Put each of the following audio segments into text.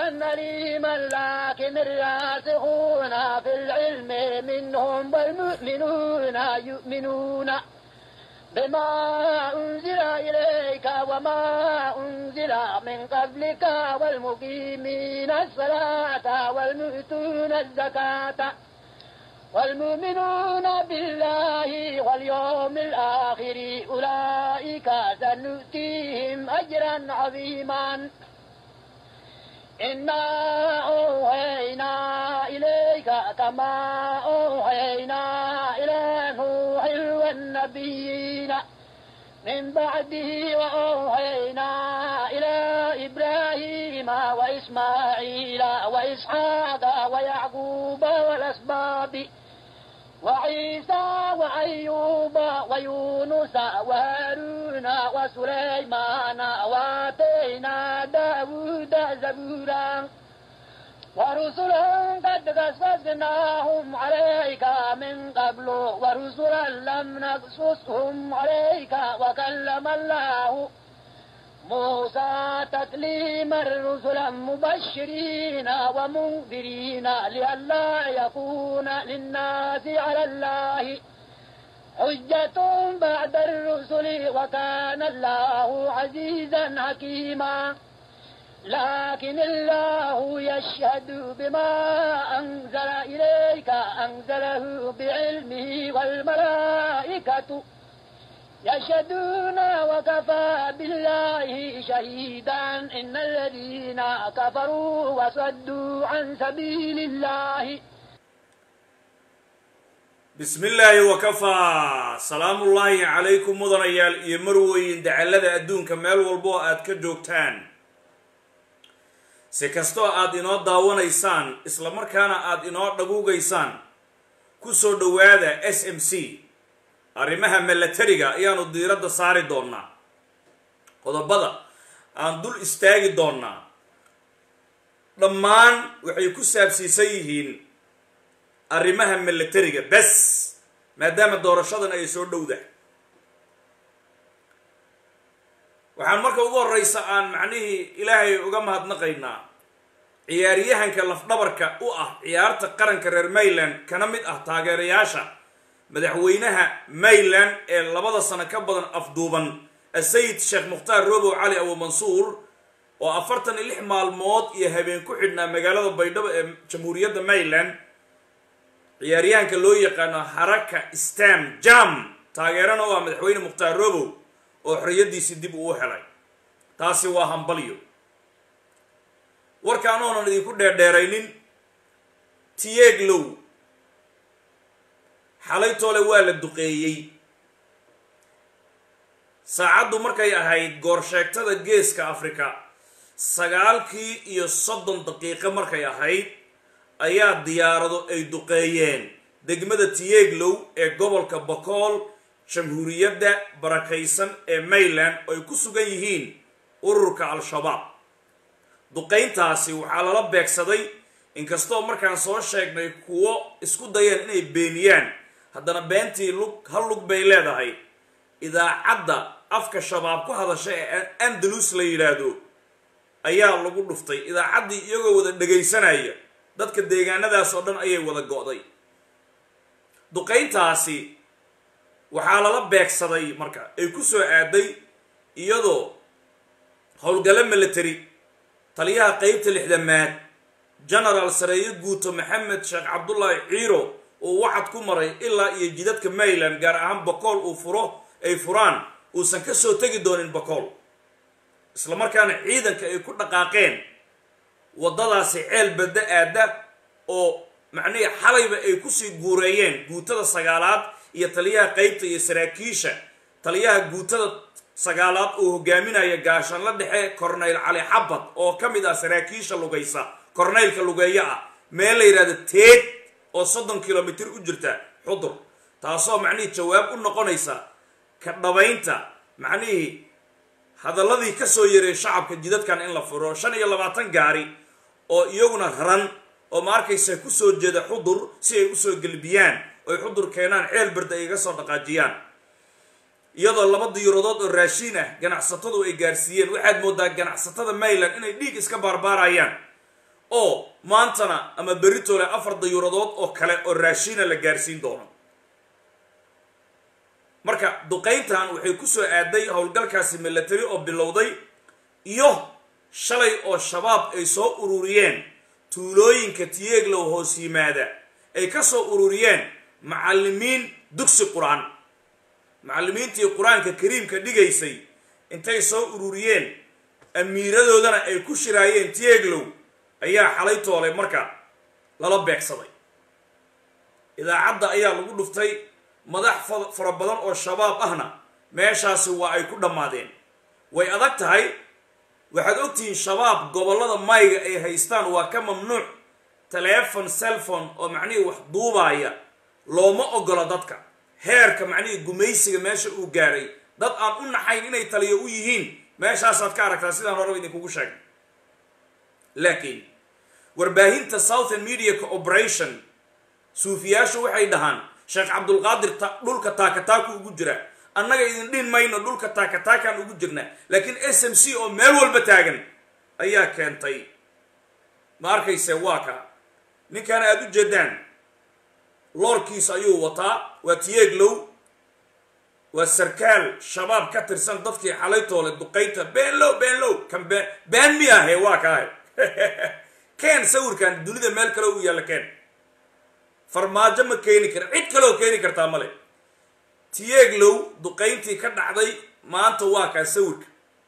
أليما لكن الراسخون في العلم منهم والمؤمنون يؤمنون بما أنزل إليك وما أنزل من قبلك والمقيمين الصلاة والمؤتون الزكاة والمؤمنون بالله واليوم الآخر أولئك سنؤتيهم أجرا عظيما إنا أوحينا إليك كما أوحينا إلى نوح والنبيين من بعده وأوحينا إلى إبراهيم وإسماعيل وإسحاق ويعقوب والأسباط وعيسى وأيوب ويونس وهارون وسليمان وآتينا داود زبورا ورسلا قد قصصناهم عليك من قبل ورسلا لم نقصصهم عليك وكلم الله موسى تكليما رسلا مبشرين ومنذرين لئلا يكون للناس على الله حجة بعد الرسل وكان الله عزيزا حكيما لكن الله يشهد بما أنزل إليك أنزله بعلمه والملائكة يشهدون وكفى بالله شهيدا إن الذين كفروا وصدوا عن سبيل الله bismi illaahi wakafaa salaamullaahi calaykum mudanayaal iyo marweyn dacallada adduunka meel walbo oo aad ka joogtaan si kastoo aad inoo daawanaysaan isla markaana aad inoo dhaguugaysaan ku soo dhowaada s m c arrimaha milatariga ayaanu diiradda saari doonnaa qodobada aan dul istaagi doonnaa dhammaan waxay ku saabsiisan yihiin arrimaha milatariga bes maadaama doorashadan ay soo dhowdahay waxaan marka ugu horreysa aan macnihii ilaahay uga mahadnaqaynaa ciyaaryahanka lafdhabarka u ah ciyaarta qaranka reer mayland kana mid ah taageerayaasha madaxweynaha mayland ee labada sano ka badan afduuban asayid sheekh mukhtaar robow cali abu mansuur oo afartan iyo lix maalmood iyo habeen ku xidhnaa magaalada baydhabo ee jamhuuriyadda mayland ciyaaryahanka loo yaqaano haraka stam jam taageerana u ah madaxweyne mukhtaar robow oo xorriyaddiisii dib uu helay taasi waa hambalyo warka anoonan idinku dheerdheeraynin tiyeeglow xalay toole waa la duqeeyey saacaddu markay ahayd goorsheegtada geeska afrika sagaalkii iyo soddon daqiiqo markay ahayd ayaa diyaarado ay duqeeyeen degmada tiyeeglow ee gobolka bokool jamhuuriyadda barakaysan ee mayland oo ay ku sugan yihiin ururka al-shabaab duqayntaasi waxaa lala beegsaday inkastoo markaan soo sheegnay kuwo isku dayeen inay beeniyaan haddana beentii lug hal lug bay leedahay idaacadda afka shabaab ku hadasha ee andalus la yidhaahdo ayaa lagu dhuftay idaacaddii iyagoo wada dhegaysanaya dadka deegaanadaas oo dhan ayay wada go'day duqayntaasi waxaa lala beegsaday marka ay ku soo aaday iyadoo howlgalo military taliyaha qeybta lixdamaad genaraal sareeyo guuto maxamed sheekh cabdullaahi ciiro uu wacad ku maray ilaa iyo jidadka mayland gaar ahaan bakool uu furo ay furaan uusan ka soo tegi doonin bakool isla markaana ciidanka ay ku dhaqaaqeen waddadaasi ceel badda aada oo macnihii xalayba ay kusii guureeyeen guutada sagaalaad iyo taliyaha qeybta iyo saraakiisha taliyaha guutada sagaalaad uu hogaaminaya gaashanla dhexe corneyl cali xabad oo ka mid ah saraakiisha lugaysa corneylka lugeeyo ah meel la yidhahdo teed oo soddon kilomitr u jirta xudur taasoo macnihii jawaab u noqonaysa ka dhabaynta macnihii hadalladii ka soo yaray shacabka jidadkan in la furo shan iyo labaatan gaari oo iyaguna raran oo ma arkaysa ku soo jeeda xudur si ay usoo gelbiyaan oy xudur keenaan ceel barda ay iga soo dhaqaajiyaan iyadoo laba diiradood oo raashiin ah ganacsatadu ay gaarsiiyeen waxaad moodaa ganacsatada mayland inay dhiig iska baarbaarayaan oo maantana ama beritoole afar dayuuradood oo kale oo raashiina la gaarsiin doono marka duqayntan waxay ku soo aaday howlgalkaasi milatary oo bilowday iyo shalay oo shabaab ay soo ururiyeen tuulooyinka tiyeeglow hoos yimaada ay ka soo ururiyeen macallimiin dugsi qur-aan macallimiintii qur-aanka kariimka dhigaysay intay soo ururiyeen amiiradoodana ay ku shiraayeen tiyeeglow ayaa xalay toolay marka lala beegsaday idaacadda ayaa lagu dhuftay madax fara badan oo shabaab ahna meeshaasi waa ay ku dhammaadeen way adag tahay waxaad ogtihiin shabaab gobollada mayga ay haystaan waa ka mamnuuc telefon cellphone oo macnihii wax duubaaya looma ogola dadka heerka macnihii gumaysiga meesha uu gaaray dad aan u naxayn inay taliyo u yihiin meeshaasaad ka aragtaa sidaan horeba idinkugu sheegay laakiin warbaahinta southern media cooperation suufiyaashu waxay dhahaan sheekh cabdulqaadir dhulka taakataaku ugu jira annaga idin dhihin mayno dhulka taakataakaan ugu jirna laakiin s m c oo meel walba taagan ayaa keentay ma arkayse waa ka ninkan aada u jeedaan loorkiisa ayuu wataa waa tiyeeglow waa sarkaal shabaab ka tirsan dadkii xalaytoole duqaynta beenlow beenlow kan been been mi ahe waa kaahe keen sawirkan dunida meel kale u yaalla keen farmaajo ma keeni kara cid kaleoo keeni kartaa male tiyeeglow duqayntii ka dhacday maanta waa kaa sawirka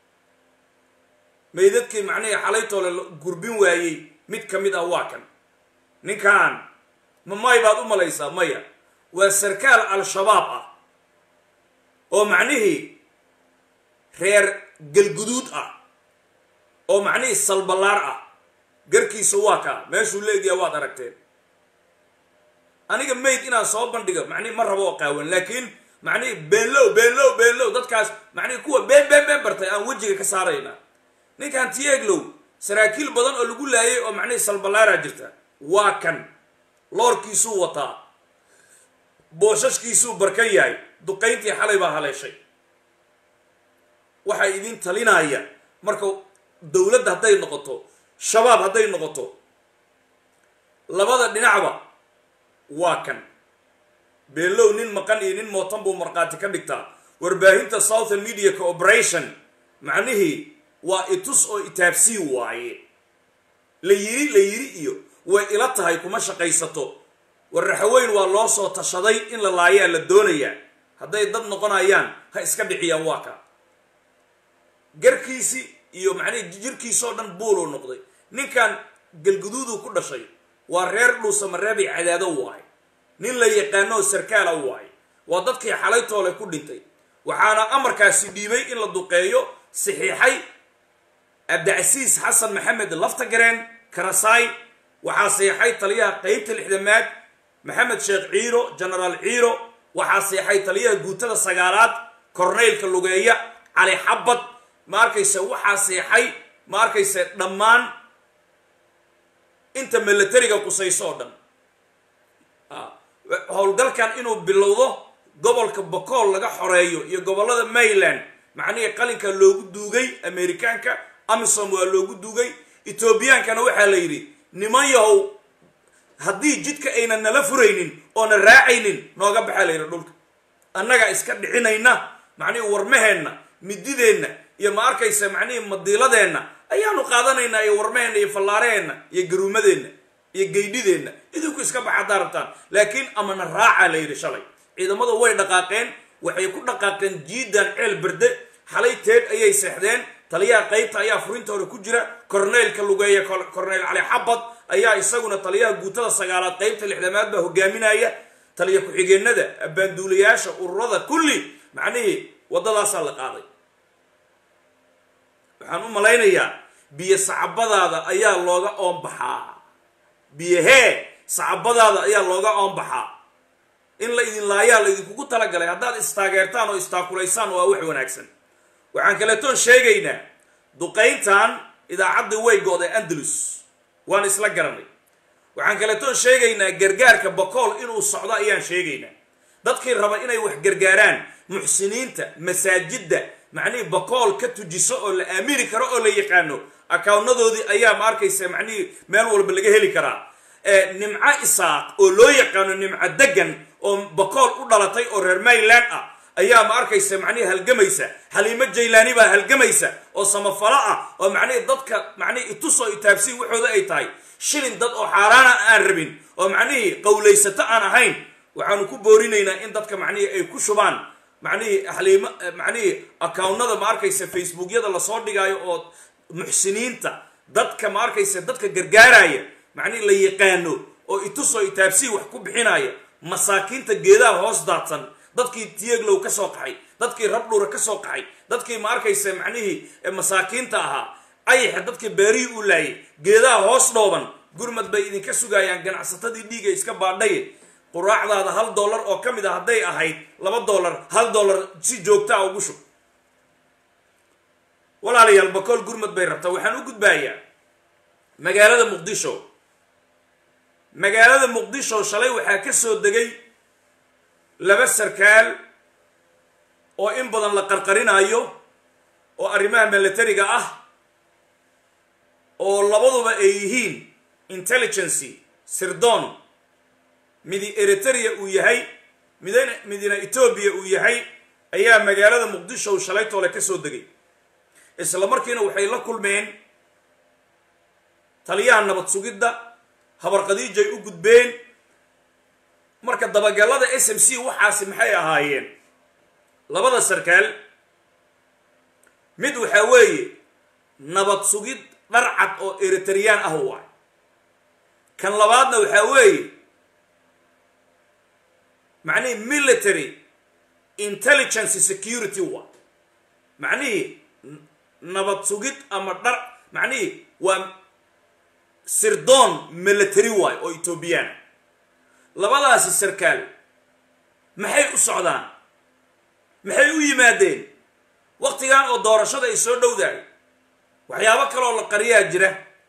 maydadkii macnihii xalaytoole gurbin waayey mid ka mid ah waa kan ninkan ma may baad u malaysaa maya waa sarkaal al-shabaab ah oo macnihii reer galguduud ah oo macnihii salballaar ah garkiisa waa kaa meeshuu leegyaha waad aragteen aniga mayd inaan soo bandhigo macnihi ma rabo oo qaawan laakiin macnihi beenlow beenlow beenlow dadkaas macnihi kuwa been been been bartay aan wejiga ka saarayna ninkan tiyeeglow saraakiil badan oo lagu laayay oo macnihii salballaaraa jirta waa kan loorkiisuu wataa boosashkiisuu barkan yahay duqayntii xalay baa haleeshay waxaa idin talinaya marka dowladda hadday noqoto shabaab hadday noqoto labada dhinacba waa kan beenlow nin maqan iyo nin mootan buu markhaati ka dhigtaa warbaahinta southern media cooperation macnihii waa itus oo itaabsii waaye la yiri la yiri iyo way ila tahay kuma shaqaysato warraxaweyn waa loo soo tashaday in la laayaa la doonayaa hadday dad noqonayaan ha iska dhiciyaan waa ka garkiisii iyo macnihii jirkiisoo dhan buuluu noqday ninkan galguduuduu ku dhashay waa reer dhuusamareebay cadaado waaye nin la yaqaanoo sarkaala waaye waa dadkii xalaytoole ku dhintay waxaana amarkaasi dhiibay in la duqeeyo saxiixay cabdicasiis xasan maxamed laftagareen karasaay waxaa seexay taliyaha qeybta lixdamaad maxamed sheekh ciiro genaraal ciiro waxaa seexay taliyaha guutada sagaalaad korneylka lugeeya cali xabad ma arkayse waxaa seexay ma arkayse dhammaan inta milatariga qusayso oo dhan howlgalkan inuu bilowdo gobolka bokool laga xoreeyo iyo gobollada mayland macnihii qalinka loogu duugay amerikaanka amisom waa loogu duugay etoobiyaankana waxaa la yidhi niman yahow haddii jidka aynan nala furaynin oona raacaynin nooga baxaa la yidhi dhulka annaga iska dhicinayna macnihii warmaheenna midideenna iyo ma arkaysa macnihii madiiladeenna ayaanu qaadanaynaa iyo warmaheenna iyo fallaaraheenna iyo garuumadeenna iyo geydhideenna idinku iska baxa haddaa rabtaan laakiin amana raacaa la yidhi shalay ciidamadu way dhaqaaqeen waxay ku dhaqaaqeen jiidan ceel berde xalay teed ayay seexdeen taliyaha qaybta ayaa furinta hore ku jira korneylka lugeeya korneyl cali xabad ayaa isaguna taliyaha guutada sagaalaad qaybta lixdamaad baa hogaaminaya taliya ku-xigeenada abbaanduulayaasha ururada kulli macnihii waddadaasaa la qaaday waxaan u malaynayaa biyo sacabadaada ayaa looga oonbaxaa biyahee sacabadaada ayaa looga oonbaxaa in la idin laayaa la idinkugu talagalay haddaad istaageertaan oo istaakulaysaan waa wax wanaagsan waxaan kaleetoon sheegaynaa duqayntan idaacaddii way go-day andalus waan isla garanay waxaan kaleetoon sheegaynaa gargaarka bakool inuu socdo ayaan sheegaynaa dadkii raba inay wax gargaaraan muxsiniinta masaajidda macnihii bakool ka tujiso oo la aamini karo oo la yaqaano akawnadoodii ayaa ma arkaysa macnihii meel walba laga heli karaa nimco isaaq oo loo yaqaano nimco degan oo bakool u dhalatay oo reer mayland ah ayaa ma arkaysa macnihii halgamaysa xaliimo jaylaani baa halgamaysa oo samafalo ah oo macnihii dadka macnihii itusoo itaabsiin waxooda ay tahay shilin dad oo xaaraana aan rabin oo macnihii qowlaysato aan ahayn waxaanu ku boorinaynaa in dadka macnihii ay ku shubaan macnihii xaliimo macnihii akawnada ma arkaysa facebookyada lasoo dhigaayo oo muxsiniinta dadka ma arkaysa dadka gargaaraya macnihii la yaqaano oo itusoo itaabsiin wax ku bixinaya masaakiinta geedaha hoos daadsan dadkii tiyeglow ka soo qaxay dadkii rabdhuura ka soo qaxay dadkii ma arkaysa macnihii masaakiinta ahaa ayaxa dadkii beerihii u laayay geedaha hoos dhooban gurmad bay idinka sugayaan ganacsatadii dhiiga iska baadhaye quraacdaada hal dollar oo ka mid a hadday ahayd laba dollar hal dollar si joogtaa ugu shub walaalayaal bakool gurmad bay rabtaa waxaan u gudbaayaa magaalada muqdisho magaalada muqdisho shalay waxaa ka soo degay laba sarkaal oo in badan la qarqarinayo oo arrimaha militariga ah oo labaduba ay yihiin intelligency sirdoon midi eritrea uu yahay midna midina etoobiya uu yahay ayaa magaalada muqdisho shalay toole ka soo degay isla markiina waxay la kulmeen taliyaha nabad sugidda habarqadiijay u gudbeen marka dabagalada s m c waxaasi maxay ahaayeen labada sarkaal mid waxaa weeye nabad sugid dharcad oo eritreyaan ah waay kan labaadna waxaa weeye macnihii military intelligence security waay macnihii nabad sugid ama dhar macnihii waa sirdoon military waay oo etoobiyaan labadaasi sarkaal maxay u socdaan maxay u yimaadeen waktigan oo doorashada ay soo dhowdahay waxyaabo kaleoo la qariyaa jira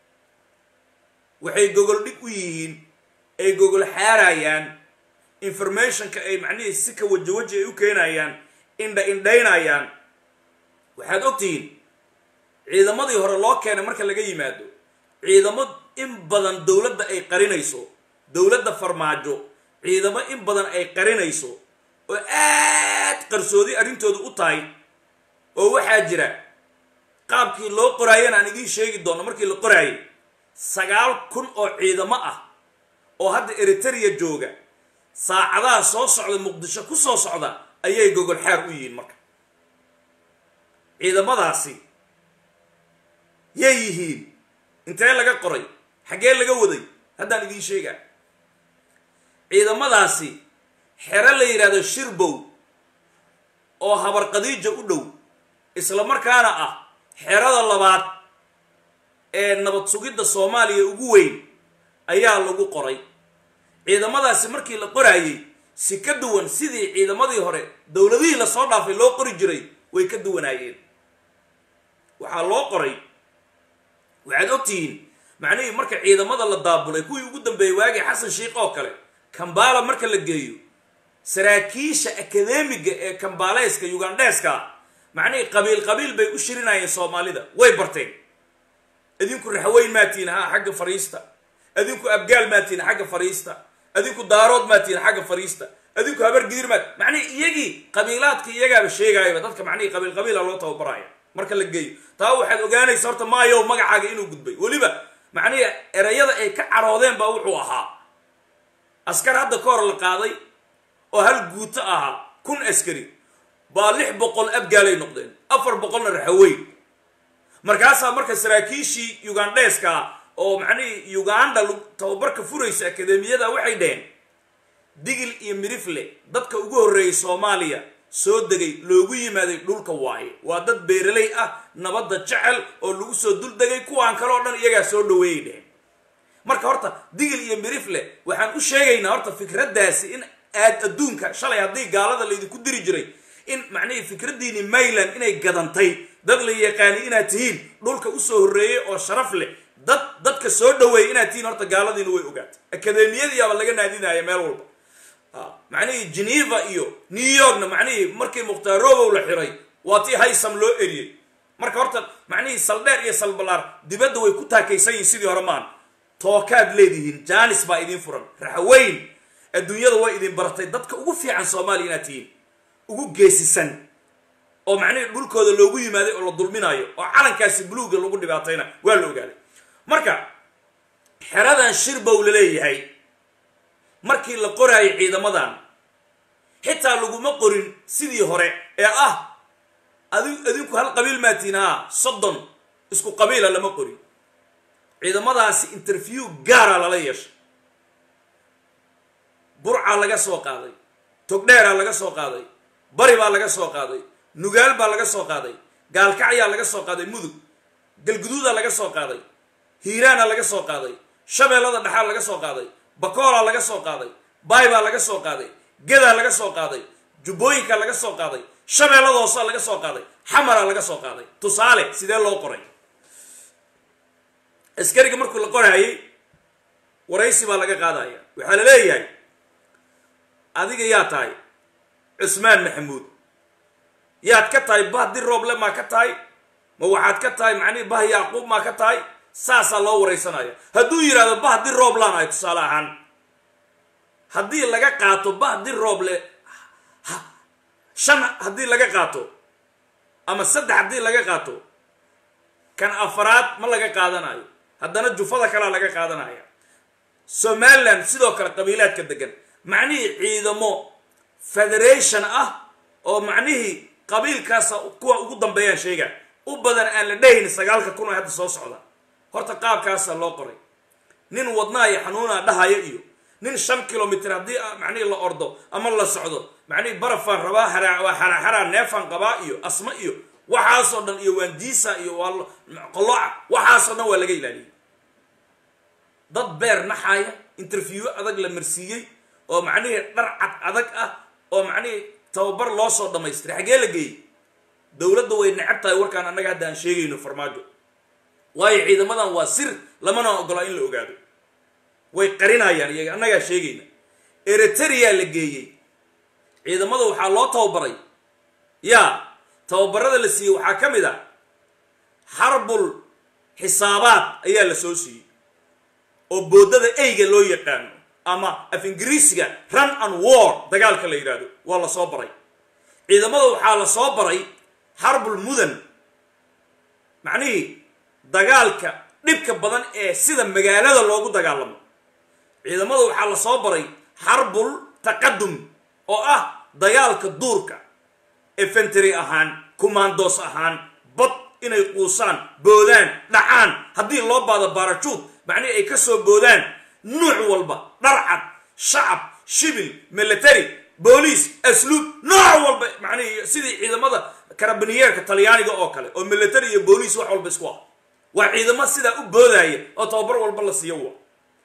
waxay gogol dhig u yihiin ay gogol xaarayaan informationka ay macnihii si ka waji waji ay u keenayaan indha indhaynayaan waxaad ogtihiin ciidamadii hore loo keenay marka laga yimaado ciidamo in badan dowladda ay qarinayso dowladda farmaajo ciidamo in badan ay qarinayso oo aad qarsoodi arrintooda u tahay oo waxaa jira qaabkii loo qoraayana aan idiin sheegi doono markii la qoraayay sagaal kun oo ciidamo ah oo hadda eritrea jooga saacadaha soo socda muqdisho ku soo socda ayay gogol xaar u yihiin marka ciidamadaasi yay yihiin intee laga qoray xaggee laga waday haddaan idiin sheegaa ciidamadaasi xero la yidhahdo shirbow oo habarqadiija u dhow isla markaana ah xerada labaad ee nabad sugidda soomaaliya ugu weyn ayaa lagu qoray ciidamadaasi markii la qoraayey si ka duwan sidii ciidamadii hore dowladihii lasoo dhaafay loo qori jiray way ka duwanaayeen waxaa loo qoray waxaad ogtihiin macnihii marka ciidamada la daabulay kuwii ugu dambeeyey waagii xasan sheikh oo kale kambaala marka la geeyo saraakiisha akademiga ee kambaaleeska ugandheeska macnihii qabiil qabiil bay u shirinayeen soomaalida way barteen idinku raxweyn maatiin ha xagga fariista adinku abgaal maatiin xagga fariista adinku daarood maatiin xagga fariista adinku habar gidir maat macnihi iyagii qabiilaadka iyagaaba sheegaayaba dadka macnihii qabiil qabiila loo tababaraya marka la geeyo taa waxaad ogaanaysa horta maayow magacaaga inuu gudbay weliba macnihii erayada ay ka caroodeen baa wuxuu ahaa askar hadda ka hor la qaaday oo hal guuto ahaa kun askari baa lix boqol abgaalay noqdeen afar boqolna raxaweyn markaasaa marka saraakiishii ugandheeska oo macnihii uganda tababarka furaysa akademiyada waxay dheheen digil iyo midrifle dadka ugu horreeyay soomaaliya soo degay loogu yimaaday dhulka waaye waa dad beeraley ah nabadda jecel oo lagu soo dul degay kuwaan kale oo dhan iyagaa soo dhaweeyay dheheen marka horta digil iyo midrifle waxaan u sheegaynaa horta fikraddaasi in aad adduunka shalay haddii gaalada laydinku diri jiray in macnihii fikraddiini mayland inay gadantay dad la yaqaani inaad tihiin dhulka usoo horreeyey oo sharaf leh dad dadka soo dhaweeyay inaad tihiin horta gaaladiina way ogaatay akademiyadiiaba laga naadinaya meel walba macnihii geneva iyo new yorkna macnihii markii mukhtaar robow la xiray waa tii haysam loo eriyey marka horta macnihii saldheer iyo salbalaar dibadda way ku taakaysan yihiin sidii hore maan tookaad leedihiin jaanis baa idiin furan raxweyn adduunyada way idin baratay dadka ugu fiican soomaaliya inaad tihiin ugu geesisan oo macnihii dhulkooda loogu yimaaday oo la dulminaayo oo calankaasi buluuga lagu dhibaatayna waa la ogaaday marka xeradan shirbow la leeyahay markii la qoraayay ciidamadan xitaa laguma qorin sidii hore ee ah adi adinku hal qabiil maatiin haa soddon isku qabiila lama qorin ciidamadaasi interview gaara lala yeeshay burcaa laga soo qaaday togdheeraa laga soo qaaday bari baa laga soo qaaday nugaal baa laga soo qaaday gaalkacyaa laga soo qaaday mudug galguduudaa laga soo qaaday hiiraana laga soo qaaday shabeellada dhexaa laga soo qaaday bakoolaa laga soo qaaday baay baa laga soo qaaday gedaa laga soo qaaday jubbooyinkaa laga soo qaaday shabeellada hoosaa laga soo qaaday xamaraa laga soo qaaday tusaale sidee loo qoray askariga markuu la qoraayay waraysi baa laga qaadaya waxaa la leeyahay adiga yaa tahay cusmaan maxamuud yaad ka tahay bah dir rooble maa ka tahay ma waxaad ka tahay macnihi bah yacquub maa ka tahay saasaa loo waraysanaya hadduu yidhahdo bah dir rooblaan ahay tusaale ahaan haddii laga qaato bah dir rooble shan haddii laga qaato ama saddex haddii laga qaato kan afaraad ma laga qaadanayo haddana jufada kalea laga qaadanaya somaliland sidoo kale qabiilaadka degan macnihii ciidamo federation ah oo macnihii qabiilkaasa kuwa ugu dambeeyaan sheega u badan aan la dhahayn sagaalka kun oo hadda soo socda horta qaabkaasaa loo qoray nin wadnaa iyo xanuunaa dhahaya iyo nin shan kilomitr haddii macnihii la ordo ama la socdo macnihii barafaan rabaa haraa xaraxaraa neefaan qabaa iyo asma iyo waxaasoo dhan iyo waandiisa iyo waa qoloca waxaasoo dhan waa laga ilaaliyey dad beer naxaaya interview adag la marsiiyey oo macnihii dhar cad adag ah oo macnihii tababar loo soo dhamaystiray xaggee la geeyey dowladda way necab tahay warkaan annaga hadda aan sheegayno farmaajo waayo ciidamadan waa sir lamana ogolaa in la ogaado way qarinayaan iyaga annagaa sheegayna eritrea la geeyey ciidamada waxaa loo tababaray yaa tababarada la siiyey waxaa ka mid a xarbul xisaabaad ayaa la soo siiyey oo boodada eyga loo yaqaano ama af ingiriisiga run and war dagaalka la yidhaahdo waa la soo baray ciidamada waxaa la soo baray xarbul mudan macnihii dagaalka dhibka badan ee sida magaalada loogu dagaalamo ciidamada waxaa la soo baray xarbul taqadum oo ah dagaalka duurka efentary ahaan commandos ahaan bad inay quusaan boodaan dhacaan haddii loo baado baarajuud macnihii ay ka soo boodaan nuuc walba dharcad shacab shibil military booliis asluub nooc walba macnihii sidii ciidamada karabiniyeerka talyaaniga oo kale oo military iyo booliis wax walba isku ah waa ciidamo sidaa u boodaya oo tababar walba la siiyo wa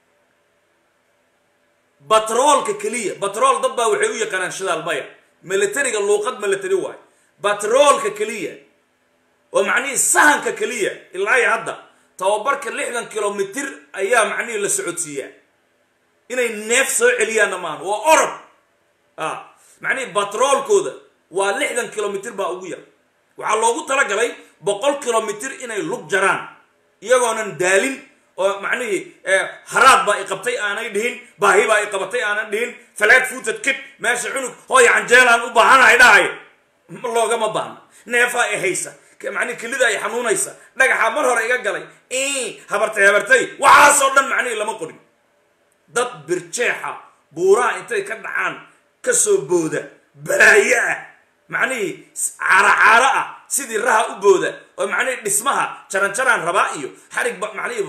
batroolka keliya batrool dad baa waxay u yaqaanaan shidaal maya militariga luuqad military waayo batroolka keliya oo macnihii sahanka keliya ilaa iyo hadda tababarka lixdan kilomitr ayaa macnihii la socodsiiyaa inay neef soo celiyaanna maahan waa orod a macnihii batroolkooda waa lixdan kilomitr baa ugu yar waxaa loogu talagalay boqol kilomitr inay lug jaraan iyagoonan daalin oo macnihii haraad baa i qabtay aanay dhihin baahi baa i qabatay aanan dhihin falaad fuutad kid meesha cunug hooya canjeelaan u baahanahay dhahayo loogama baahna neefaa i haysa macnihi kelidaa i xanuunaysa dhagaxaa mar hore iga galay habartay habartay waxaasoo dhan macnihii lama qorin dad birjeexa buuraha intay ka dhacaan ka soo booda balaayo ah macnihii caaracaaro ah sidii raha u booda oo macnihii dhismaha jaranjaraan rabaa iyo xarigba macnihii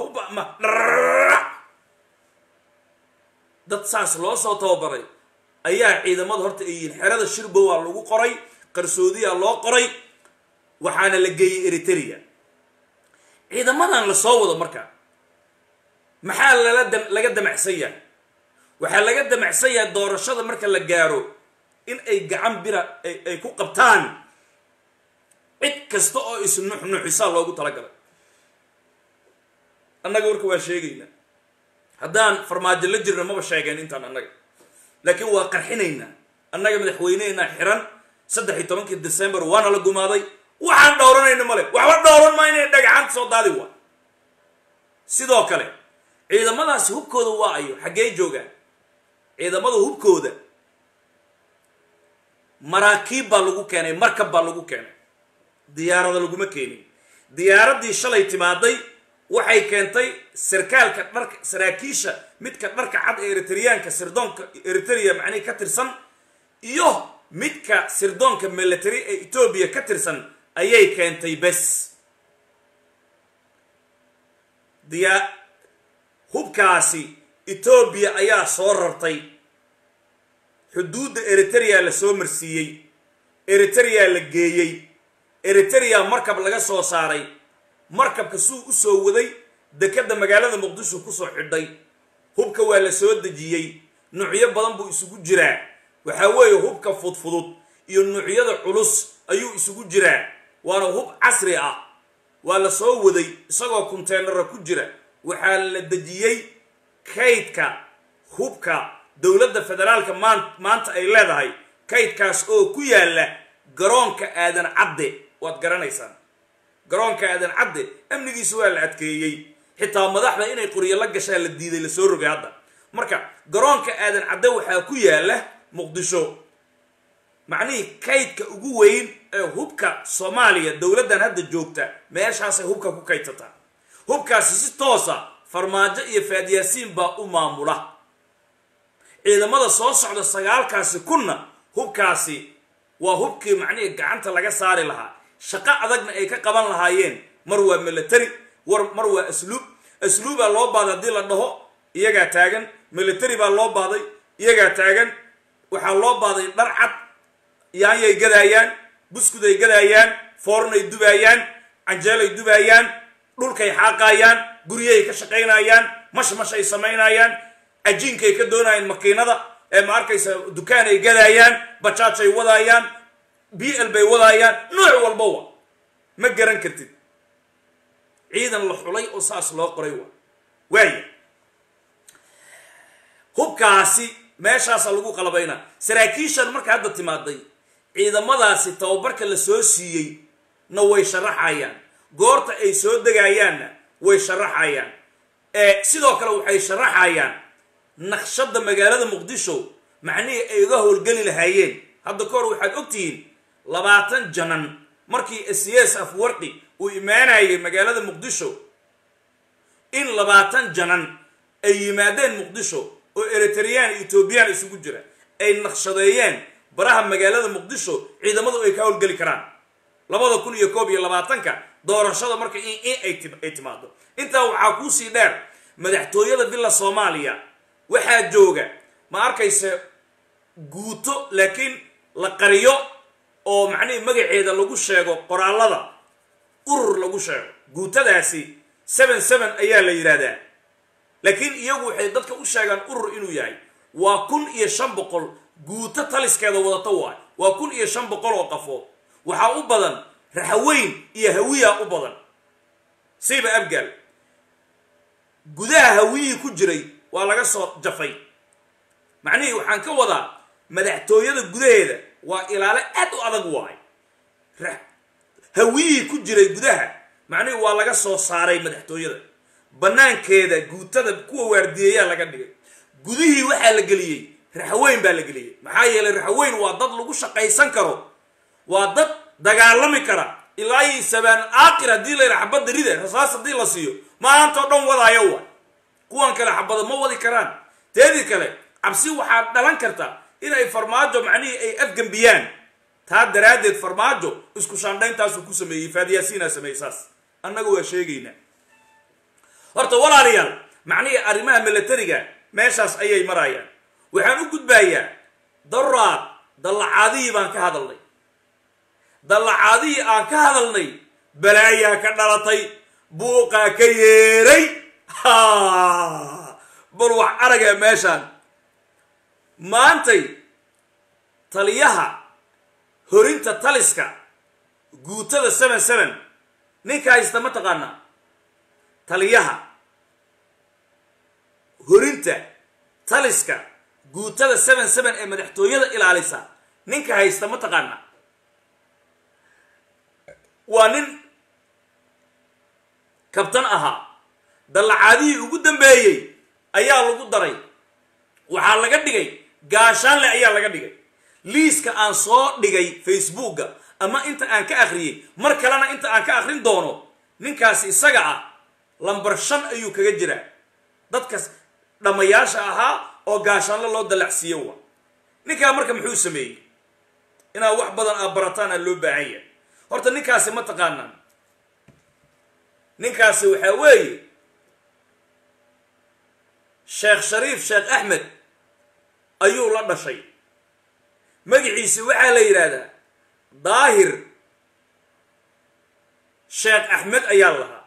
dad saas loo soo tababaray ayaa ciidamada horta ay yihiin xerada shirbow waa lagu qoray qarsoodiyaa loo qoray waxaana la geeyey eritrea ciidamadan la soo wado marka maxaa lala da laga damacsan yahay waxaa laga damacsan yahay doorashada marka la gaaro in ay gacan bira ay ku qabtaan cid kasta oo isnuxnuxisaa loogu talagalay annaga warka waa sheegaynaa haddaan farmaajo la jirna maba sheegeen intaan annaga laakiin waa qarxinaynaa annaga madaxweynehenaa xiran saddex iyo tobankii december waana la gumaaday waxaan dhowranayno male waxba dhowran maa inay dhagaxaanta soo daadi waa sidoo kale ciidamadaasi hubkooda waa ayo xaggee joogaan ciidamada hubkooda maraakiib baa lagu keenay markab baa lagu keenay diyaarada laguma keenin diyaaraddii shalay timaaday waxay keentay sarkaalka dharka saraakiisha midka dharka cad ee eritriyaanka sirdoonka eritrea macnihi ka tirsan iyo midka sirdoonka military ee etoobiya ka tirsan ayay keentay bes diyaa hubkaasi etoobiya ayaa soo rartay xuduudda eritrea la soo marsiiyey eritrea la geeyey eritrea markab laga soo saaray markabka suu u soo waday dekedda magaalada muqdisho kusoo xidhay hubka waa la soo dejiyey nuucyo badan buu isugu jiraa waxaa weeye hubka fudfudud iyo nuucyada culus ayuu isugu jiraa waana hub casri ah waa la soo waday isagoo konteenara ku jira waxaa la dejiyey kaydka hubka dowladda federaalka maan maanta ay leedahay kaydkaas oo ku yaalla garoonka aadan cadde waad garanaysaan garoonka aadan cadde amnigiisa waa la adkeeyey xitaa madaxda inay qoryo la gashaa la diiday lasoo rogay hadda marka garoonka aadan cadde waxaa ku yaalla muqdisho macnihii kaydka ugu weyn ee hubka soomaaliya dowladdan hadda joogta meeshaasay hubka ku kaydsataa hubkaasi si toosa farmaajo iyo faadyaasiin baa u maamula ciidamada soo socda sagaalkaasi kunna hubkaasi waa hubkii macnihii gacanta laga saari lahaa shaqo adagna ay ka qaban lahaayeen mar waa military war mar waa asluub asluubaa loo baahday haddii la dhaho iyagaa taagan military baa loo baahday iyagaa taagan waxaa loo baahday dhar cad yaanyay gadaayaan buskuday gadaayaan foornay dubaayaan canjeelay dubaayaan dhulkay xaaqaayaan guryahay ka shaqaynayaan mashmashay samaynayaan cajiinkay ka doonayaan makiinada ee ma arkaysa dukaanay gadaayaan bajaajay wadaayaan b l bay wadaayaan nooc walbawa ma garan kartid ciidan la xulay oo saas loo qoray wa waaya hubkaasi meeshaasa lagu qalabaynaa saraakiishan marka hadda timaaday ciidamadaasi tababarka la soo siiyey na way sharaxayaan goorta ay soo degayaanna way sharaxayaan sidoo kale waxay sharaxayaan naqshadda magaalada muqdisho macnihii ay uga howlgeli lahaayeen hadda ka hor waxaad ogtihiin labaatan janan markii cs afwarqi uu imaanayay magaalada muqdisho in labaatan janan ay yimaadeen muqdisho oo eritreyaan etoobiyaan isugu jira ay naqshadeeyeen baraha magaalada muqdisho ciidamadu ay ka howlgeli karaan labada kun iyo koob iyo labaatanka doorashada marka in ay timaado intaa waxaa kuusii dheer madaxtooyada villa soomaaliya waxaa jooga ma arkayse guuto laakiin la qariyo oo macnihii magaceeda lagu sheego qoraallada urur lagu sheego guutadaasi seven seven ayaa la yidhaahdaa laakiin iyagu waxay dadka u sheegaan urur inuu yahay waa kun iyo shan boqol guuto taliskeeda wadato waay waa kun iyo shan boqol oo qafood waxaa u badan raxaweyn iyo hawiya u badan siiba abgaal gudaha hawiyihii ku jiray waa laga soo jafay macnihii waxaan ka wadaa madaxtooyada gudaheeda waa ilaale aad u adag waay hawiyihii ku jiray gudaha macnihii waa laga soo saaray madaxtooyada banaankeeda guutada kuwa waardiyeeyaa laga dhigay gudihii waxaa la geliyey raxweyn baa la geliyey maxaa yeelay raxweyn waa dad lagu shaqaysan karo waa dad dagaalami kara ilaa iyo sabaan aakir haddii la yidhaha xabadda rida rasaas haddii la siiyo maantao dhan wadaayo waay kuwan kale xabada ma wadi karaan teedii kale cabsi waxaa dhalan karta inay farmaajo macnihii ay afgembiyaan taa daraaddeed farmaajo isku shaandhayntaasuu ku sameeyey faadiyaasiinaa sameeyey saas annaga waa sheegaynaa horta walaalayaal macnihii arrimaha milatariga meeshaas ayay marayaan waxaan u gudbayaa daraad dallacaadihii baan ka hadalnay dallacaadihii aan ka hadalnay balaayaa ka dhalatay buuqaa ka yeeray bal wax aragaa meeshaan maantay taliyaha horinta taliska guutada seven seven ninka haysta ma taqaanaa taliyaha horinta taliska guutada seven seven ee madaxtooyada ilaalisa ninka haysta ma taqaanaa waa nin kabtan ahaa dallacaadihii ugu dambeeyey ayaa lagu daray waxaa laga dhigay gaashaanle ayaa laga dhigay liiska aan soo dhigay facebookga ama inta aan ka akhriyey mar kalena inta aan ka akhrin doono ninkaasi isaga ah lambar shan ayuu kaga jiraa dadkas dhammayaasha ahaa oo gaashaanle loo dallacsiiyo wa ninkaa marka muxuu sameeyey inaad wax badan aad barataan aa loo baahan yahay horta ninkaasi ma taqaanaan ninkaasi waxaa weeye sheekh shariif sheekh axmed ayuu la dhashay magaciisi waxaa la yidhaahdaa daahir sheekh axmed ayaa lahaa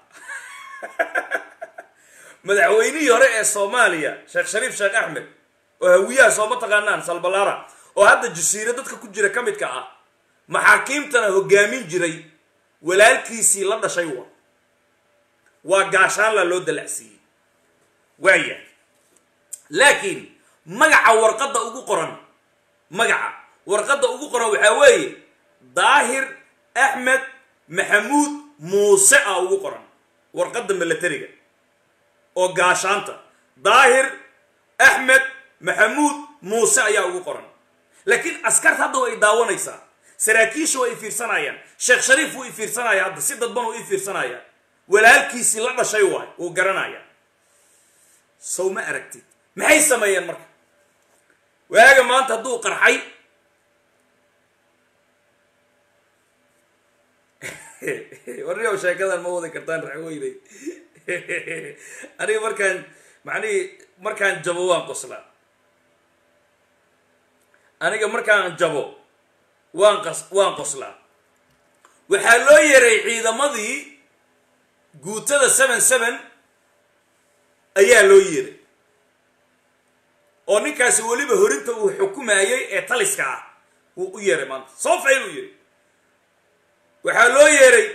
madaxweynihii hore ee soomaaliya sheekh shariif sheekh axmed oo hawiyaha sooma taqaanaan salbalaara oo hadda jasiiro dadka ku jira ka midka ah maxaakiimtana hogaamin jiray walaalkiisii la dhashay wa waa gaashaanla loo dalacsiiyey waaya laakiin magaca warqadda ugu qoran magaca warqadda ugu qoran waxaa weeye daahir axmed maxamuud muuse ah ugu qoran warqadda milatariga oo gaashaanta daahir axmed maxamuud muuse ayaa ugu qoran laakiin askarta hadda way daawanaysaa saraakiisha way ifiirsanayaan sheekh shariif wuu ifiirsanaya hadda si dadban uu ifiirsanaya walaalkiisii la dhashay waay wuu garanaya sow ma aragtid maxay sameeyeen marka waaga maanta hadduu qarxay warniyow sheekadan ma wadi kartaan raxweyney aniga markaan macnihii markaan jabo waan qoslaa aniga markaan jabo waan qas waan qoslaa waxaa loo yeeray ciidamadii guutada seven seven ayaa loo yeeray oo ninkaasi weliba horinta uu xukumayay ee taliska ah wuu u yeeray maanta soo fayl uu yidhi waxaa loo yeeray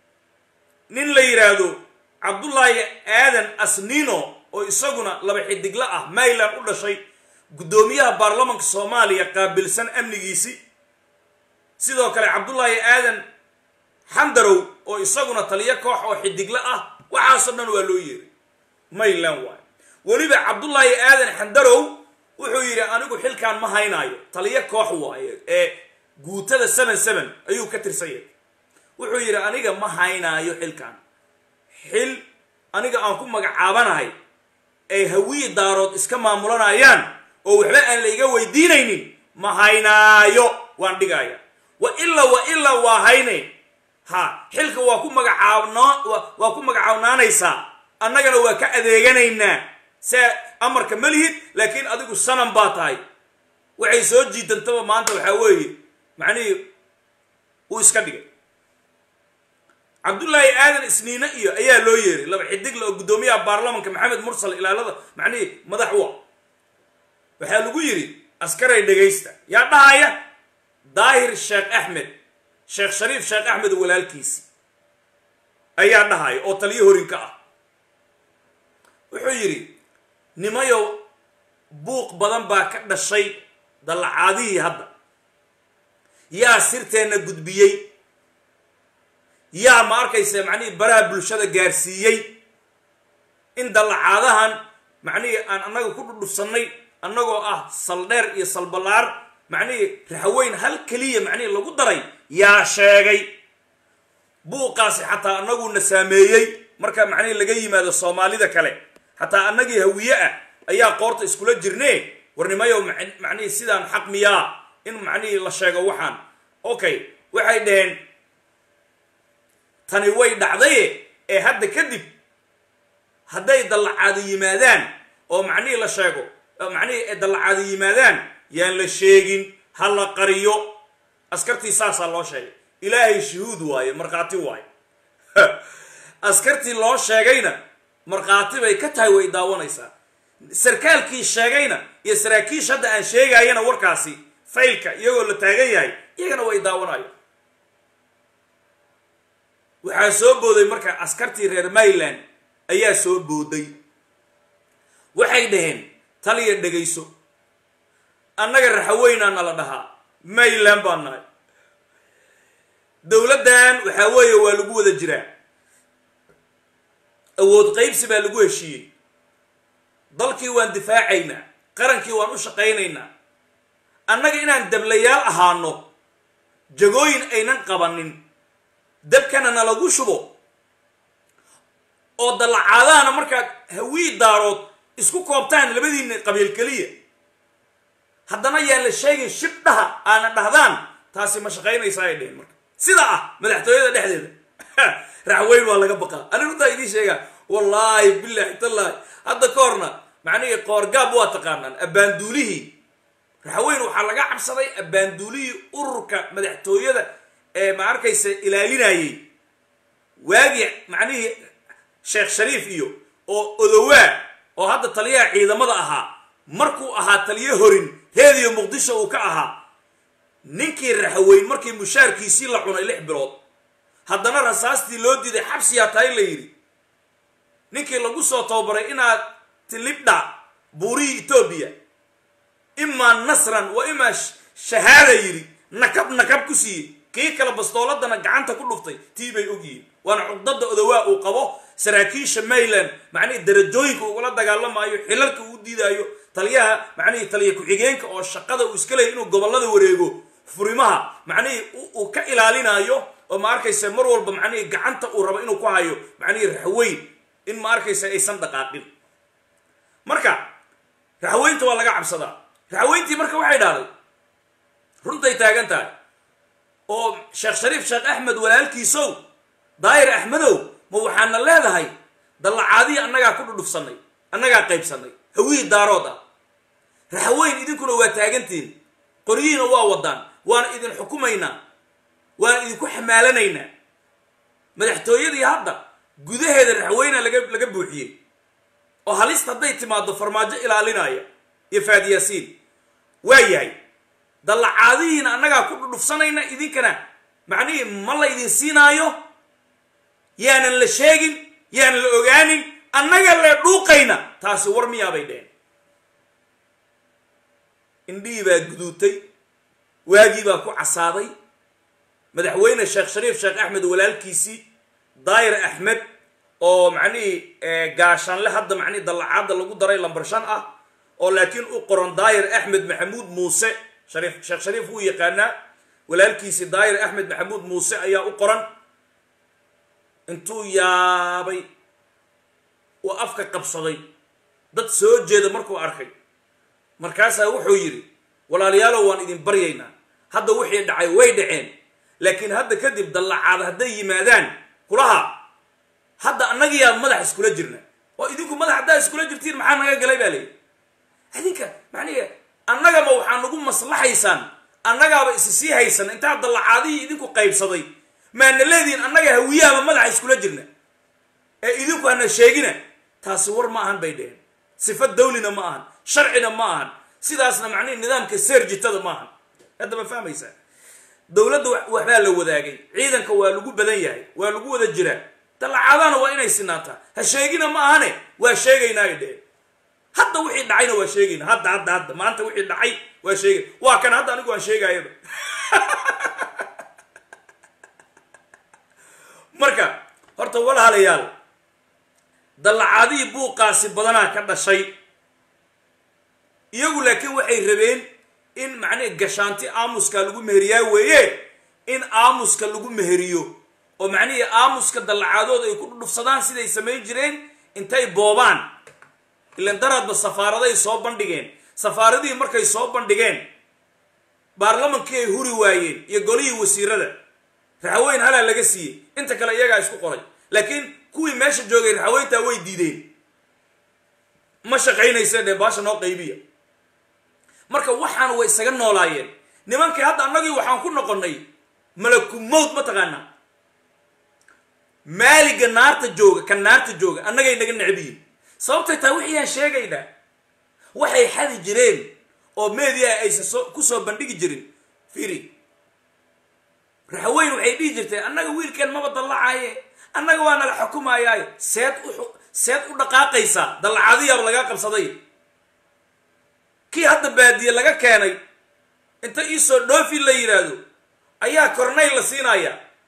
nin la yidhaahdo cabdullaahi aadan asnino oo isaguna laba xidigla ah mayland u dhashay guddoomiyaha baarlamanka soomaaliya qaabilsan amnigiisi sidoo kale cabdullaahi aadan xandarow oo isaguna taliyo koox oo xidigla ah waxaasoo dhan waa loo yeeray mayland waayo weliba cabdullaahi aadan xandarow wuxuu yidhi anigu xilkaan ma haynaayo taliyo koox waayo ee guutada seven seven ayuu ka tirsanyay wuxuu yidhi aniga ma haynaayo xilkan xil aniga aan ku magacaabanahay ay hawiyi daarood iska maamulanayaan oo waxba aan la iga weydiinaynin ma haynaayo waan dhigaya wa ilaa wa ilaa waa haynayn ha xilka waa ku magacaabno waa ku magacaabnaanaysaa annagana waa ka adeeganaynaa se amarka ma lihid laakiin adigu sanan baa tahay waxay soo jiidantaba maanta waxaa weeye macnihii uu iska dhigay cabdullaahi aadan isniine iyo ayaa loo yeeray laba xidigle oo guddoomiyaha baarlamanka maxamed mursal ilaalada macnihii madax u ah waxaa lagu yidhi askaray dhegaysta yaa dhahaya daahir sheekh axmed sheekh shariif sheekh axmed walaalkiisi ayaa dhahaya oo taliyo horinka ah wuxuu yidhi nimayow buuq badan baa ka dhashay dallacaadihii hadda yaa sirteenna gudbiyey yaa ma arkaysa macnihii baraha bulshada gaarsiiyey in dallacaadahan macnihii aan annaga ku dhudhufsannay annagoo ah saldheer iyo salballaar macnihii raxweyn hal keliya macnihii lagu daray yaa sheegay buuqaasi xataa annaguna saameeyey marka macnihii laga yimaado soomaalida kale xataa annagii hawiye ah ayaa qoorta iskula jirne warnimayow macnihii sidaan xaq miyaa in macnihii la sheego waxaan okay waxay dhaheen tani way dhacdaye ee hadda kadib hadday dallacaado yimaadaan oo macnihii la sheego macnihii ee dallacaado yimaadaan yaan la sheegin ha la qariyo askartii saasaa loo sheegay ilaahay shuhuud waaye markhaati waaye askartii loo sheegayna markhaati bay ka tahay way daawanaysaa sarkaalkii sheegayna iyo saraakiish hadda aan sheegaayana warkaasi faylka iyagoo la taagan yahay iyagana way daawanayo waxaa soo booday marka askartii reer mayland ayaa soo booday waxay dhaheen taliya dhegayso annaga raxaweynaana la dhahaa mayland baan nahay dowladdan waxaa weeye waa lagu wada jiraa awood qaybsi baa lagu heshiiyey dalkii waan difaacaynaa qarankii waan u shaqaynaynaa annaga inaan dablayaal ahaano jagooyin aynan qabanin dabkana nalagu shubo oo dallacaadaana markaad hawii daarood isku koobtaan labadiina qabiil keliya haddana yaan la sheegin shib dhaha aana dhahdaan taasi ma shaqaynaysa ay dheheen marka sida ah madaxtooyada dhexdeeda raxweyn waa laga baqaa ani runtaa idiin sheegaa wallaahi bilaahi tallaahi hadda ka horna macnihii qoorgaab waa taqaanaan abbaanduulihii raxweyn waxaa laga cabsaday abbaanduulihii ururka madaxtooyada ee ma arkaysa ilaalinayay waagii macnihii sheekh shariif iyo oo odowaa oo hadda taliyaha ciidamada ahaa markuu ahaa taliyo horin reediyo muqdisho uu ka ahaa ninkii raxweyn markii mushaarkiisii la cunay lix bilood haddana rasaastii loo diiday xabsiyaa tahay la yidhi ninkii lagu soo tababaray inaad tilibdha buurihii etoobiya imaa nasran wa imaa shahaada yidhi nakab nakab ku siiyey kii kale bastooladana gacanta ku dhuftay tii bay ogyihiin waana cugdada odawaa uu qabo saraakiisha mayland macnihii darajooyinka ugula dagaalamaayo xilalka uu diidaayo taliyaha macnihii taliya ku-xigeenka oo shaqada uu iska leeyay inuu gobollada wareego furimaha macnihii uu ka ilaalinaayo oo ma arkaysa mar walba macnihii gacanta uu rabo inuu ku hayo macnihii raxweyn in ma arkaysa aysan dhaqaaqin marka raxweynta waa laga cabsadaa raxweyntii marka waxay dhahday runtay taagan tahay oo sheekh shariif sheekh axmed walaalkiisow daayir axmedow ma waxaana leedahay dallacaadihii annagaa ku dhudhufsannay annagaa qaybsannay hawihii daarood ah raxweyn idinkuna waa taagantihin qoryihiina waa wadaan waana idin xukumaynaa waana idinku xamaalanaynaa madaxtooyadii hadda gudaheeda raxweyna laga laga buuxiyey oo halista hadday timaado farmaajo ilaalinaya iyo faadiyaasiin waa yahay dallacaadihiina annagaa ku dhudhufsanayna idinkana macnihii ma la ydin siinaayo yaanan la sheegin yaanan la ogaanin annaga le dhuuqayna taasi war miyaabay dheheen indhihii baa guduutay waagii baa ku casaaday madaxweyne sheekh shariif sheekh axmed walaalkiisii daayir axmed oo macnihii gaashaanle hadda macnihii dallacaadda lagu daray lambar shan ah oo laakiin u qoran daayir axmed maxamuud muuse shariif sheekh shariif wuu yaqaanaa walaalkiisii daayir axmed maxamuud muuse ayaa u qoran intuu yaabay uu afka qabsaday dad soo jeeda markuu arkay markaasaa wuxuu yidhi walaalayaalow waan idin baryaynaa hadda wixii dhacay way dhaceen laakiin hadda kadib dallacaad hadday yimaadaan kulaha hadda annagiyaa madax iskula jirna oo idinku madax haddaa iskula jirtiin maxaa naga galay baa layidhi idinka macnihi annagama waxaa nagu maslaxaysaan annagaaba isi sii haysan intaa dallacaadihii idinku qaybsaday maana leedihin annaga hawiyaaba madaxa iskula jirna ee idinku hana sheegina taasi war ma ahan bay dheheen sifa dawlina ma ahan sharcina ma ahan sidaasna macnihi nidaamka seerjitada ma ahan hadda ma fahmaysaa dowladda waxbaa la wadaagay ciidanka waa lagu badan yahay waa lagu wada jiraa dallacaadana waa inay sinaataa ha sheegina ma ahane waa sheegaynaa ay dheheen hadda wixii dhacayna waa sheegayna hadda hadda hadda maanta wixii dhacay waa sheegay waa kan hadda anigu waan sheegaayaba marka horta walaalayaal dallacaadihii buuqaasi badanaa ka dhashay iyagu laakiin waxay rabeen in macnihi gashaanti aamuska lagu meheriyaa weeye in aamuska lagu meheriyo oo macnihii aamuska dallacaadooda ay ku dhudhufsadaan siday samayn jireen intay boobaan ilan daraadba safaaraday soo bandhigeen safaaradihii markay soo bandhigeen baarlamankii ay huri waayeen iyo golihii wasiirada raxweyn halaa laga siiyey inta kale iyagaa isku qoray laakiin kuwii meesha joogay raxweyntaa way diideen ma shaqaynaysa dhee baasha noo qaybiya marka waxaan way isaga noolaayeen nimankii hadda annagii waxaan ku noqonnay malaku mowt ma taqaanaa maaliga naarta jooga ka naarta jooga annagay naga necbiyin sababtay tahay wixii aan sheegaynaa waxay xadi jireen oo media aysan soo ku soo bandhigi jirin fiiri raxweyn waxay dhihi jirtay annaga wiilkeen maba dallacaaye annaga waa nala xukumayaaye seed u seed u dhaqaaqaysaa dallacadiyaaba lagaa qabsaday kii hadda baadiye laga keenay inta iisoo dhoofi la yidhaahdo ayaa kornayl la siinayaa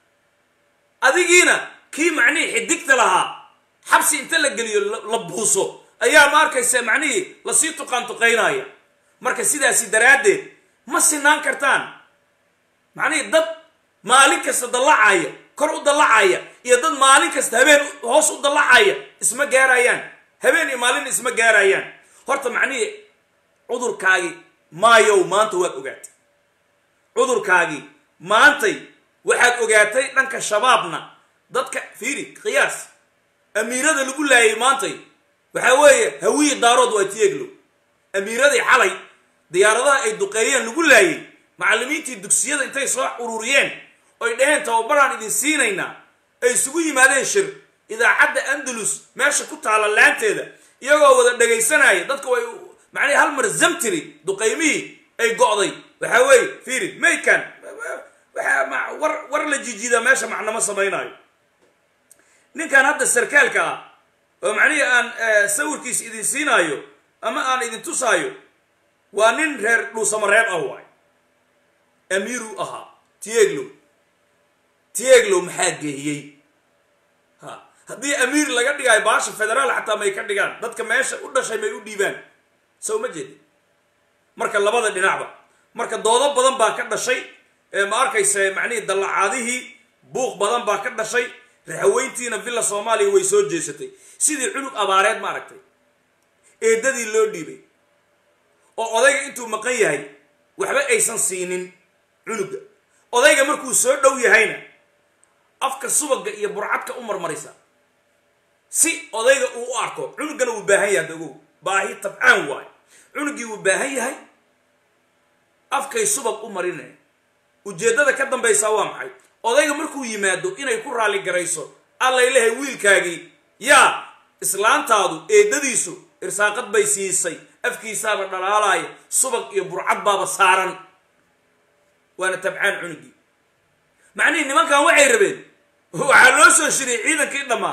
adigiina kii macnihii xidigta lahaa xabsi inta la geliyo la buuso ayaa ma arkaysa macnihii lasii tuqaan tuqaynaya marka sidaasi daraaddeed ma sinaan kartaan macnihii dad maalin kasta dallacaya kor u dallacaya iyo dad maalin kasta habeen hoos u dallacaya isma gaarayaan habeen iyo maalin isma gaarayaan horta macnihii cudurkaagii maayow maanta waad ogaatay cudurkaagii maantay waxaad ogaatay dhanka shabaabna dadka fiiri qiyaas amiirada lagu laayay maantay waxaa weeye hawiyi daarood waa tieglow amiiradii xalay diyaaradaha ay duqeeyeen lagu laayay macallimiintii dugsiyada intay soo ururiyeen oy dhaheen tababaraan idin siinaynaa ay isugu yimaadeen shir idaacadda andalus meesha ku taalla laanteeda iyagoo wada dhegaysanaya dadka way macnihi hal mar zamtiri duqaymihii ay go'day waxaa weeye fiiri maykan waxaa war war la jijiidaa meesha macnamo samaynaayo ninkan hadda sarkaalka ah oo macnihii aan sawirkiisa idin siinaayo ama aan idin tusaayo waa nin reer dhuusamareeb ah waay amiiru ahaa tieglow tieglow maxaa geeyey ha haddii amiir laga dhigaayo baasha federaal xataa may ka dhigaan dadka meesha u dhashay may u dhiibaan sow ma jeedi marka labada dhinacba marka doodo badan baa ka dhashay ma arkaysa macnihii dallacaadihii buuq badan baa ka dhashay raxaweyntiina villa soomaaliya way soo jeesatay sidii cunug abaareed ma aragtay eedadii loo dhiibay oo odayga intuu maqan yahay waxba aysan siinin cunuga odayga markuu soo dhow yahayna afka subaga iyo burcadka u marmaraysa si odayga uu u arko cunugana wuu baahan yahay dagow baahi tabcaan waayo cunugii wuu baahan yahay afkay subag u marinaya ujeeddada ka dambaysaa waa maxay odayga markuu yimaado inay ku raalli garayso allay lehay wiilkaagii yaa islaantaadu eedadiisu irsaaqad bay siisay afkiisaaba dhalaalaaya subag iyo burcad baaba saaran waana tabcaan cunugii macnihii nimankan waxay rabeen waxaa loo soo shiriyay ciidankii dhammaa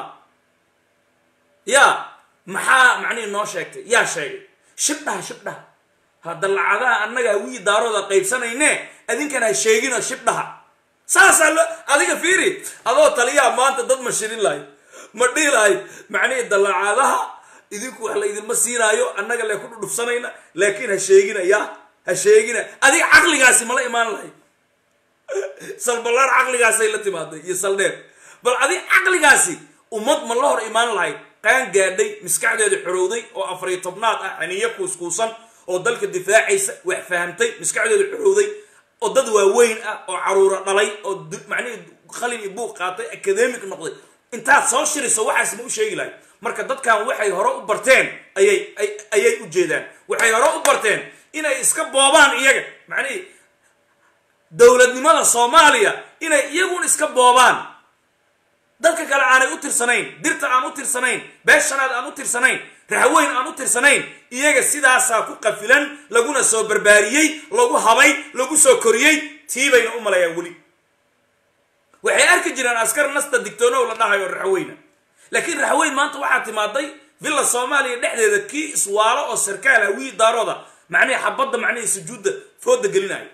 yaa maxaa macnihii noo sheegtay yaa sheegay shibdhaha shibdhaha ha dallacadaha annaga hawii daarooda qaybsanayne adinkana ha sheegino shibdhaha saasaa lo adiga fiiri adoo taliyaa maanta dad ma shirin lahayd ma dhihi lahayd macnihii dallacaadaha idinku wax la idinma siinaayo annaga le ku dhudhufsanayna laakiin ha sheegina ya ha sheegina adiga caqligaasi mala imaan lahayd salballaar caqligaasay la timaaday iyo saldheer bal adiga caqligaasi ummad ma la hor imaan lahayd qaan gaadhay maskaxdeeda xorowday oo afariyo tobnaad ah xaniyo kuuskuusan oo dalka difaacaysa wax fahamtay maskaxdeeda xorowday oo dad waaweyn ah oo caruura dhalay oo macnihii qalin iyo buuq qaatay academic noqday intaad soo shiriso waxaas ma u sheegi lahayd marka dadkan waxay hore u barteen ayay ayay u jeedaan waxay hore u barteen inay iska boobaan iyaga macnihii dowladnimada soomaaliya inay iyagun iska boobaan dadka kale aanay u tirsanayn dirta aan u tirsanayn beeshanaad aan u tirsanayn raxweyn aan u tirsanayn iyaga sidaasaa ku qafilan laguna soo barbaariyey lagu habay lagu soo koriyey tii bayna u malayaan weli waxay arki jireen askar nasta digtoonow la dhahayo raxweyna laakiin raxweyn maanta waxaa timaaday villa soomaaliya dhexdeeda kii iswaalo oo sarkaal hawii daarooda macnihii xabadda macnihii sujuudda fooda gelinayo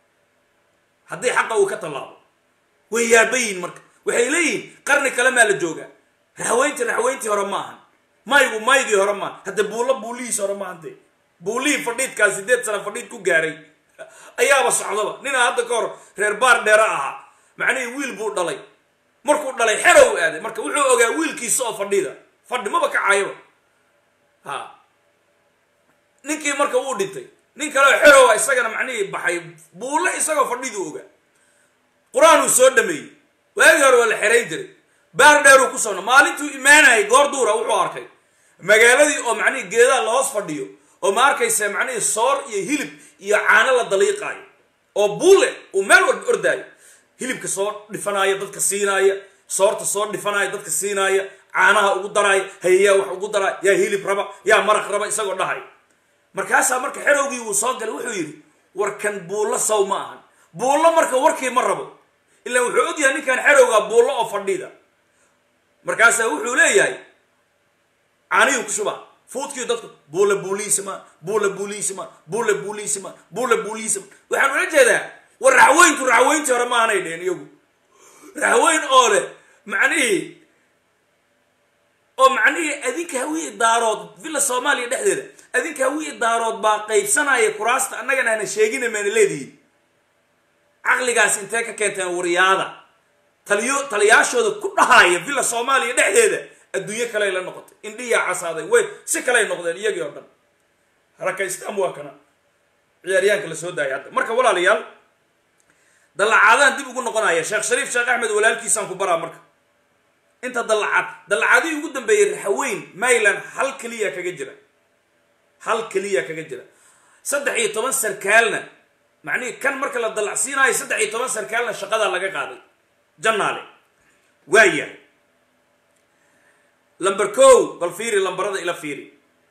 haddii xaqa uu ka tallaabo way yaabayiin marka waxay leeyihiin qarni kale maa la joogaa raxweyntii raxweyntii hore ma ahan maygu maygii hore maahan hadde buulla buulihiis hore maahante buullihii fadhiidkaa sideed sana fadhiid ku gaaray ayaaba socdaba ninaa hadda ka hor reer baar dheera ahaa macnihii wiil buu dhalay markuu dhalay xerow aaday marka wuxuu ogaa wiilkiisa oo fadhida fadhi maba kacayaba ha ninkii marka wuu dhintay nin kaleo xerowa isagana macnihii baxay buulle isagoo fadhiduu ogaa qur-aanuu soo dhameeyey waagii hore waa la xerayn jiray baar dheeruu ku socno maalintuu imaanayay goor duura wuxuu arkay magaaladii oo macnihii geedaha lahoos fadhiyo oo ma arkaysa macnihii soor iyo hilib iyo caano la daliiqaayo oo buule uu meel walba ordaayo hilibka soo dhifanaya dadka siinaaya soorta soo dhifanaya dadka siinaaya caanaha ugu daraaya hayayaa wax ugu daraaya yaa hilib raba yaa maraq raba isagoo dhahay markaasaa marka xerowgii uu soo galay wuxuu yidhi warkan buullo saw ma ahan buullo marka warkii ma rabo ilaa wuxuu ogyahay ninkan xerowgaa buullo oo fadhida markaasaa wuxuu leeyahay caanihii ku shubaa fuudkii dadku buule buuliisima buule buuliisima buule buuliisima buule buuliisima waxaan ula jeedaa war raxweyntu raxweyntii hore maahanay dheheen iyagu raxweyn oo leh macnihii oo macnihii adinka hawiye daarood villa soomaaliya dhexdeeda adinka hawiye daarood baa qaybsanaya kuraasta annagana ana sheegina maana leedihiin caqligaas intee ka keenteen wariyaada taliyo taliyaashooda ku dhahaya villa soomaaliya dhexdeeda adduunyo kaley la noqotay indhiyaa casaaday way si kaley noqdeen iyagii oo dhan harakaystaan waa kana ciyaaryahanka la soo daayay hadda marka walaalayaal dallacaadaan dib ugu noqonaya sheekh shariif sheekh axmed walaalkiisaan ku baraa marka inta dallacaad dallacaadihii ugu dambeeyey raxaweyn mayland hal keliya kaga jira hal keliya kaga jira saddex iyo toban sarkaalna macnihii kan marka la dallacsiinayo saddex iyo toban sarkaalna shaqadaa laga qaaday jannaale waayahay lamber kow bal fiiri lambarada ila fiiri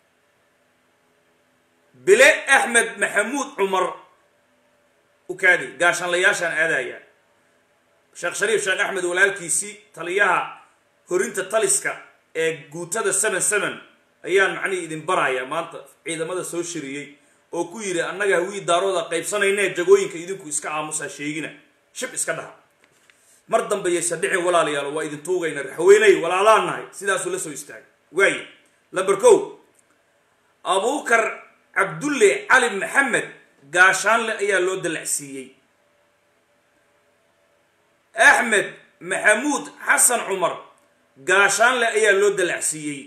bile axmed maxamuud cumar ukaadi gaashanlayaashaan aadaya sheekh shariif sheekh axmed walaalkiisii taliyaha horinta taliska ee guutada seven seven ayaan macnihii idin baraya maanta ciidamada soo shiriyey oo ku yidhi annaga hawii daarooda qaybsanaynee jagooyinka idinku iska aamusaa sheegina shib iska dhaha mar dambe yaysa dhicin walaalayaal waa idin tuugayna raxweyney walaalaan nahay sidaasuu la soo istaagay waaye lamber kow abuukar cabdulle cali maxamed gaashaanle ayaa loo dalacsiiyey axmed maxamuud xasan cumar gaashaanle ayaa loo dalacsiiyey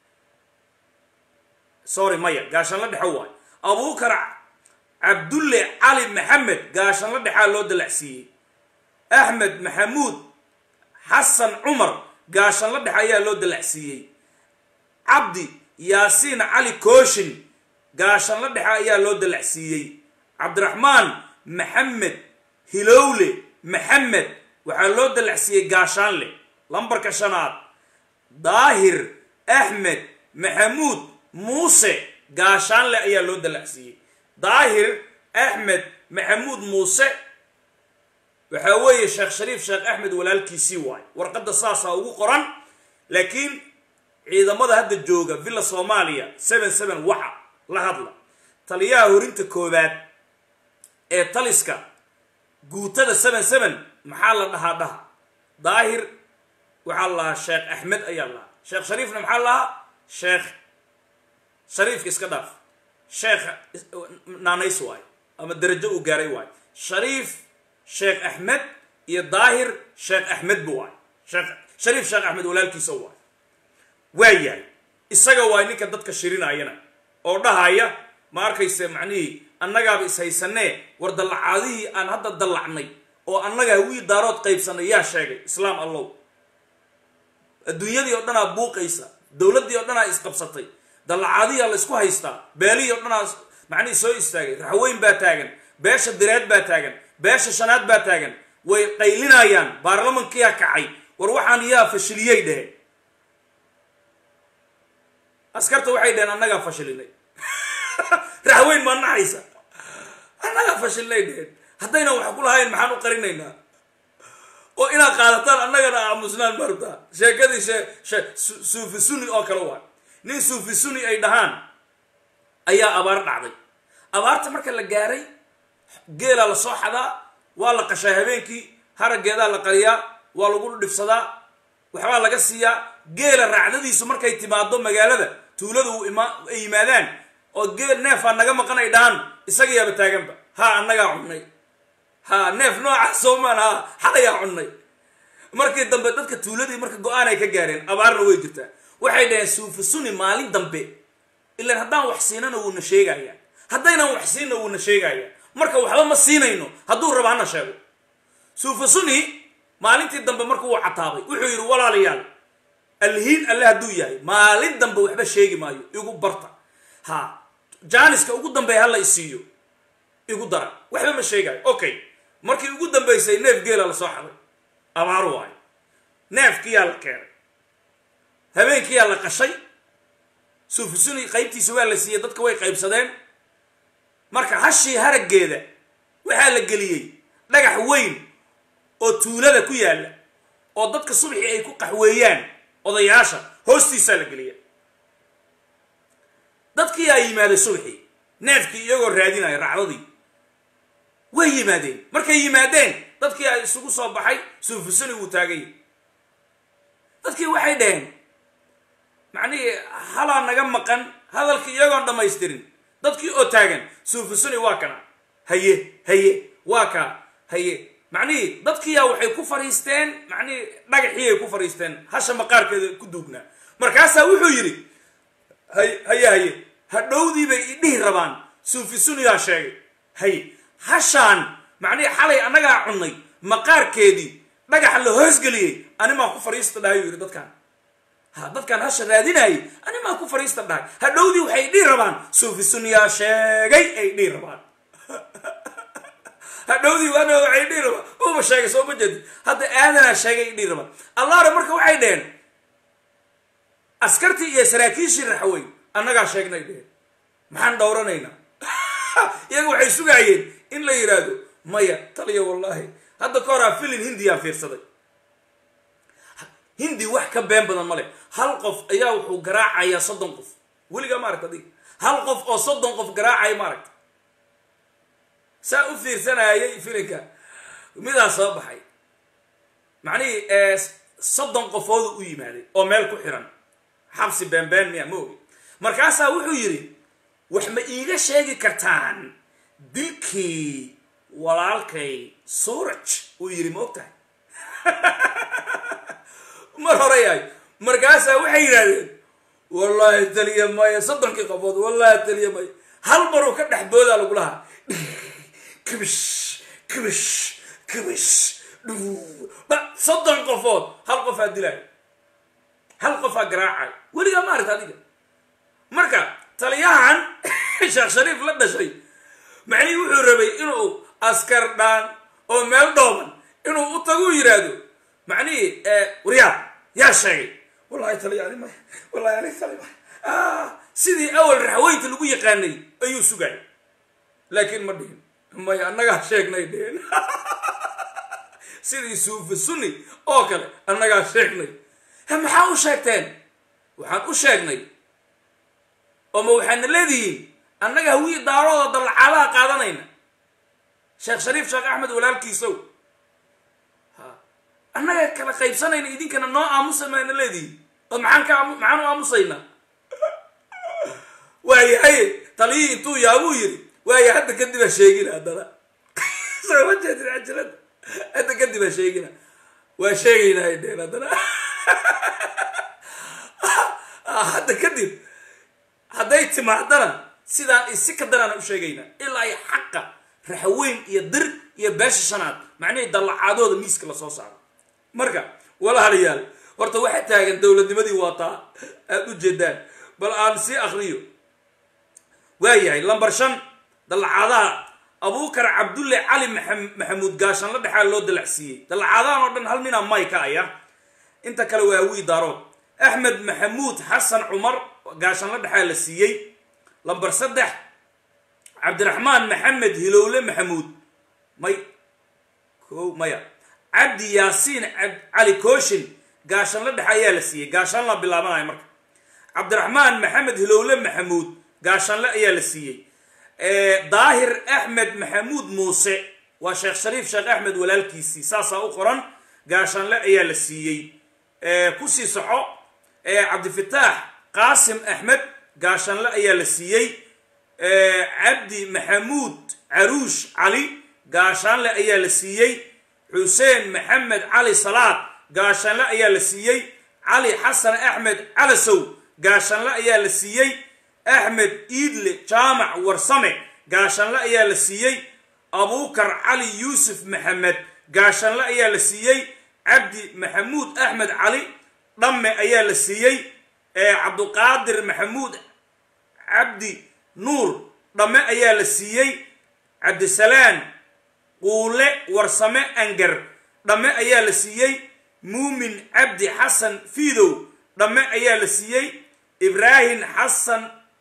sorry maya gaashaanle dhexo waay abuukar cabdulle cali maxamed gaashaanle dhexaa loo dalacsiiyey axmed maxamuud xasan cumar gaashaanle dhexe ayaa loo dalacsiiyey cabdi yaasiin cali kooshin gaashaanle dhexe ayaa loo dalacsiiyey cabdiraxmaan maxamed hilowle maxamed waxaa loo dalacsiiyey gaashaanle lambarka shanaad daahir axmed maxamuud muuse gaashaanle ayaa loo dalacsiiyey daahir axmed maxamuud muuse waxaa weeye sheekh shariif sheekh axmed walaalkiisii waay warqadda saasaa ugu qoran laakiin ciidamada hadda jooga villa soomaaliya seven seven waxa la hadla taliyaha horinta koowaad ee taliska guutada seven seven maxaa la dhahaa dhaha daahir waxaa la lahaa sheekh axmed ayaa lahaa sheekh shariifna maxaa lahaa sheekh shariifka iska dhaaf sheekh naanays waay ama darajo uu gaaray waay shariif sheekh axmed iyo daahir sheekh axmed bu waay sheekh shariif sheekh axmed walaalkiisa waay waa yahay isaga waay ninka dadka shirinayana oo dhahaya ma arkayse macnihii annagaaba ishaysanee war dallacaadihii aan hadda dallacnay oo annaga hawii daarood qaybsanay yaa sheegay islaam allow adduunyadii oo dhanaa buuqaysa dowladdii oo dhanaa isqabsatay dallacaadihiaa la isku haystaa beelihii o dhanaa macnihii soo istaagay raxweyn baa taagan beesha direed baa taagan beesha shanaad baa taagan way qaylinayaan baarlamankiyaa kacay war waxaan yaa fashiliyey dheheen askarta waxay dheheen annagaa fashilinay raxweyn maa naxaysa annagaa fashilnay dheheen haddaynan wax ku lahayn maxaan u qarinaynaa oo inaad qaadataan annagana aamusnaan martaa sheekadii shee suufi suni oo kale waa nin suufi suni ay dhahaan ayaa abaar dhacday abaarta marka la gaaray geelaa la soo xadaa waa la qashaa habeenkii haraggeedaa la qariyaa waa lagu dhibsadaa waxbaa laga siiyaa geela raacdadiisu markay timaado magaalada tuulada uu ima ay yimaadaan oo geel neefaa naga maqan ay dhahaan isagayaaba taaganba haa annagaa cunnay ha neef noocaas soomaan ha xalayaa cunnay markii dambe dadka tuuladii marka go-aan ay ka gaareen abaarna way jirtaa waxay dhaheen suufi suni maalin dambe ilaan haddaan wax siinana wuuna sheegaya haddaynan wax siinna wuuna sheegaya marka waxba ma siinayno hadduu raba hana sheego suufi suni maalintii dambe marka wuu cataabay wuxuu yidhi walaalayaal alhiin alle hadduu yahay maalin dambe waxba sheegi maayo igu barta ha jaaniska ugu dambeeya hala isiiyo igu dara waxba ma sheegayo okay markii ugu dambaysay neef geela la soo xaday abaar waayo neefkiyaa la keenay habeenkiyaa la qashay suufisuni qaybtiisa waa la siiyey dadka way qaybsadeen marka hashii haraggeeda waxaa la geliyey dhagax weyn oo tuulada ku yaalla oo dadka subxii ay ku qaxweeyaan odayaasha hoostiisaa la geliya dadkii aa yimaaday subxii neefkii iyagoo raadinaya racdadii way yimaadeen markay yimaadeen dadkii ay isugu soo baxay suufisuni wuu taagay dadkii waxay dhaheen macnihii halaa naga maqan hadalkii iyagoon dhammaystirin dadkii oo taagan suufusuni waa kana haye haye waa kaa haye macnihii dadkiiyaa waxay ku fadhiisteen macnihii dhagaxii ay ku fadhiisteen hasha maqaarkeeda ku duugnaa markaasaa wuxuu yidhi hay haye haye hadhowdii bay idhihi rabaan suufisuniyaa sheegay haye hashaan macnihii xalay annagaa cunnay maqaarkeedii dhagaxa la hoosgeliyey animaa ku fadhiista dhahay yuu yidhi dadkaan ha dadkaan hasha raadinayay animaa ku fadhiista dhahay hadhowdii waxay dhihi rabaan suufisuniyaa sheegay ay dhihi rabaan hadhowdii waana waxay dhihi rabaan uba sheegay soo ma jeedi hadda aadanaa sheegay dhihi rabaan allaare marka waxay dheheen askartii iyo saraakiishii raxwey annagaa sheegnay dheheen maxaan dhowranaynaa iyaga waxay sugaayeen in la yidhaahdo maya taliya wallaahi hadda ka horaa filin hindiyaan fiirsaday hindi wax ka been badan male hal qof ayaa wuxuu garaacayaa soddon qof weligaa ma aragta adiga hal qof oo soddon qof garaacaya ma aragta saa u fiirsanayay filinka midaa soo baxay macnihii soddon qofoodu u yimaaday oo meel ku xiran xabsi beenbeen miya ma ogi markaasaa wuxuu yidhi wax ma iiga sheegi kartaan dilkii walaalkay suuraj uu yidhi ma og tahay mar hore yahay markaasaa waxay yidhahdeen wallaahi taliya maya soddonkii qofood wallahi taliya maya hal maruu ka dhex boodaa lagu lahaa kibish kibish kibish soddon qofood hal qofaa dilaayo hal qofaa garaacay weligaa ma aragta adiga marka taliyahan sheekh shariif la dhashay macnihii wuxuu rabay inuu askar dhaan oo meel dhooban inuu u tagu yidhaahdo macnihii waryaa yaa sheegay wallahi taliya ani maya wallahi ani tali maya sidii awal raxweynta lagu yaqaanay ayuu sugay laakiin ma dhihin maya annagaa sheegnay dhihin sidii suufi sunni oo kale annagaa sheegnay maxaa u sheegteen waxaan u sheegnay oo ma waxaadna leedihiin annaga hawii daarooda dallacaadaha qaadanayna sheekh shariif sheekh axmed walaalkiisow annaga kala qaybsanayna idinkana noo aamusa maana leedihiin oo maxaan ka maxaan u aamusaynaa waayahay taliyii intuu yaabuu yidhi waaya hadda kadib ha sheegina haddana soo ma jeedin cajalada hadda kadib ha sheegina waa sheegaynaa ay dheen haddana hadda kadib hadday timaadana sidaan isi ka daraana u sheegaynaa ilaa ay xaqa raxweyn iyo dir iyo beesha shanaad macnihii dallacaadooda miiska lasoo saaro marka walaalayaal horta waxaa taagan dowladnimadii waataa aada u jeedaan bal aan sii akriyo waayahay lambar shan dallacaadaha abuukar cabdulle cali maxamuud gaashan la dhexaa loo dalacsiiyey dallacaadahan oo dhan hal ninaa may ka aya inta kale waa hawii daarood axmed maxamuud xasan cumar gaashan la dhexaa la siiyey lambar saddex cabdiraxmaan maxamed hilowle maxamuud may ko maya cabdi yaasiin cali kooshin gaashan la dhexe ayaa la siiyey gaashanla bilaabanayo marka cabdiraxmaan maxamed hilowle maxamuud gaashanle ayaa la siiyey daahir axmed maxamuud muuse waa sheekh shariif sheekh axmed walaalkiisii saasaa u qoran gaashanle ayaa la siiyey kusii soco cabdifitaax qaasim axmed gaashanle ayaa la siiyey cabdi maxamuud caruush cali gaashaanle ayaa la siiyey xuseen maxamed cali salaad gaashanle ayaa la siiyey cali xasan axmed calasow gaashanle ayaa la siiyey axmed iidle jaamac warsame gaashanle ayaa la siiyey abuukar cali yuusuf maxamed gaashanle ayaa la siiyey cabdi maxamuud axmed cali dhamme ayaa la siiyey cabduqaadir maxamuud cabdi nuur dhamme ayaa la siiyey cabdisalaan quule warsame angar dhamme ayaa la siiyey muumin cabdi xasan fiidow dhamme ayaa la siiyey ibraahim xasan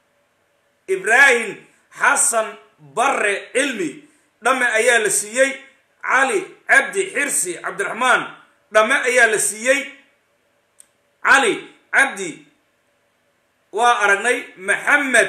ibraahim xasan barre cilmi dhamme ayaa la siiyey cali cabdi xirsi cabdiraxmaan dhamme ayaa la siiyey cali cabdi waa aragnay maxamed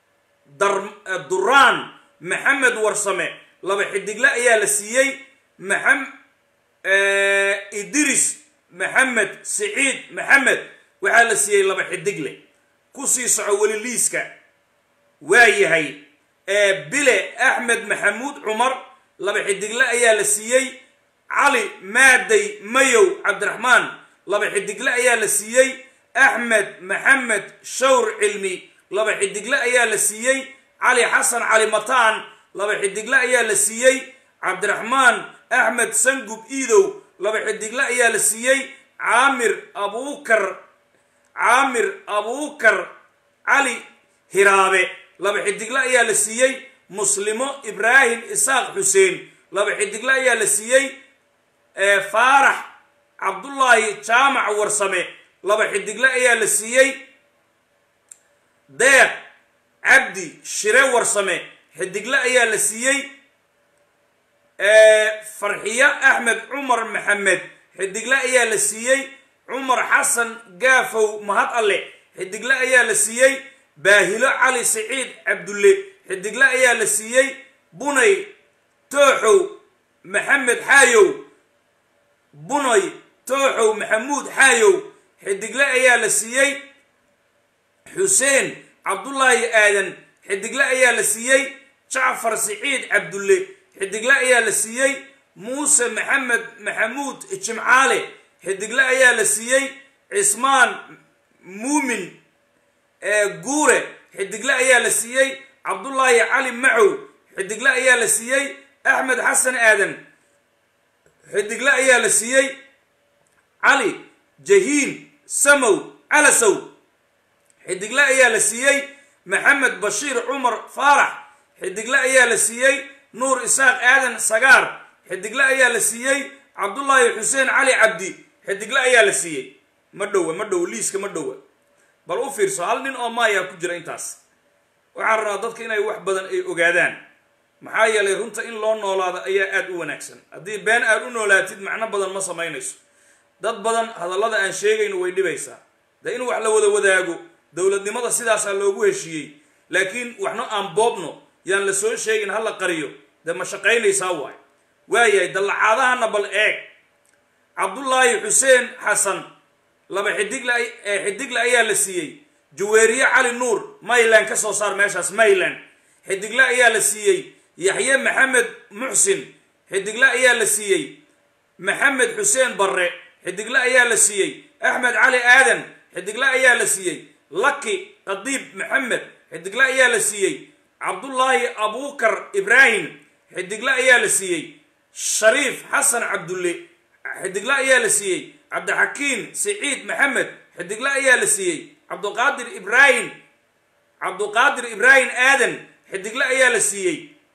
duraan maxamed warsame laba xidigle ayaa la siiyey maxam idris maxamed siciid maxamed waxaa la siiyey laba xidigle kusii soco weli liiska waa yahay bile axmed maxamuud cumar laba xidigle ayaa la siiyey cali maaday mayow cabdiraxmaan laba xidigle ayaa la siiyey axmed maxamed shawr cilmi laba xidigle ayaa la siiyey cali xasan cali mataan laba xidigle ayaa la siiyey cabdiraxmaan axmed sangub iidow laba xidigle ayaa la siiyey caamir abuukar caamir abuukar cali hiraabe laba xidigle ayaa la siiyey muslimo ibraahim isaaq xuseen laba xidigle ayaa la siiyey faarax cabdullaahi jaamac warsame laba xidigle ayaa la siiyey deeq cabdi shire warsame xidigle ayaa la siiyey farxiyo axmed cumar maxamed xidigle ayaa la siiyey cumar xasan gaafow mahad alle xidigle ayaa la siiyey baahilo cali siciid cabdulle xidigle ayaa la siiyey bunay tooxow maxamed xaayow bunay tooxow maxamuud xaayow xidigle ayaa la siiyey xuseen cabdullaahi aadan xidigle ayaa la siiyey jacfar siciid cabdulle xidigle ayaa la siiyey muuse maxamed maxamuud jimcaale xidigle ayaa la siiyey cismaan muumin guure xidigle ayaa la siiyey cabdullaahi cali macow xidigle ayaa la siiyey axmed xasan aadan xidigle ayaa la siiyey cali jahiin samow calasow xidigle ayaa la siiyey maxamed bashiir cumar faarax xidigle ayaa la siiyey nuur isaaq aadan sagaar xidigle ayaa la siiyey cabdullaahi xuseen cali cabdi xidigle ayaa la siiyey ma dhowa ma dhowa liiska ma dhowa bal u fiirso hal nin oo maayaa ku jira intaas waxaan rabaa dadka inay wax badan ay ogaadaan maxaa yeelay runta in loo noolaado ayaa aada u wanaagsan haddii been aad u noolaatid macno badan ma samaynayso dad badan hadallada aan sheegayno way dhibaysaa de in wax la wada wadaago dowladnimada sidaasaa loogu heshiiyey laakiin waxna aan boobno yaan la soo sheegin ha la qariyo dee ma shaqaynaysaa waay waayahay dallacaadahana bal eeg cabdullaahi xuseen xasan laba xidigle xidigle ayaa la siiyey jaweeriye cali nuur mayland ka soo saar meeshaas mayland xidigle ayaa la siiyey yaxye maxamed muxsin xidigle ayaa la siiyey maxamed xuseen barre xidigle ayaa la siiyey axmed cali aadan xidigle ayaa la siiyey laki qadiib maxamed xidigle ayaa la siiyey cabdullaahi abuukar ibraahim xidigle ayaa la siiyey shariif xasan cabdulle xidigle ayaa la siiyey cabdixakiim siciid maxamed xidigle ayaa la siiyey cabduqaadir ibraahim cabduqaadir ibraahim aadan xidigle ayaa la siiyey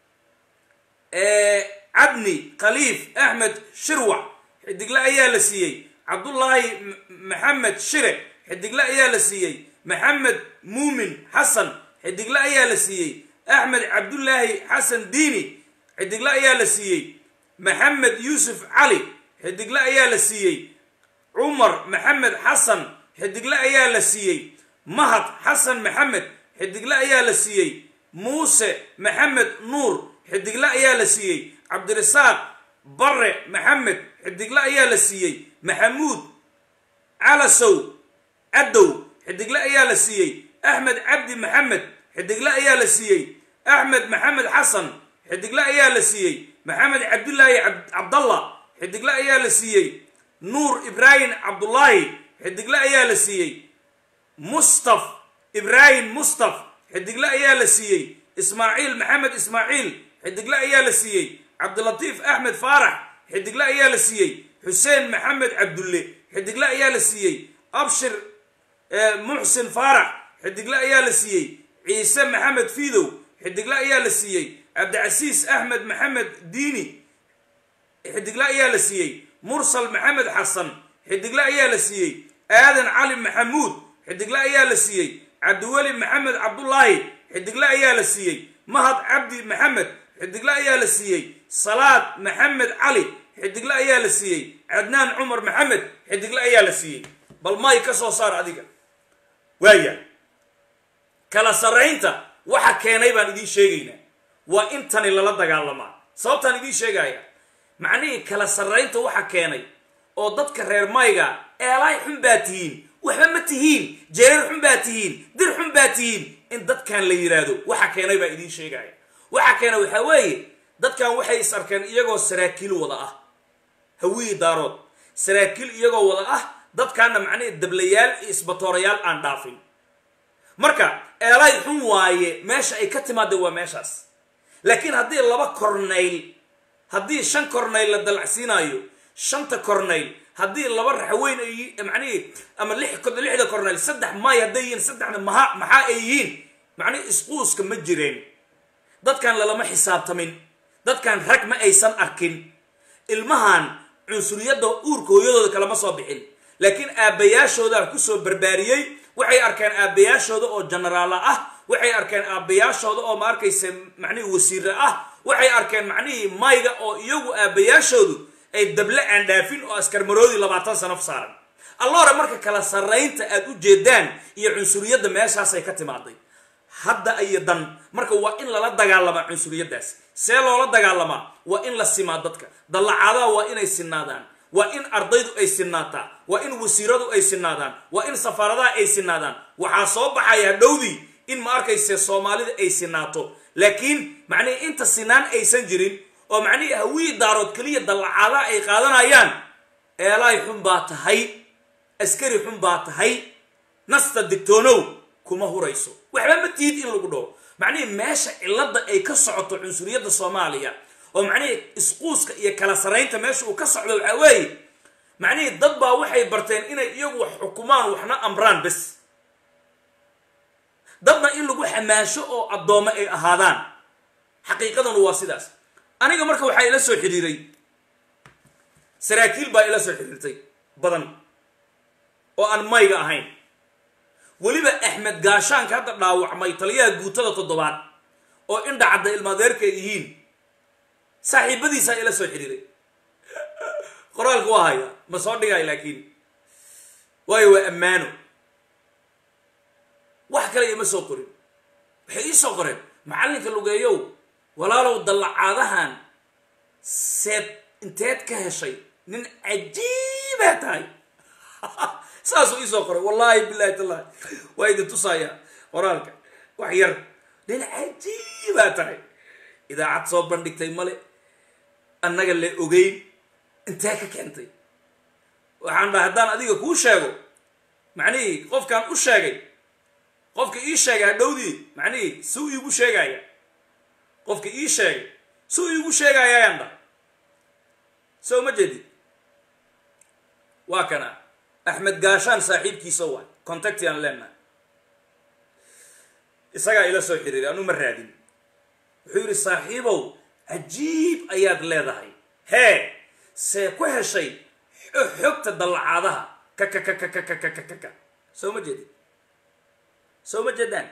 cabni khaliif axmed shirwac xidigle ayaa la siiyey cabdullaahi maxamed shire xidigle ayaa la siiyey maxamed muumin xasan xidigle ayaa la siiyey axmed cabdullaahi xasan diini xidigle ayaa la siiyey maxamed yuusuf cali xidigle ayaa la siiyey cumar maxamed xasan xidigle ayaa la siiyey mahad xasan maxamed xidigle ayaa la siiyey muuse maxamed nuur xidigle ayaa la siiyey cabdirasaaq barre maxamed xidigle ayaa la siiyey maxamuud calasow cadow xidigle ayaa la siiyey axmed cabdi maxamed xidigle ayaa la siiyey axmed maxamed xasan xidigle ayaa la siiyey maxamed cabdulaahi cabdallah xidigle ayaa la siiyey nuur ibraahim cabdullaahi xidigle ayaa la siiyey mustaf ibraahim mustaf xidigle ayaa la siiyey ismaaciil maxamed ismaaciil xidigle ayaa la siiyey cabdilatiif axmed faarax xidigle ayaa la siiyey xuseen maxamed cabdulle xidigle ayaa la siiyey abshir muxsin faarax xidigle ayaa la siiyey ciise maxamed fiidow xidigle ayaa la siiyey cabdicasiis axmed maxamed diini xidigle ayaa la siiyey mursal maxamed xasan xidigle ayaa la siiyey aadan cali maxamuud xidigle ayaa la siiyey cabdiweli maxamed cabdullaahi xidigle ayaa la siiyey mahad cabdi maxamed xidigle ayaa la siiyey salaad maxamed cali xidigle ayaa la siiyey cadnaan cumar maxamed xidigle ayaa la siiyey bal may ka soo saar adiga waaya kala sarraynta waxa keenay baan idiin sheegaynaa waa intani lala dagaalamaa sababtaan idiin sheegaya macnihii kala sarraynta waxa keenay oo dadka reer mayga eelaay xun baa tihiin waxba ma tihiin jeerar xun baa tihiin dir xun baa tihiin in dadkan la yidhaahdo waxa keenay baa idiin sheegaya waxa keena waxaa weeye dadkan waxay is arkeen iyagoo saraakiil wada ah hawiyi daarood saraakiil iyagoo wada ah dadkaana macnihii dablayaal iyo isbatoorayaal aan dhaafin marka eelaay xun waaye meesha ay ka timaada waa meeshaas laakiin haddii laba kornayl haddii shan kornayl la dalacsiinaayo shanta kornayl haddii laba raxweyn ay macnihii ama lixda kornayl saddex maay hadday yihiin saddexna maha maxaa ay yihiin macnihi isquuska ma jireen dadkan lalama xisaabtamin dadkan rag ma aysan arkin ilmahan cunsuriyadda uurka hooyadooda kalama soo bixin laakiin aabbayaashoodaa kusoo barbaariyey waxay arkeen aabbayaashooda oo jenaraala ah waxay arkeen aabbayaashooda oo ma arkaysa macnihii wasiire ah waxay arkeen macnihii mayga oo iyagu aabbayaashoodu ay dable aan dhaafin oo askarmaroodii labaatan sano saaran alloore marka kala sarraynta aad u jeedaan iyo cunsuriyadda meeshaasay ka timaaday hadda iyo dan marka waa in lala dagaalamaa cunsuriyaddaas see loola dagaalamaa waa in la simaa dadka dallacaadaha waa inay sinaadaan waa in ardaydu ay sinaataa waa in wasiiradu ay sinaadaan waa in safaaradaha ay sinaadaan waxaa soo baxaya hadhowdii in ma arkayse soomaalida ay sinaato laakiin macnihii inta sinaan aysan jirin oo macnihii hawii daarood keliya dallacaadaha ay qaadanayaan eelaay xun baa tahay askari xun baa tahay nasta digtoonow kuma hurayso waxba ma tiid in lagu dhaho macnihii meesha cilladda ay ka socoto cunsuriyadda soomaaliya oo macnihii isquuska iyo kala saraynta meesha uu ka socdo waxaa weeye macnihii dad baa waxay barteen inay iyagu wax xukumaan waxna amraan bes dadna in lagu xamaasho oo addoommo ay ahaadaan xaqiiqadanu waa sidaas aniga marka waxaa ila soo xidhiiray saraakiil baa ila soo xidhiirtay badan oo aan mayga ahayn weliba axmed gaashaanka hadda dhaawacmay taliyaha guutada toddobaad oo indha cadda ilmaadeerka ay yihiin saaxiibadiisaa ila soo xidhiiray qoraalka waa haya ma soo dhigay laakiin waayo waa ammaano wax kale ima soo qorin waxay ii soo qoreen macallinka lugeeyow walaalow dallacaadahan seed inteed ka heshay nin cajiibaa tahay saasuu ii soo qoray wallaahi bilahi tallahi waa idin tusayaa qoraalka wax yar nin cajiibaa tahay idaacad soo bandhigtay male annaga la ogeyn intee ka keentay waxaan dhaha haddaan adiga kuu sheego macnihii qofkaan u sheegay qofka ii sheegay hadhowdii macnihii suu iigu sheegaya qofka ii sheegay suu iigu sheegaya ayaan dhaha soo ma jeedid waa kana axmed gaashaan saaxiibkiisa waay contacti aan leenahay isagaa ila soo xiriiray anu ma raadin wuxuu yidhi saaxiibow cajiib ayaad leedahay hee see ku heshay xogta dallacaadaha kakakakakakakakaka soo ma jeedid soo ma jeedaan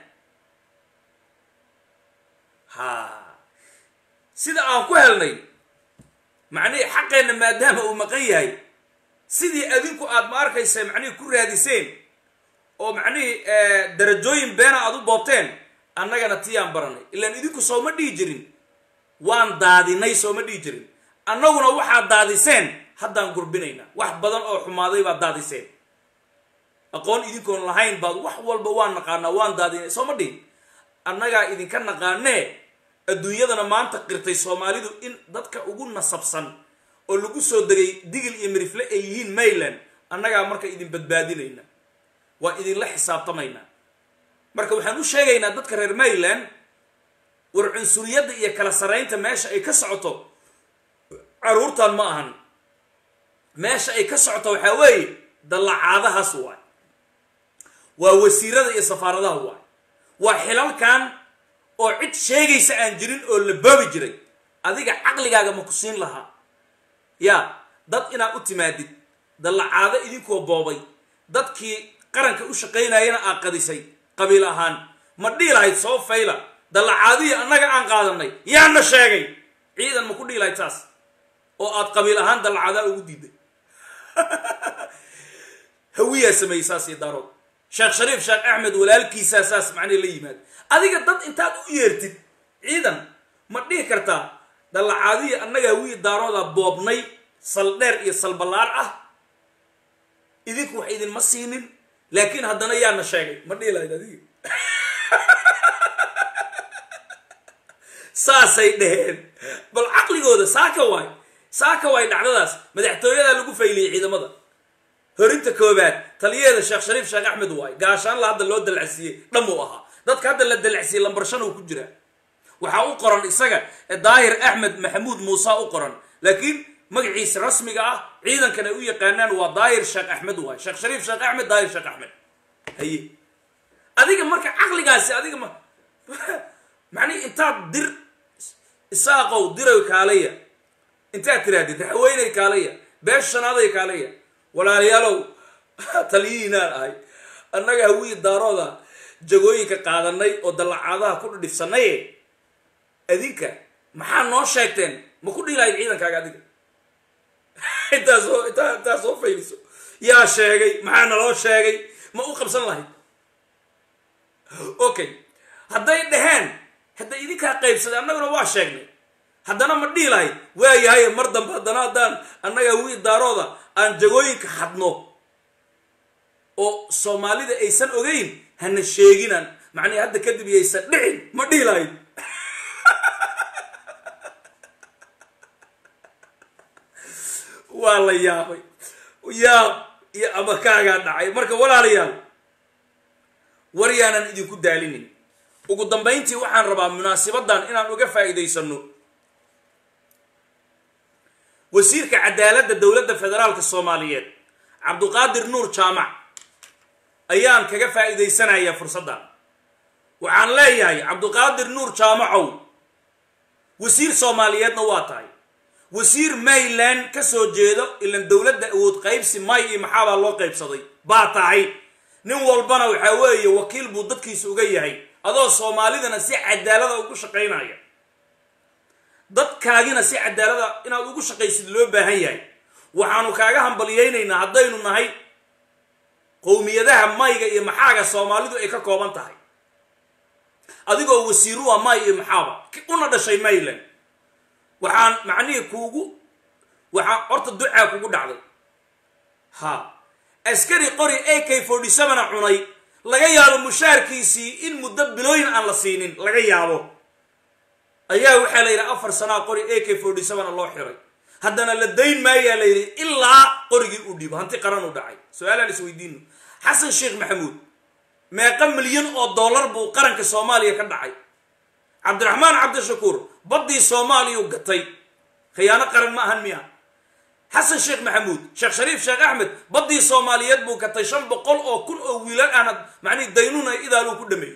ha sida aan ku helnay macnihii xaqeenna maadaama uu maqan yahay sidii adinku aad ma arkaysa macnihii ku raadiseen oo macnihii darajooyin beena aad u boobteen annagana tiyaan baranay ilaan idinku sooma dhihi jirin waan daadinay sooma dhihi jirin annaguna waxaad daadiseen haddaan gurbinaynaa wax badan oo xumaaday baad daadiseen aqoon idinkoon lahayn baad wax walba waan naqaanaa waan daadinay sooma dhihin annagaa idinka naqaanee adduunyadana maanta qirtay soomaalidu in dadka ugu nasabsan oo lagu soo degay digil iyo mirifle ay yihiin mayland annagaa marka idin badbaadinayna waa idinla xisaabtamaynaa marka waxaan u sheegaynaa dadka reer mayland war cunsuriyadda iyo kala saraynta meesha ay ka socoto caruurtan ma ahan meesha ay ka socoto waxaa weeye dallacaadahaas waay waa wasiirada iyo safaaradaha waay waa xilalkan oo cid sheegaysa aan jirin oo la boobi jiray adiga caqligaaga ma ku siin lahaa yaa dad inaad u timaadid dallacaado idinkoo boobay dadkii qaranka u shaqaynayana aad qadisay qabiil ahaan ma dhihi lahayd soo fayla dallacaadihii annaga aan qaadanay yaana sheegay ciidan ma ku dhihi lahayd saas oo aad qabiil ahaan dallacaadaa ugu diiday hawiyaa sameeyey saas iyo daarood sheekh shariif sheekh axmed walaalkiisaa saas macnii la yimaado adiga dad intaad u yeertid ciidan ma dhihi kartaa dallacaadihii annaga hawiyi daarooda boobnay saldheer iyo salballaar ah idinku wax idinma siinin laakiin haddana yaana sheegay ma dhihi lahayd adiga saasay dheheen bal caqligooda saaka waay saaka waay dhacdadaas madaxtooyadaa lagu fayliyey ciidamada horinta koobaad taliyaheeda sheekh shariif sheekh axmed waay gaashaanla hadda loo dalacsiiyey dhamuu ahaa dadka hadda la dalacsiiyey lambar shan uu ku jiraa waxaa u qoran isaga daahir axmed maxamuud muuse u qoran laakiin magaciisa rasmiga ah ciidankan ay u yaqaanaan waa daahir sheekh axmed waay sheekh shariif sheekh axmed daahir sheekh axmed haye adiga marka caqligaasi adiga ma macnihi intaad dir isaaqow diray kaalaya intaad tirahdid raxweyney kaalaya beesha shanaaday kaalaya walaalayaalow taliyihiinaan ahay annaga hawii daarooda jagooyinka qaadanay oo dallacaadaha ku dhidhifsanaye adinka maxaa noo sheegteen ma ku dhiilahayd ciidankaaga adiga intaasoo intaa intaa soo fayliso yaa sheegay maxaa naloo sheegay ma u qabsan lahayd okay hadday dhaheen hadday idinkaa qaybsaday annaguna waa sheegnay haddana ma dhihi lahayd waayahay mar dambe haddana haddaan annaga wii daarooda aan jagooyinka hadno oo soomaalida aysan ogeyn hana sheeginaan macnii hadda kadib yaysan dhicin ma dhihi lahayd waa la yaabay yaab iyo amakaagaa dhacay marka walaalayaal war yaanan idinku daalinin ugu dambayntii waxaan rabaa munaasibadan inaan uga faa'iidaysano wasiirka cadaaladda dowladda federaalka soomaaliyeed cabduqaadir nuur jaamac ayaan kaga faa'iidaysanayaa fursaddan waxaan leeyahay cabduqaadir nuur jaamacow wasiir soomaaliyeedna waa tahay wasiir mayland ka soo jeedo ilan dowladda awood qaybsi may iyo maxaabaa loo qaybsaday baa tahay nin walbana waxaa weeye wakiil buu dadkiisa uga yahay adoo soomaalidana si cadaalada ugu shaqaynaya dadkaagina si cadaalada inaad ugu shaqaysid loo baahan yahay waxaanu kaaga hambalyaynaynaa haddaynu nahay qowmiyadaha mayga iyo maxaaga soomaalidu ay ka kooban tahay adigoo wasiiru a may iyo maxaaba una dhashay mayland waxaan macnihii kuugu waxaa horta ducaa kugu dhacday ha askari qori a k forty sevena cunay laga yaabo mushaarkiisii in muddo bilooyin aan la siinin laga yaabo ayaa waxaa la yidhi afar sanaa qori a k forty sevena loo xiray haddana la dayn maayaa la yidhi ilaa qorigii uu dhiibo hanti qaran u dhacay su-aalaan isweydiino xasan sheekh maxamuud meeqa milyan oo dollar buu qaranka soomaaliya ka dhacay cabdiraxmaan cabdishakuur baddii soomaaliyau gatay khiyaano qaran ma ahan miya xasan sheekh maxamuud sheekh shariif sheekh axmed baddii soomaaliyeed buu gatay shan boqol oo kun oo wiilal ahna macnihi daynuna idaaluu ku dhameeyey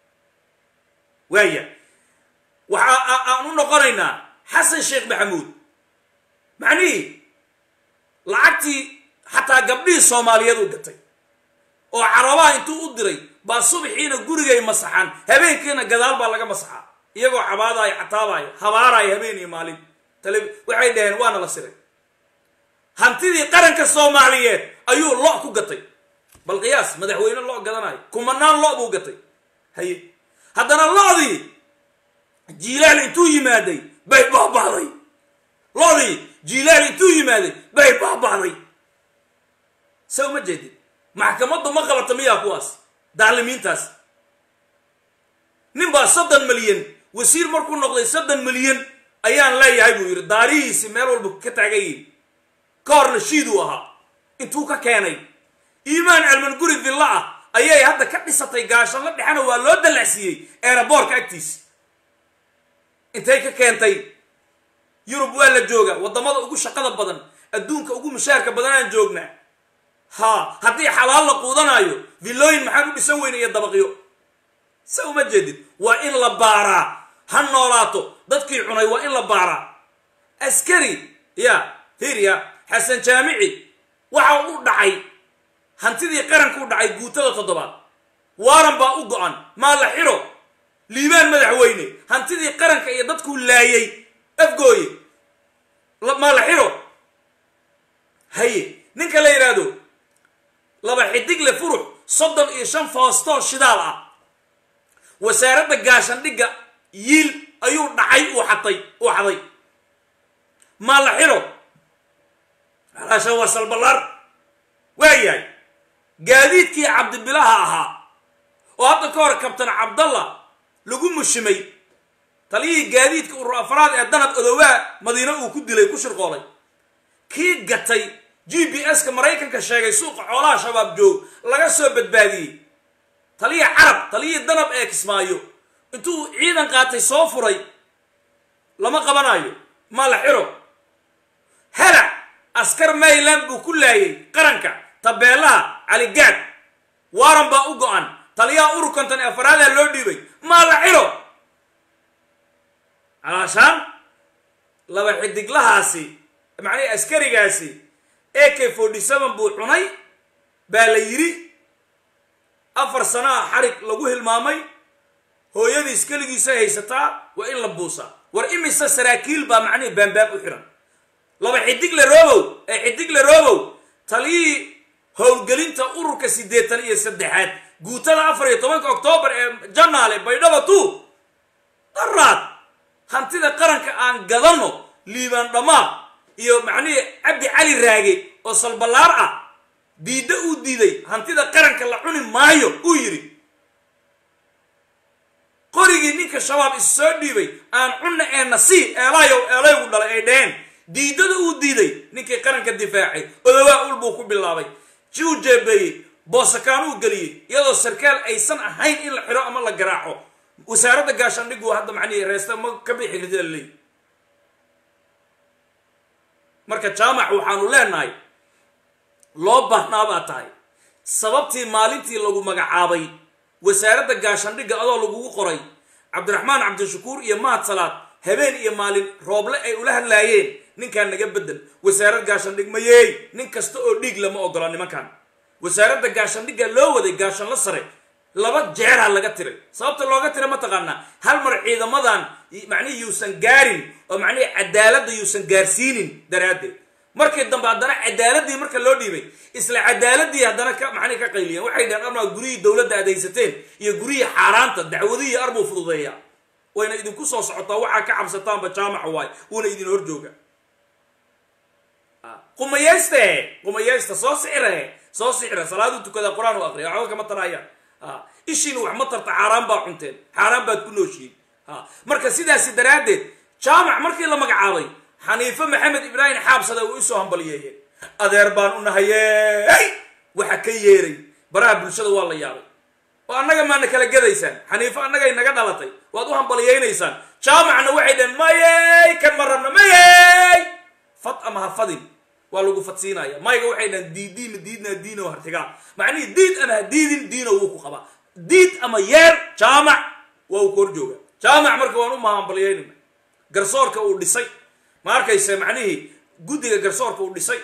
waaya waxa aan u noqonaynaa xasan sheekh maxamuud macnihii lacagtii xataa gabdhihii soomaaliyeed uu gatay oo carabaha intuu u diray baa subaxiina gurigay masaxaan habeenkiina gadaal baa laga masaxaa iyagoo cabaadaayo cataabaayo habaaraayo habeen iyo maalin tale waxay dhaheen waana la siray hantidii qaranka soomaaliyeed ayuu lo ku gatay bal qiyaas madaxweyne lo gadanayo kumanaan lo buu gatay haye haddana lodii jiilaal intuu yimaaday bay baaba'day lodii jiilaal intuu yimaaday bay baaba'day se uma jeedid maxkamaddu ma qabata miyaa kuwaas daalimiintaas nin baa soddon milyan wasiir markuu noqday soddon milyan ayaan leeyahay buu yidhi daarihiisi meel walba ka taagan yihin ka horna shiiduu ahaa intuu ka keenay iimaan celman guri villa ah ayay hadda ka dhisatay gaashanla dhexena waa loo dallacsiiyey eeraboorka agtiisa intay ka keentay yurub waa la jooga waddamada ugu shaqada badan adduunka ugu mushaarka badanaan joognaa ha haddii xalaal la quudanaayo villooyin maxaan u dhisan weyna iyo dabaqyo se uma jeedid waa in la baaraa ha noolaato dadkii cunay waa in la baaraa askari ya hirya xasan jaamici waxa u dhacay hantidii qaranka u dhacay guutada toddobaad waaran baa u go-an maa la xiro liibaan madaxweyne hantidii qaranka iyo dadkuu laayay afgooye maa la xiro haye ninka la yidhaahdo laba xidigle furux soddon iyo shan foostoo shidaal ah wasaaradda gaashandhigga yiil ayuu dhacay uu xatay uu xaday maa la xiro alaasha waa salballaar waayahay gaadiidkii cabdibilaha ahaa oo hadda ka hor kabtan cabdalla lagu mushimay taliyihii gaadiidka urur afraad ee danab odowaa madiine uu ku dilay ku shirqoolay kii gatay g b s-ka maraykanka sheegay suuqa xoolaha shabaab joog laga soo badbaadiyey taliyii carab taliyihii danab ee kismaayo intuu ciidan qaatay soo furay lama qabanayo ma la xiro helac askar mayland buu ku laayay qaranka tabeelaha caligaad waaran baa u go-an taliyaha ururkantan ee afaraada loo dhiibay maa la xiro calaashaan laba xidiglahaasi macnihii askarigaasi a k forty seven buu cunay baa la yidhi afar sanaa xarig lagu hilmaamay hooyadiis keligiisa haysataa waa in la buusaa war imise saraakiil baa macnihii baanbaab u xiran laba xidigle robow ee xidigle robow taliyihii howlgelinta ururka siddeetan iyo saddexaad guutada afar iyo tobanka oktoobar ee janaale baydhaba tu daraad hantida qaranka aan gadanno liibaan dhammaad iyo macnihii cabdi cali raage oo salballaar ah diidda uu diiday hantida qaranka la cuni maayo uu yidhi qorigii ninka shabaab is soo dhiibay aan cunna ee nasii eelayow eelaygu dhalay ay dheheen diidada uu diiday ninkii qaranka difaacay odowaa ul buu ku bilaabay ji uu jeebeeyey boosakaan uu geliyey iyadoo sarkaal aysan ahayn in la xiro ama la garaaco wasaaradda gaashaandhigu hadda macnihii reesta ma ka bixi kartida laleey marka jaamac waxaanu leenahay loo baahnaa baa tahay sababtii maalintii lagu magacaabay wasaaradda gaashaandhigga adoo lagugu qoray cabdiraxmaan cabdishakuur iyo mahad salaad habeen iyo maalin rooble ay ula hadlaayeen ninkaan naga bedel wasaarad gaashaandhig mayeey nin kasta oo dhiig lama ogola nimankan wasaaradda gaashaandhigga loo waday gaashanla sare laba jeeraa laga tiray sababta looga tiray mataqaanaa hal mar ciidamadan macnihi yuusan gaarin oo macnihi cadaaladda yuusan gaarsiinin daraaddeed markii dambe haddana cadaaladii marka loo dhiibay isla cadaaladii haddana ka macnihi ka qayliyeen waxay dhaheen armaa guryihii dowladda adaysateen iyo guryihii xaaraanta dacwadihii arbuu fududeeya wayna idinku soo socotaa waxaa ka cabsataanba jaamaca waay wuuna idin hor jooga qumayayste qumayaysta soo sixire soo sixire salaadu tukada qur-aan u aqriya waxba kama tarayaan ishiina wax ma tarta xaaraan baa cunteen xaaraan baad ku nooshiin marka sidaasi daraaddeed jaamac markii la magacaabay xaniife maxamed ibraahim xaabsada way usoo hambaliyeeyeen adeer baan u nahayey waxa ka yeeray baraha bulshada waa la yaabay oo annaga maana kala gadaysaan xaniifo annagay naga dhalatay waad u hambaliyaynaysaan jaamacna waxay dhaheen mayey kan ma rabna mayey fad ama ha fadin waa lagu fadsiinaya mayga waxay dhahen diidiima diidna diino hartigaa macnihii diid ama ha diidin diino wuu ku qabaa diid ama yeer jaamac waa uu ku hor jooga jaamac marka waan u mahambalyaynayna garsoorka uu dhisay ma arkayse macnihii guddiga garsoorka uu dhisay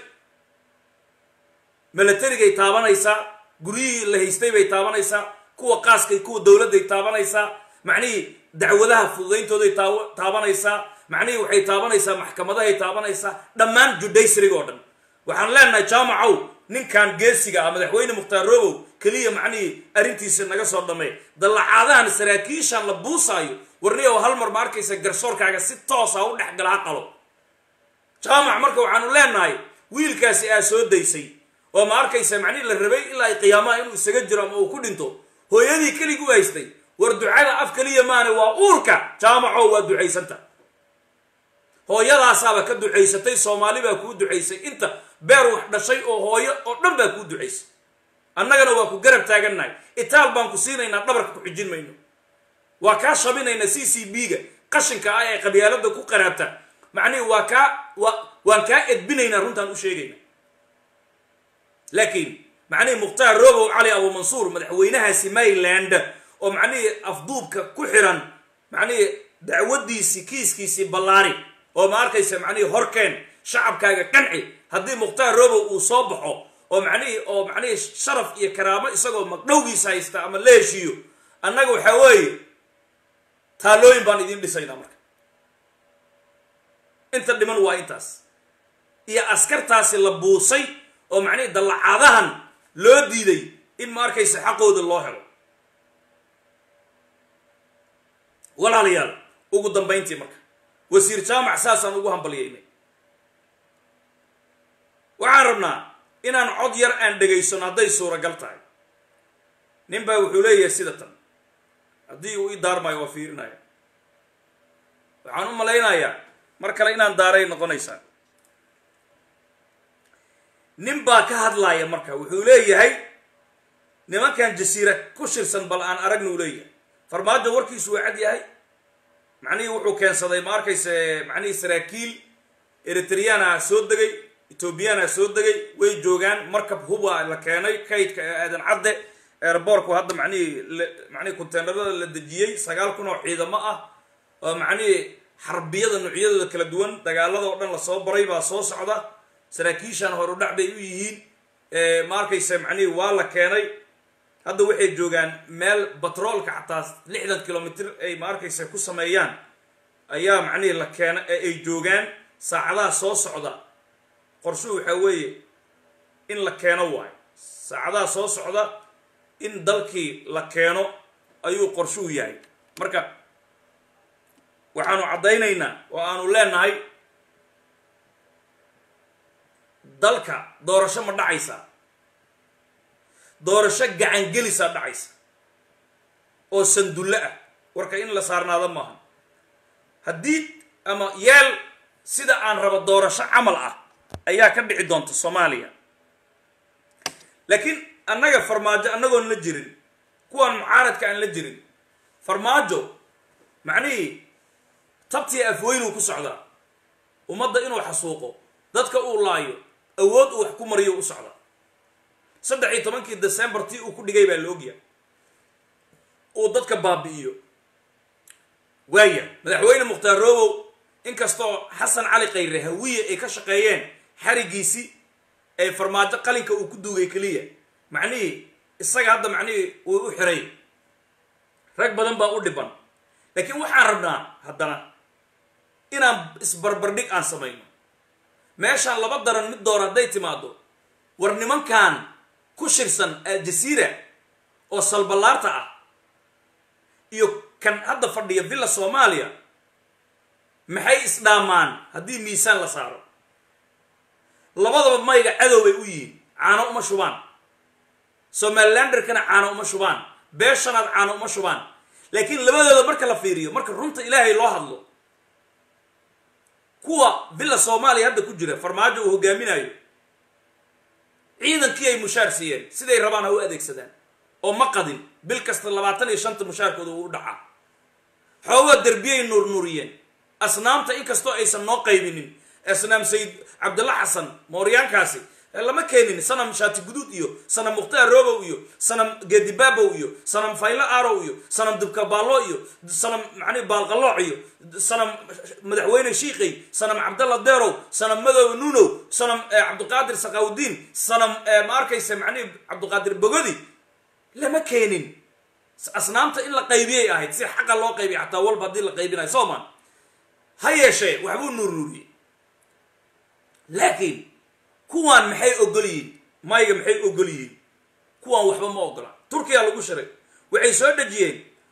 milatarigay taabanaysaa guryihii la haystay bay taabanaysaa kuwa qaaskay kuwa dowladday taabanaysaa macnihii dacwadaha fududayntooday taabanaysaa macnihii waxay taabanaysaa maxkamadahay taabanaysaa dhammaan judaysrig oo dhan waxaan leenahay jaamacow ninkan geesiga ah madaxweyne mukhtaar robow keliya macnihii arrintiisa naga soo dhammey dallacaadahan saraakiishan la buusaayo warniyow hal mar ma arkaysa garsoorkaaga si toosa u dhex gala ha qalo jaamac marka waxaanu leenahay wiilkaasi aa soo daysay oo ma arkaysa macnihii la rabay ilaa ay qiyaamaha inuu isaga jiro ama uu ku dhinto hooyadii keligii u haystay war ducada af keliya maane waa uurka jaamaco waa ducaysanta hooyadaasaaba ka ducaysatay soomaali baa kuu ducaysay inta beer wax dhashay oo hooyo oo dhan baa kuu ducaysay annagana waa ku garab taagannahay itaal baan ku siinaynaa dhabarka ku xijin mayno waa kaa shabinaynaa c c b ga qashinka ah ee qabyaalada ku qaraabta macnihi waa kaa wa waan kaa edbinaynaa runtaan u sheegayna laakiin macnihii mukhtaar robow cali abumansuur madaxweynahaasi mayland oo macnihii afduubka ku xiran macnihii dacwadiisii kiiskiisii ballaari oo ma arkaysa macnihii horkeen shacabkaaga qanci haddii mukhtaar robow uu soo baxo oo macnihii oo macnihii sharaf iyo karaamo isagoo magdhowgiisa haysta ama la heshiiyo annaga waxaa weeye taalooyin baan idiin dhisaynaa marka inta dhiman waa intaas iyo askartaasi la buusay oo macnihii dallacaadahan loo diiday in ma arkaysa xaqooda loo helo walaalayaal ugu dambayntii marka wasiir jaamac saasaan ugu hambalyaynay waxaan rabnaa inaan cod yar aan dhegaysano hadday suuragal tahay nin baa wuxuu leeyahay sida tan haddii uu ii daarmaayo waa fiirinaya waxaan u malaynayaa mar kale inaan daaray noqonaysaa nin baa ka hadlaaya marka wuxuu leeyahay nimankan jasiira ku shirsan bal aan aragna uu leeyahay farmaajo warkiisu waa cad yahay macnihii wuxuu keensaday ma arkayse macnihii saraakiil eritriyaana soo degay ethoobiyaana soo degay way joogaan markab huba la keenay kaydka ee aadan cadde airbortku hadda macnihii macnihii containerada la dejiyey sagaal kun oo ciidamo ah oo macnihii xarbiyada noocyadooda kala duwan dagaalada oo dhan lasoo baray baa soo socda saraakiishan horudhac bay u yihiin ma arkayse macnihii waa la keenay hadda waxay joogaan meel batroolka xataa lixdan kilomitr ay ma arkayse ku sameeyaan ayaa macnihii la keena ay joogaan saacadaha soo socda qorshuhu waxaa weeye in la keeno waayo saacadaha soo socda in dalkii la keeno ayuu qorshuhu yahay marka waxaanu caddaynaynaa oo aanu leenahay dalka doorasho ma dhacaysa doorasho gacangelisaa dhacaysa oo sandulle ah warka in la saarnaado maaha haddii ama yeel sida aan rabo doorasho camal ah ayaa ka dhici doonta soomaaliya laakiin annaga farmaajo annagoon la jirin kuwaan mucaaradka aan la jirin farmaajo macnihii tabtii afweynuu ku socdaa ummadda inuu xasuuqo dadka uu laayo awood uu wax ku mariyo u socda saddex iyo tobankii december tii uu ku dhigay baa la ogyahay uu dadka baabi'iyo waaya madaxweyne mukhtaar robow inkastoo xasan cali khayre hawiye ay ka shaqeeyeen xarigiisii ee farmaajo qalinka uu ku duugay keliya macnihii isaga hadda macnihii uu u xiray rag badan baa u dhiban laakiin waxaan rabnaa haddana inaan isbarbardhig aan samayno meeshaan laba daran mid door hadday timaado war nimankan ku shirsan aljasiira oo salballaarta ah iyo kan hadda fadhiya villa soomaaliya maxay isdhaamaan haddii miisaan la saaro labadaba mayga cadow bay u yihiin caano uma shubaan somalilanderkana caano uma shubaan beeshanaad caano uma shubaan laakiin labadooda marka la fiiriyo marka runta ilaahay loo hadlo kuwa villa soomaaliya hadda ku jira farmaajo uu hogaaminayo ciidankii ay mushaar siiyeen siday rabaan ha u adeegsadaan oo ma qadin bil kasta labaatan iyo shanta mushaarkooda uu u dhacaa xoogaa derbiyay nuurnuuriyeen asnaamta inkastoo aysan noo qaybinin asnaam sayid cabdilla xasan mooryaankaasi lama keenin sanam shaati guduud iyo sanam mukhtaar robow iyo sanam geedibaabow iyo sanam faylo arow iyo sanam dubkabaallo iyo sanam macnihi baalqallooc iyo sanam madaxweyne shiiqey sanam cabdalla deerow sanam madow nunow sanam cabdiqaadir saqawdiin sanam ma arkaysa macnihi cabdiqaadir bogodi lama keenin asnaamta in la qaybiyay ahayd si xaqa loo qaybiya xataa walba haddii la qaybinayo sooman ha yeeshee waxbuu nuurnuuriyey laakiin kuwaan maxay ogol yihiin mayga maxay ogol yihiin kuwaan waxba ma ogola turkiya lagu shiray waxay soo dhejiyeen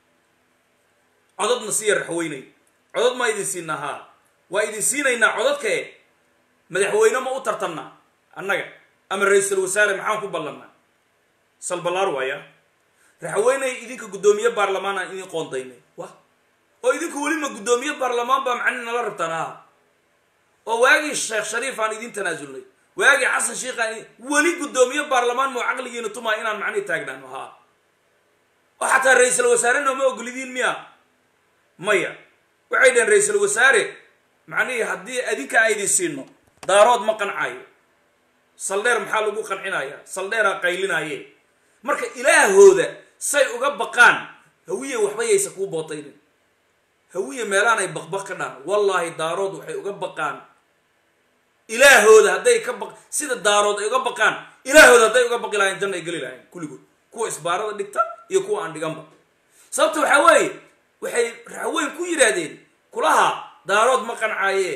codadna siya raxweynay codad maa idin siinaa haa waa idin siinaynaa codadkae madaxweyne ma u tartannaa annaga ama ra-iisul wasaare maxaan ku ballannaa salbalaar waaya raxweyney idinka guddoomiye baarlamaan aan idin qoondaynay wa oo idinku welima guddoomiye baarlamaan baa macni nala rabtaan aha oo waagii sheekh shariif aan idin tanaasulnay waagii xasan sheikhaan weli guddoomiye baarlamaan moo caqligiina tumaa inaan macnihi taagnaano haa oo xataa ra-iisul wasaare nooma ogolidiin miya maya waxay dhaheen ra-iisul wasaare macnihii haddii adinka a idin siino daarood ma qancaayo saldheer maxaa lagu qancinaya saldheeraa qaylinaaye marka ilaahooda say uga baqaan hawiye waxba yaysa kuu bootaynin hawiye meelaan ay baqbaq ka dhaan wallaahi daarood waxay uga baqaan ilaahooda hadday ka baq sida daarood ay uga baqaan ilaahooda hadday uga baqi lahayn janna ay geli lahayn kulligood kuwa isbaarada dhigta iyo kuwa aan dhiganba sababta waxaa weeye waxay raxweyn ku yidhaahdeen kulaha daarood ma qancaaye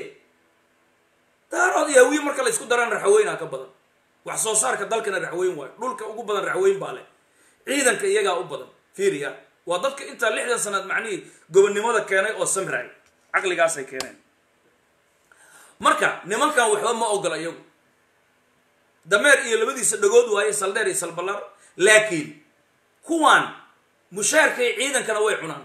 daarood iyo hawiye marka la isku daraan raxweynaa ka badan wax soo saarka dalkana raxweyn waayo dhulka ugu badan raxweyn baa leh ciidanka iyagaa u badan fiiriya waa dadka intaa lixdan sanaad macnihii gobonnimada keenay oo samraay caqligaasay keeneen marka nimankan waxba ma ogola iyagu dameer iyo labadiisa dhagood waaye saldheer iyo salballaar laakiin kuwaan mushaarkay ciidankana way cunaan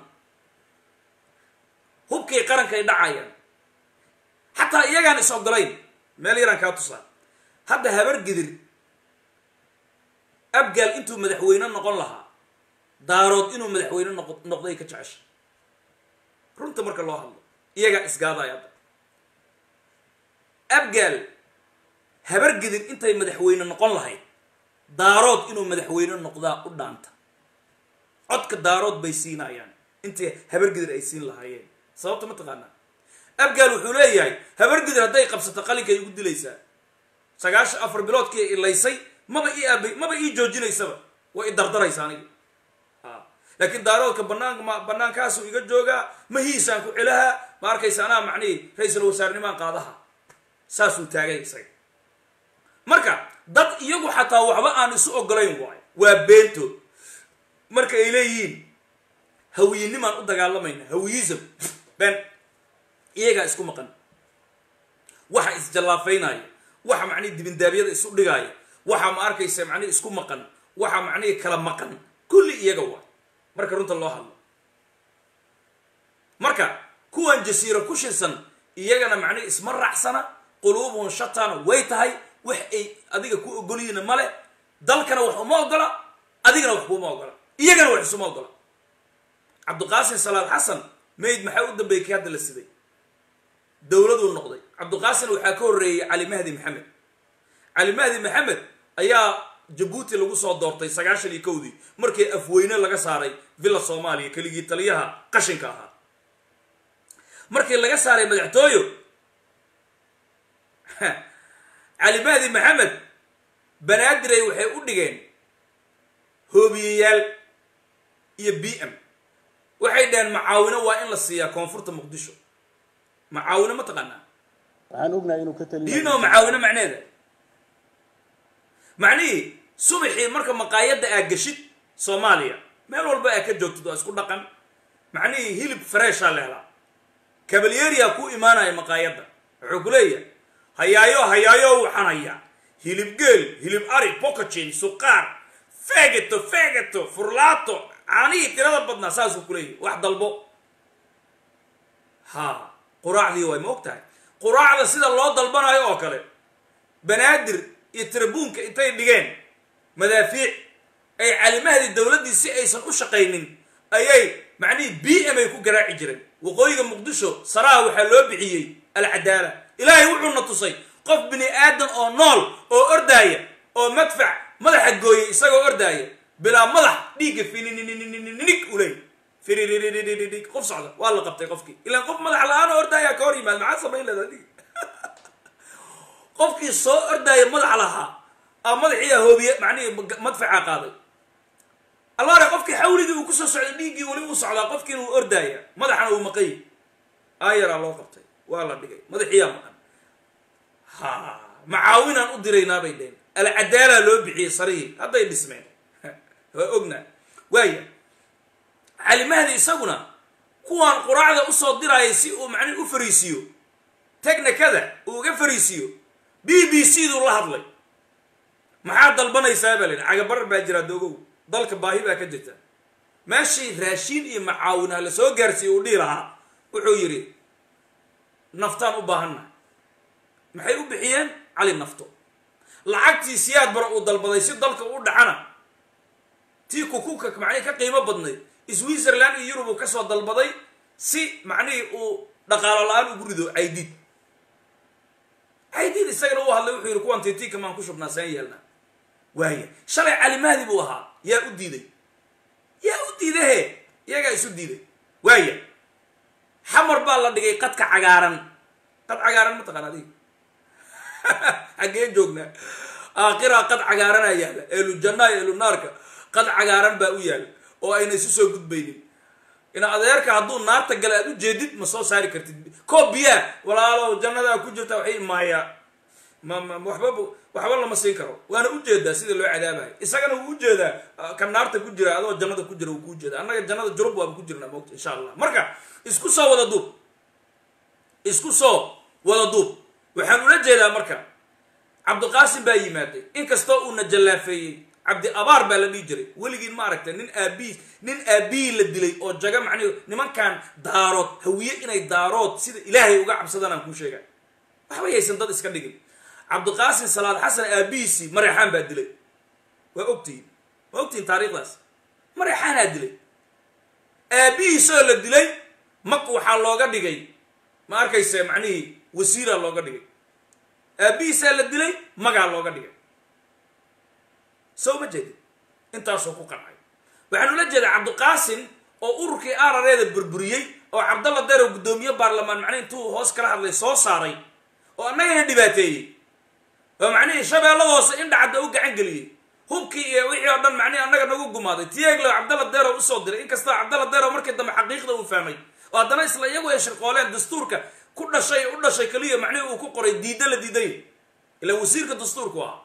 hubkay qarankay dhacayaan xataa iyagaan is ogolayn meel yaraan kaa tusaa hadda habar gidir abgaal intuu madaxweyne noqon lahaa daarood inuu madaxweyne noq noqday ka jecesha runta marka loo hadlo iyagaa isgaadaya hadda abgaal habar gidir intay madaxweyne noqon lahayd daarood inuu madaxweyne noqdaa u dhaanta codka daarood bay siinayaan intay habar gidir ay siin lahaayeen sababta ma taqaanaa abgaal wuxuu leeyahay habar gidir hadday qabsato qalinkay igu dilaysaa sagaashan afar biloodkii ilaysay maba ii aab maba ii joojinaysaba way i dardaraysa aniga laakiin daaroodka banaanka ma banaankaasuu iga joogaa mahiisaan ku celahaa ma arkaysa anaa macnihii ra-iisul wasaarnimaan qaadaha saasuu taagay isaga marka dad iyagu xataa waxba aan isu ogolayn waayo waa beento marka ay leeyihiin hawiyinimaan u dagaalamayna hawiyism ben iyagaa isku maqan waxa isjallaafaynaya waxa macnihi dibindaabyada isu dhigaaya waxa ma arkaysa macnihi isku maqan waxa macnihi kala maqan kulli iyaga waa marka runta loo hadlo marka kuwan jasiiro ku shirsan iyagana macnihi isma raacsana quluubuhum shatana way tahay wax ay adiga ku ogolyihiina male dalkana wax uma ogola adigana wax kuuma ogola iyagana wax isuma ogola cabdiqaasim salaad xasan mayd maxaa u dambeeyey kii hadda la siday dowladuu noqday cabdiqaasim waxaa ka horreeyey cali mahdi maxamed cali mahdi maxamed ayaa jabuuti lagu soo doortay sagaashan iyo kowdii markii afweyne laga saaray villa soomaaliya keligii taliyaha qashinka ahaa markii laga saaray madaxtooyo cali mahdi maxamed banaadirey waxay u dhigeen hoobiyeyaal iyo b m waxay dhaheen macaawino waa in la siiyaa koonfurta muqdisho macaawino ma taqaanaa waxaan ognahay inuu ka talinayo diino macaawino macneeda macnihii subaxii marka maqaayadda aa geshid soomaaliya meel walba aa ka joogtid waa isku dhaqan macnihii hilib fareeshaa la helaa kabalyeeriyaa ku imaanaya maqaayadda wuxuu ku leeyahay hayaayo hayaayo waxaan hayaa hilib geel hilib ari bocacin suqaar fegeto fegeto furlaato caanihii tirada badnaa saasuu ku leeyahay wax dalbo ha quraacdii waay ma og tahay quraacda sida loo dalbanayo oo kale banaadir iyo tirabuunka intay dhigeen madaafiic ay calimahadii dowladdii si aysan u shaqaynin ayay macnihii b m ay ku garaaci jireen waqooyiga muqdisho saraha waxaa loo bixiyey alcadaala ilaahay wuxuuna tusay qof bini aadan oo nool oo ordaaya oo madfac madaxa gooyay isagoo ordaaya bilaa madax dhiigga finininig uley fiririririg qof socda waa la qabtay qofkii ilaan qof madax la-aan oo ordaaya ka hor yimaad maxaa samayn leeda adig qofkii soo ordaaya madax lahaa a madaxiiya hoobiye macnihii madfaca qaaday allaare qofkii xawligii uu kusoo socday dhiiggii weli uu socdaa qofkiina uu ordaaya madaxana uu maqay aayaraa loo qabtay waa la dhigay madaxiyaa maqan ha macaawinaan u diraynaa bay dheheen alcadaalaa loo bixiyey sarihii hadday dhismeen waa ognaa waaya calimahdi isaguna kuwaan quraacda usoo diraayay si uu macnihi u fariisiiyo technikada uu uga fariisiiyo b b c duu la hadlay maxaa dalbanaysaa baa la yidhi cagabarar baa jiraa doogow dalka baahi baa ka jirta meeshii raashiin iyo macaawinaha la soo gaarsiiye uu dhihi lahaa wuxuu yidhi naftaan u baahannahay maxay u bixiyeen cali nafto lacagtii siyaad bara uu dalbaday si dalka u dhacana tii kukuka macnihii ka qiimo badnayd switzerland iyo yurub uu kasoo dalbaday si macnihii uu dhaqaalo la-aan ugu rido caydid caydid isagana u hadlay wuxuu yidhi kuwan titika maan ku shubnaa saan yeelnaa waaya shalay calimahdi buu ahaa yaa u diiday yaa u diidahe iyagaa isu diiday waaya xamar baa la dhigay qadka cagaaran qad cagaaran mataqaan adiga xaggee joognaa aakiraa qad cagaaranaa yaalla eelu jannaa eelu naarka qad cagaaran baa u yaalla oo ayna isu soo gudbaynin ina adeerka hadduu naarta gale aad u jeedid ma soo saari kartid koob biyaa walaalo jannadaa ku jirta waxay maayaa ma ma waxba waxba lama siin karo waana ujeedaa sida loo cadaabayo isagana wuu ujeedaa kan naarta ku jira adoo jannada ku jira wuu ku ujeeda annaga jannada jurub waaba ku jirnaa moogta insha allah marka isku soo wada duub isku soo wada duub waxaan ula jeedaa marka cabdiqaasim baa yimaaday inkastoo uuna jallaafeeyey cabdi abaar baa la dhihi jiray weligiin ma aragtay nin aabii nin aabihii la dilay oo jaga macnihi nimankan daarood hawiye inay daarood sida ilaahay uga cabsadaan aan kuu sheega waxba yaysan dad iska dhigin cabdiqaasim salaad xasan aabihiisii mareexaan baa dilay waa ogtihiin waa ogtihiin taariikhdaas mareexaanaa dilay aabihiisoo la dilay mak waxaa looga dhigay ma arkayse macnihii wasiiraa looga dhigay aabihiisaa la dilay magaa looga dhigay soo ma jeedin intaasoo ku qancay waxaan ula jeedaa cabdiqaasim oo ururkii arareeda burburiyey oo cabdalla derow guddoomiye baarlamaan macnihi intuu hoos kala hadlay soo saaray oo annagana dhibaateeyey oo macnihii shabeellada hoose indhacadda u gacan geliyey hubkii iyo wixii oo dhan macnihi annaga nagu gumaaday tiyeeglo cabdalla derow usoo diray inkastoo cabdalla derow markii dambe xaqiiqda uu fahmay oo haddana isla iyagu ay shirqooleen dastuurka ku dhashay u dhashay keliya macnihii uu ku qoray diidda la diiday ilaa wasiirka dastuurku ahaa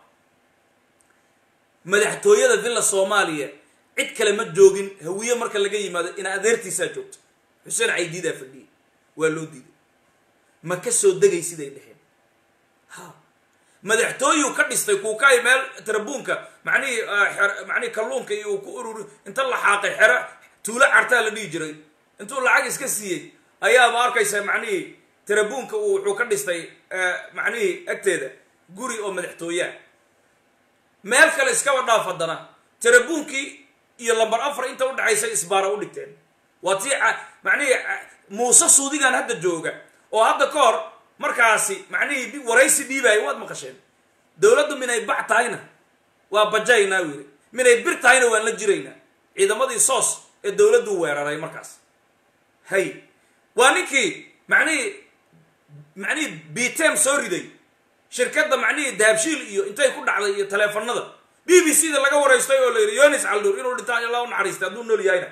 madaxtooyada villa soomaaliya cid kale ma joogin hawiye marka laga yimaado ina adeertiisaa joogto xuseen caydiidaa fadhiyey waa loo diiday ma ka soo degay siday dheheen ha madaxtooyuu ka dhistay kuukaay meel tarabuunka macnihii macnihii kalluunka iyo uu ku ururi inta la xaaqay xero tuulo cartaa la dhihi jiray intuu lacag iska siiyey ayaaba arkaysa macnihii tarabuunka uu wuxuu ka dhistay macnihii agteeda guri oo madaxtooyaa meel kale iskaba dhaaf haddana tarabuunkii iyo lambar afar inta udhexaysa isbaara u dhigteen waa tii macnihii muuse suudigan hadda jooga oo hadda ka hor markaasi macnihii waraysi dhiibaayo waad maqasheen dowladdu minay bac tahayna waa bajaynaa wili minay bir tahayna waan la jiraynaa ciidamadii soos ee dowladdu weeraray markaas hay waa ninkii macnihii macnihii bitem soo riday shirkadda macnihii dahabshiil iyo intay ku dhacday iyo taleefanada b b c da laga waraystay oo la yidhi yonis caldur inuu dhintaan ilaa u naxariistay hadduu nool yahayna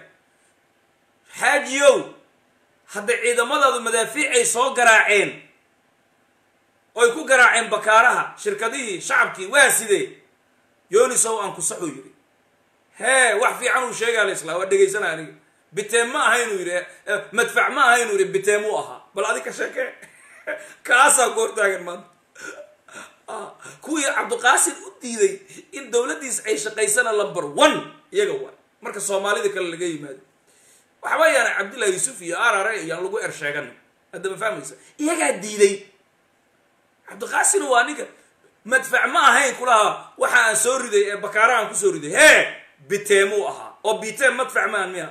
xaajiyow hadday ciidamadaadu madaafiic ay soo garaaceen oy ku garaaceen bakaaraha shirkadihii shacabkii waa sidee yonisow aan kusaxuu yidhi hee wax fiican uu sheegaa la islaa waa dhegaysana aniga biteem ma aha inuu yidhi madfac ma aha inuu yidhi biteem u ahaa bal adi ka sheekee kaasaa ku hortaagan maanta kuwii cabdiqaasim u diiday in dowladdiis ay shaqaysana lumber one iyaga waa marka soomaalida kale laga yimaado waxba yaana cabdillahi yuusuf iyo arare iyaan lagu er sheegan hadda ma fahmaysa iyagaa diiday cabdiqaasim waa ninka madfac ma ahayn kulaha waxa aan soo riday ee bakaaraha aan kusoo riday hee biteemuu ahaa oo biteem madfac maan miya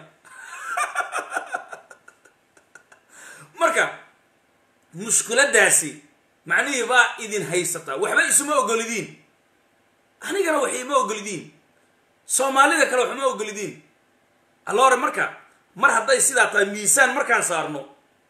marka mushkuladaasi macnihii baa idin haysataa waxba isuma ogolidiin anigana wax ima ogolidiin soomaalida kale wax uma ogolidiin alloore marka mar hadday sidaa tahay miisaan markaan saarno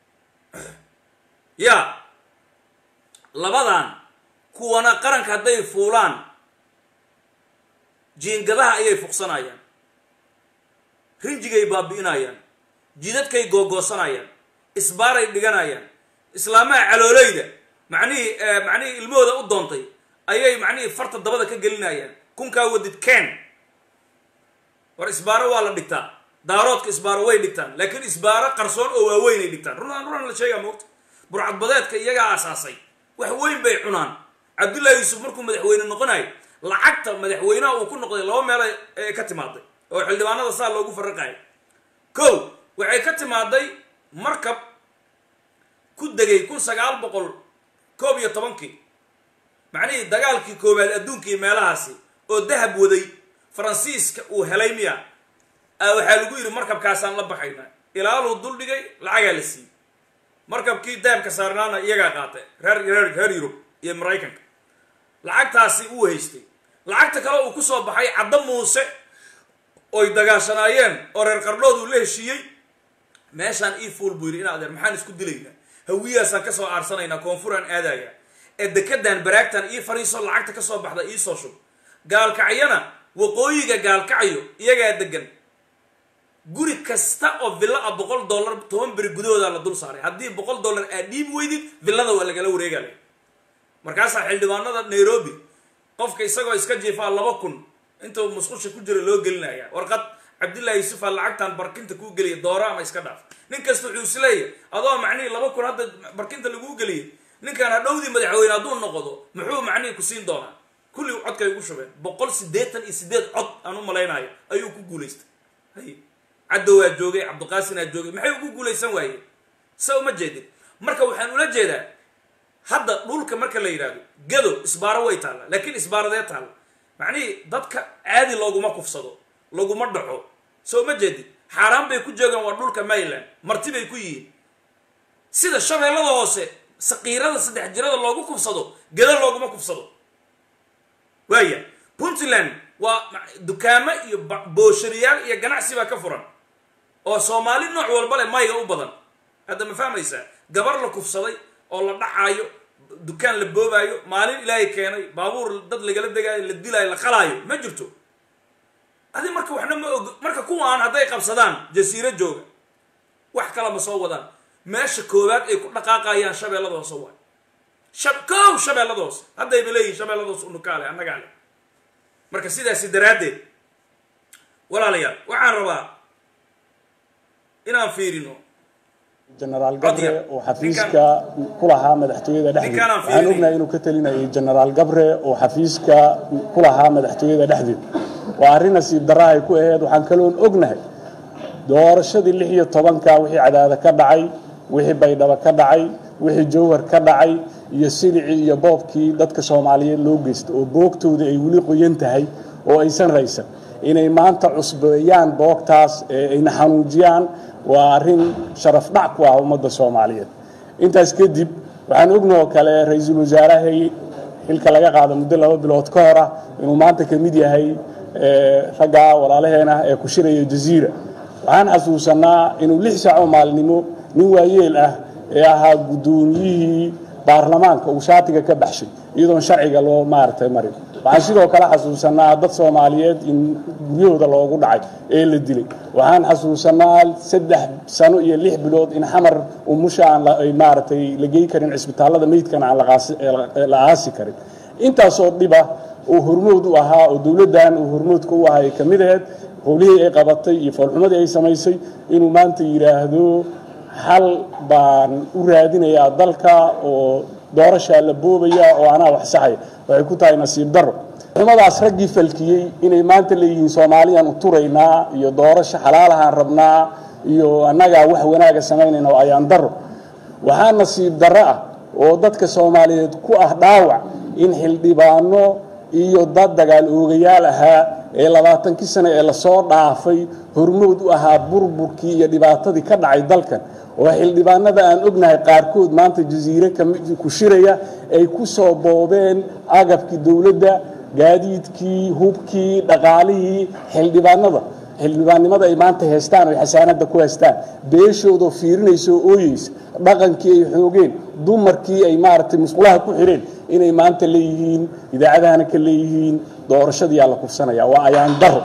ya labadan kuwana qaranka hadday fuulaan jiingadaha ayay fuqsanayaan rinjigay baabi'inayaan jidadkay googoosanayaan isbaaray dhiganayaan islaamaha caloolayda macnihii macnihii ilmahooda u doontay ayay macnihii farta dabada ka gelinayaan kunkaa wadid ken war isbaaro waa la dhigtaa daaroodka isbaaro way dhigtaan laakiin isbaaro qarsoon oo waaweyn ay dhigtaan runaan runaan la sheegaa moogta burcadbadeedka iyagaa asaasay wax weyn bay cunaan cabdullahi yuusuf markuu madaxweyne noqonayo lacagta madaxweynaha uu ku noqday laba meel ee ka timaaday oo xildhibaanada saa loogu faraqayo ko waxay ka timaaday markab ku degay kun sagaal boqol koob iyo tobankii macnihii dagaalkii koowaad adduunkii meelahaasi oo dahab waday faransiiska uu helay miya waxaa lagu yidhi markabkaasaan la baxayna ilaaluu dul dhigay lacagaa la siiyey markabkii dahabka saarnaana iyagaa qaatay reer reer reer yurub iyo maraykanka lacagtaasi uu haystay lacagta kale uu kusoo baxay caddo muuse oy dagaashanaayeen oo reer qardhood uu la heshiiyey meeshaan ii fuul buu yidhi in adeer maxaan isku dilaynaa hawiyaasaan ka soo aarsanaynaa koonfuraan aadaya ee dekedan baraagtan ii fariiso lacagta ka soo baxda ii soo shub gaalkacyana waqooyiga gaalkacyo iyagaa degan guri kasta oo villa a boqol dollar toban beri gudahooda la dul saaray haddii boqol dollar aad dhiibi weydid villada waa lagala wareegaya markaasaa xildhibaanada nairobi qofka isagoo iska jiifaa laba kun intuu musqusha ku jira loo gelinaya warqad cabdillahi yuusufa lacagtan barkinta kuu geliya dooro ama iska dhaaf nin kasta wuxuu isleeyahy adoo macnihii laba kun hadda barkinta laguu geliyay ninkaan hadhowdii madaxweyne hadduu noqdo muxuu macnihii ku siin doonaa kulli codkay ugu shubeen boqol siddeetan iyo siddeed cod aan u malaynayo ayuu ku guulaystay hay cadowaa joogay cabdiqaasinaa joogay maxay ugu guulaysan waayeen sa uma jeedin marka waxaan ula jeedaa hadda dhulka marka la yidhaahdo gado isbaaro way taalla laakiin isbaaradee taalla macnihii dadka caadi looguma kufsado laguma dhaco soo ma jeedin xaaraan bay ku joogaan waa dhulka mayland marti bay ku yihiin sida shabeellada hoose saqiirada saddex jirada loogu kufsado gado looguma kufsado waaya puntland waa dukaamo iyo booshariyaal iyo ganacsi baa ka furan oo soomaali nooc walba leh mayga u badan hadda ma fahmaysaa gabar la kufsaday oo la dhacaayo dukaan la boobaayo maalin ilaahay keenay baabuur dad lagala degaayo la dilaayo la qalaayo ma jirto adi marka waxna ma og marka kuwaan hadday qabsadaan jasiiro jooga wax kala ma soo wadaan meesha koowaad ay ku dhaqaaqayaan shabeellada hoose waay shab kow shabeellada hoose haddayba leeyihin shabeellada hoose unukaale annagaa leh marka sidaasi daraaddeed walaalayaal waxaan rabaa inaan fiirino jenaraal gabre oo xafiiska ku lahaa madaxtooyada dhexdeeda ninkaan aan waxaan fiirinay. ognahay inuu ka talinayay jenaraal gabre oo xafiiska ku lahaa madaxtooyada dhexdeeda waa arrin nasiib darra ay ku aheyd waxaan kaloon ognahay doorashadii lix iyo tobanka wixii cadaada ka dhacay wixii baydhabo ka dhacay wixii jowhar ka dhacay iyo silicii iyo boobkii dadka soomaaliyeed loo geysta oo boogtooda ay weli qoyan tahay oo aysan raysan inay maanta cusbeeyaan boogtaas ee ayna xanuujiyaan waa arrin sharaf dhac ku ah ummadda soomaaliyeed intaas kadib waxaan ognoo kale ra-iisul wasaarahay xilka laga qaado muddo laba bilood ka hor ah inuu maanta ka mid yahay ee, ragga walaalaheena ee ku shiraya jaziira waxaan xasuusanaa inuu lix saac oo maalinimo nin waayeel ah ee ahaa guddoomiyihii baarlamaanka uu shaatiga ka baxshay iyadoon sharciga loo maaragtay marin waxaan sidoo kale xasuusanaa dad soomaaliyeed in guryahooda loogu dhacay ee la dilay waxaan xasuusanaa saddex sano iyo lix bilood in xamar umusha aan la- ay maaragtay la gey karin cisbitaallada meydkana aan la qaasi- la aasi karin intaasoo dhiba uu hormood u ahaa oo dowladdan uu hormoodka u ahaa ay ka mid aheyd howlihii ay qabatay iyo foolxumadii ay samaysay inuu maanta yidhaahdo xal baan u raadinayaa dalka oo doorashaa la boobaya oo anaa wax saxaya waxay ku tahay nasiib darro xumadaas raggii falkiyey inay maanta leeyihiin soomaaliyaan u turaynaa iyo doorasho xalaalahaan rabnaa iyo annagaa wax wanaaga samaynayna oo ayaan darro waxaa nasiib darro ah oo dadka soomaaliyeed ku ah dhaawac in xildhibaano iyo dad dagaal oogayaal ahaa ee labaatankii sano ee lasoo dhaafay hormood u ahaa burburkii iyo dhibaatadii ka dhacay dalkan oo xildhibaanada aan ognahay qaarkood maanta jasiire kami- ku shiraya ay ku soo boobeen agabkii dowladda gaadiidkii hubkii dhaqaalihii xildhibaanada xildhibaannimada ay maanta haystaan oo ay xasaanada ku haystaan beeshoodoo fiirinaysa oo ooyeysa dhaqankii ay xoogeen dumarkii ay maaragtay musqulaha ku xireen inay maanta leeyihiin idaacadahana ka leeyihiin doorashadiyaa la kufsanaya waa ayaan daro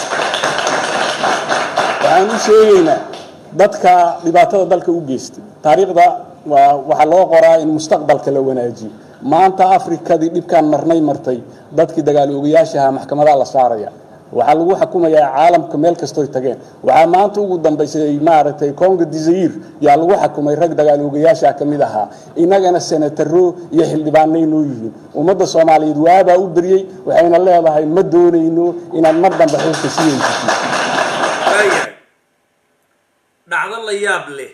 waxaan u sheegaynaa dadka dhibaatada dalka u geystay taariikhda waa waxaa loo qoraa in mustaqbalka la wanaajiyo maanta afrikadii dhibkaan marnay martay dadkii dagaal oogayaasha ahaa maxkamadaa la saaraya waxaa lagu xukumayaa caalamka meel kastoy tageen waxaa maanta ugu dambaysay maaragtay congo dizair yaa lagu xukumay rag dagaal oogayaasha ka mid ahaa innagana senataro iyo xildhibaanay noo yihiin ummadda soomaaliyeed waabaa u beryey waxayna leedahay ma doonayno inaad mar dambe xilka sii haysatiin waayahay dhacdo la yaab leh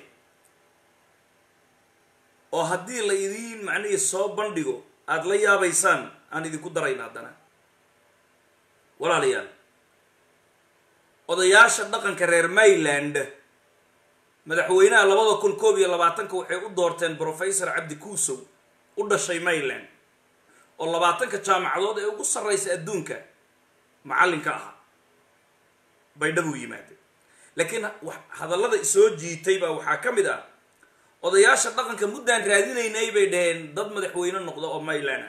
oo haddii la idiin macnihii soo bandhigo aada la yaabaysaan aan idinku darayna haddana walaalayaal odayaasha dhaqanka reer mayland madaxweynaha labada kun koob iyo labaatanka waxay u doorteen professor cabdi kuusow u dhashay mayland oo labaatanka jaamacadood ee ugu sarraysa adduunka macallinka ahaa baydhabuu yimaadeen laakiin wax- hadallada isoo jiitay baa waxaa ka mid ah odayaasha dhaqanka muddaan raadinaynay bay dhaheen dad madaxweyne noqda oo mayland ah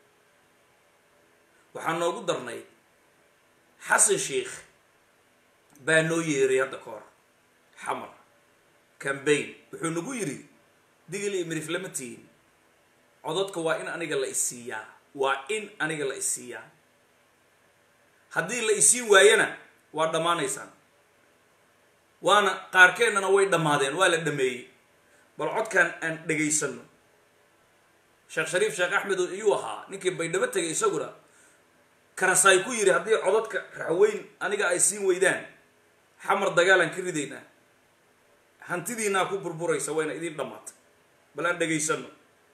waxaa noogu darnay xasan sheikh baa noo yeeray hadda ka hor xamar cambaign wuxuu nagu yidhi digil iyo mirif lama tihin codadka waa in aniga la isiiyaa waa in aniga la isiiyaa haddii la isiin waayana waa dhammaanaysaan waana qaarkeennana way dhammaadeen waa la dhameeyey bal codkan aan dhegaysano sheekh shariif sheekh axmed iyuu ahaa ninkii baydhabo tegay isaguna karasaay ku yidhi haddii codadka raxweyn aniga ay siin weydaan xamar dagaalaan ka ridaynaa hantidiinaa ku burburaysa wayna idiin dhammaatay bal aan dhegaysano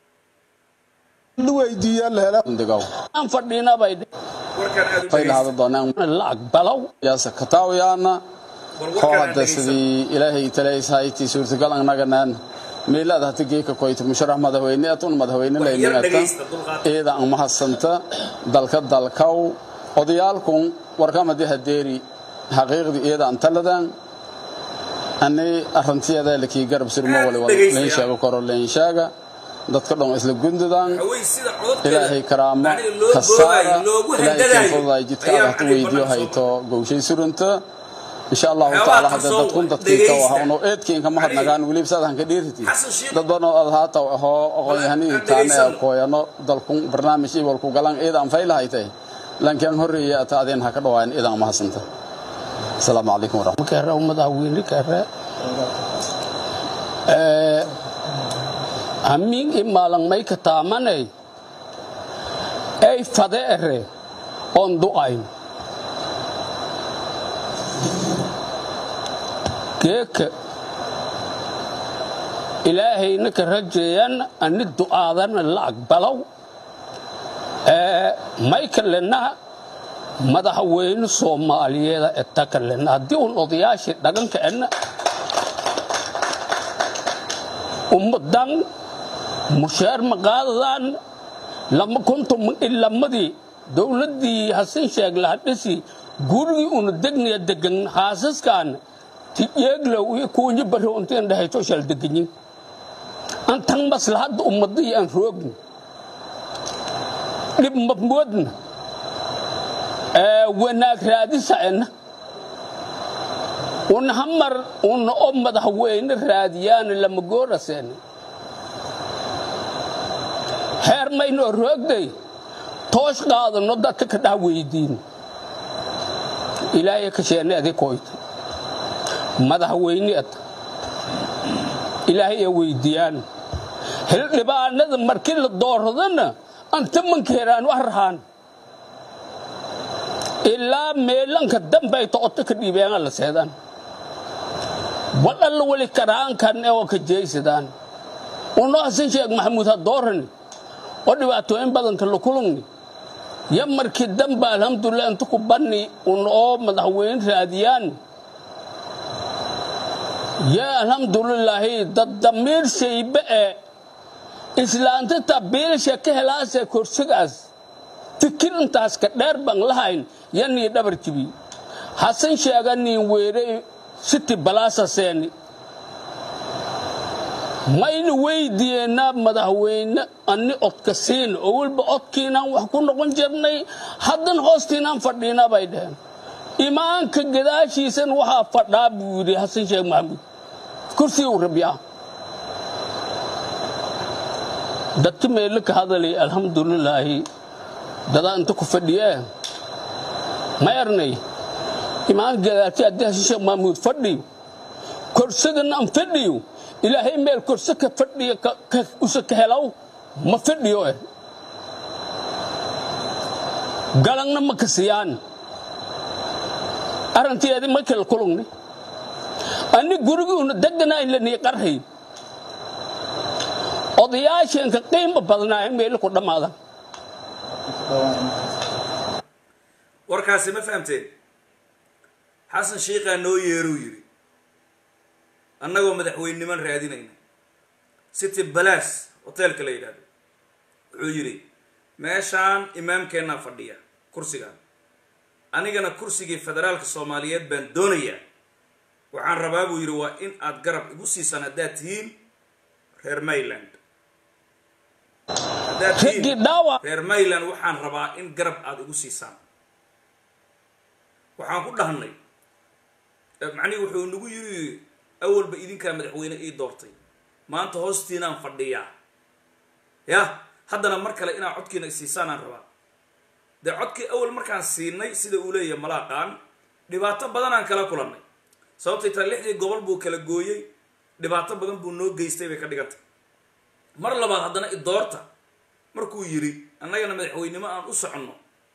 aan fadhiina bay warkaan aad u fay dhegaysta lahada doonaan la aqbalow yaasa kataawiyaana bal koo warkaan aan hadda dhegaysano sidii ilaahay talayshayti suurtagal annaganaan meelaad hata geeka koyta musharax madaxweyne atun madaxweyne Wax yar layningata dhegaysta, dulqaad. iyada ang mahadsanta dalka dalkaw odayaalkun warkamadi hadeeri xaqiiqdii iyada an taladan ani arrantiyadaa lakii garab surmo Aad wali u wali dhegaysta, leen yaa. sheego koro leen sheega dadka dhan isla gundudan raxweyn sida codadkeeda ilaahay karaamo macnihi loo kasaara boogaayo loogu ilaahay handadaayo kinfudaay jidka ayaa aad hatu macnihi weydiyo banaanka soo hayto gowshay surunta insha allahu Waxyaabaha tacaala qarsoon hadda dadkun waa dadkiika dhegaysta. waxauno eedkiin kama hadnagaan weliba saadahan ka dheeriti Xasan Sheikh- dad badan oo aad haata ahoo aqoon-yahanihii Aan taane dhegaysano. kooyano dalkun barnaamij ibalku galan iidan faylahaytay lankian horreeya ata adeen ha ka dhawaayan iidan mahasanta asalaamu calaykum waraxmat kare madaxweyne kare hamiin i maalan may ka taamanay ay fade ere oon du'ayn geeka ilaahayna ka rajeeyan ani du'aadana la aqbalow may kalena madaxweyne soomaaliyeeda eta kalena haddii un odayaashii dhaganka ena ummadan mushaar maqaadadan lama konton ilamadii dowladdii hasan sheeg lahadhisi gurigii una degnaya degan haasaskan tiyeeglow iyo kuunyi bari untiin dhahayto shal deganyin antan maslahadda ummadii aan roogin dhib mabmoodna wanaag raadisacena una hamar una o madaxweyne raadiyaana lama gooraseena heer maynoo roogday toosh qaadano dadka ka dhaha weydiin ilaahay ka sheene adi koyta madaxweyne ad ilaahay ee weydiiyaan hildhibaanada markii la dooradana anta mankeeraan wax rahaan ilaa meelanka dambay to'oto ka dhiibeena la seedaan wadhalla weli karaankan oo ka jeysadaan uno hasan sheeg maxamuud ha doorani oo dhibaatooyin badanka la kulungni ya markii damba alhamdulilah inta ku banni un oo madaxweyne raadiyaan ya alhamdulilaahi dad damiir shaybe ee islaanta tabiilasha ka helaasee korsigaas fikir intaas ka dheer baan lahayn yanii dhabar jibi hasan sheega niin weere siti balaasa seeni mayna weydiyeena madaxweyne ani odka siin oo weliba odkiinaan wax ku noqon jirnay haddan hoostiinaan fadhiina bay dheheen imaanka gadaashiisan waxaa fadhaa buu yidhi hasan sheekh maxamuud kursiguu rabyaa dadka meelo ka hadalay alxamdulilaahi dadaa inta ku fadhiyee ma ernay imaanka gadaasha haddii hasan sheekh maxamuud fadhiyo korsigana aan fadhiyo ilaahay meel korse ka fadhiya usa ka helaw ma fadhiyo eh galangna ma kasiyaan arrinteedi ma kala kulungni ani gurigii una deganaa in lanii qarhay odayaasheenka qiimo badnaayen meelo ku dhammaadan warkaasi ma fahamteen xasan shiikaa noo yeeruu yidhi annagoo madaxweyniman raadinayna city balaas hoteelka la yidhahdo wuxuu yidhi meeshaan imaamkeennaa fadhiya kursigaan anigana kursigii federaalka soomaaliyeed baan doonayaa waxaan rabaa buu yidhi waa in aad garab igu siisaan haddaad tihiin reer mayland haddaad raggii tihiin dhaawac reer mayland waxaan rabaa in garab aada igu siisaan waxaan ku dhahnay macnihi wuxuu nagu yiri awalba idinkaa madaxweyne ii doortay maanta hoostiinaan fadhiyaa ya haddana mar kale inaa codkiina isiisaanaan rabaa dee codkii awal markaan siinay sida uu leeyahay malaaqaan dhibaato badanaan kala kulannay sababtay taa lixdii gobol buu kala gooyey dhibaato badan buu noo geystay bay ka dhigantay mar labaad haddana idoorta markuu yidhi annagana madaxweynimo aan u soconno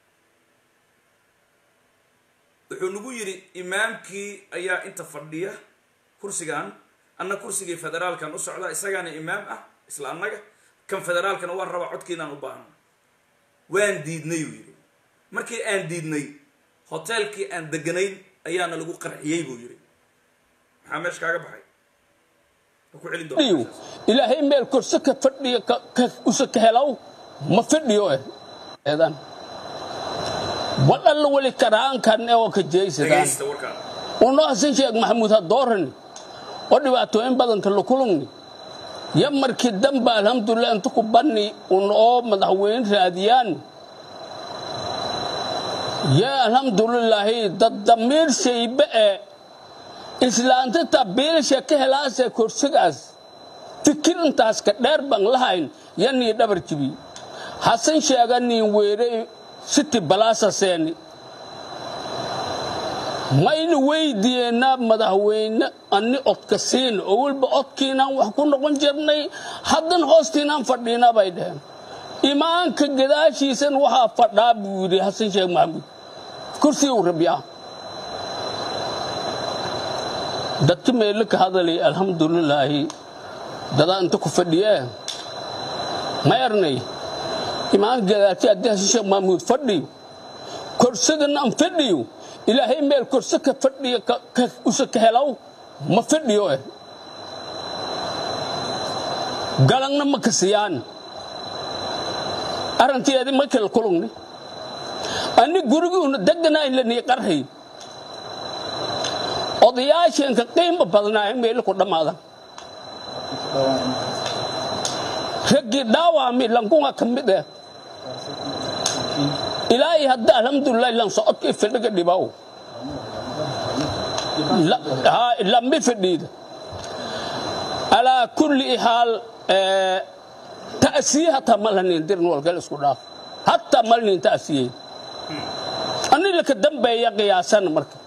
wuxuu nagu yidhi imaamkii ayaa inta fadhiya kursigan anna kursigii federaalkan u socdaa isagaana imaam ah isla annaga kan federaalkana waan rabaa codkiinaan u baahno waan diidnay uu yidhi markii aan diidnay hoteelkii aan deganayn ayaana lagu qarxiyey buu yidhi maxaa meesha kaaga baxay ma ku celin fadhiyo doontaa ilaahay meel korse ka fadhiyo ka ka- usa ka helaw ma fadhiyo eh eedan wadalla wali karaankan ee oo ka jeysadaan dhegaysta warkaan uno hasan sheekh maxamuud ha doorani oo dhibaatooyin badanka la kulungni ya markii dambe alxamdulilah inta ku banni un oo madaxweyne raadiyaan ya alxamdulilaahi dad damiir shaybe ee islaanta tabiilasha ka helaasee korsigaas fikir intaas ka dheer baan lahayn yanii dhabar jibi hasan sheega niin weeray siti balaasa seeni maynu weydiiyeynaa madaxweyne ani odka siin oo weliba odkiinaan wax ku noqon jirnay haddan hoostiinaan fadhiina bay dheheen imaanka gadaashiisan waxaa fadhaa buu yidhi xasan sheekh maxamuud kursiguu rabyaa dadka meelo ka hadalay alxamdulilaahi dadaa inta ku fadhiyee ma ernay imaanka gadaashi haddii xasan sheekh maxamuud fadhiyo korsadana aan fadhiyo ilaahay meel korse ka fadhiyo ka- ka- usa ka helaw ma fadhiyo eh galangna ma kasiyaan arrinteedi ma kala kulugni ani guriguuna deganaa lanii qarhay odayaasheenka qiimo badnaa meelo ku dhammaadan raggii dhaawaami lankunga ka mid eh ilaahay hadda alxamdulilah lan socodkii fidhiga dhibaw La- haa, lambi fidhiida alaa kulli haal eh, ta'siye hataa ma lanin dirin walgal isku dhaaf hataa ma lanin ta'siyey ani laka dambeeya qiyaasan marka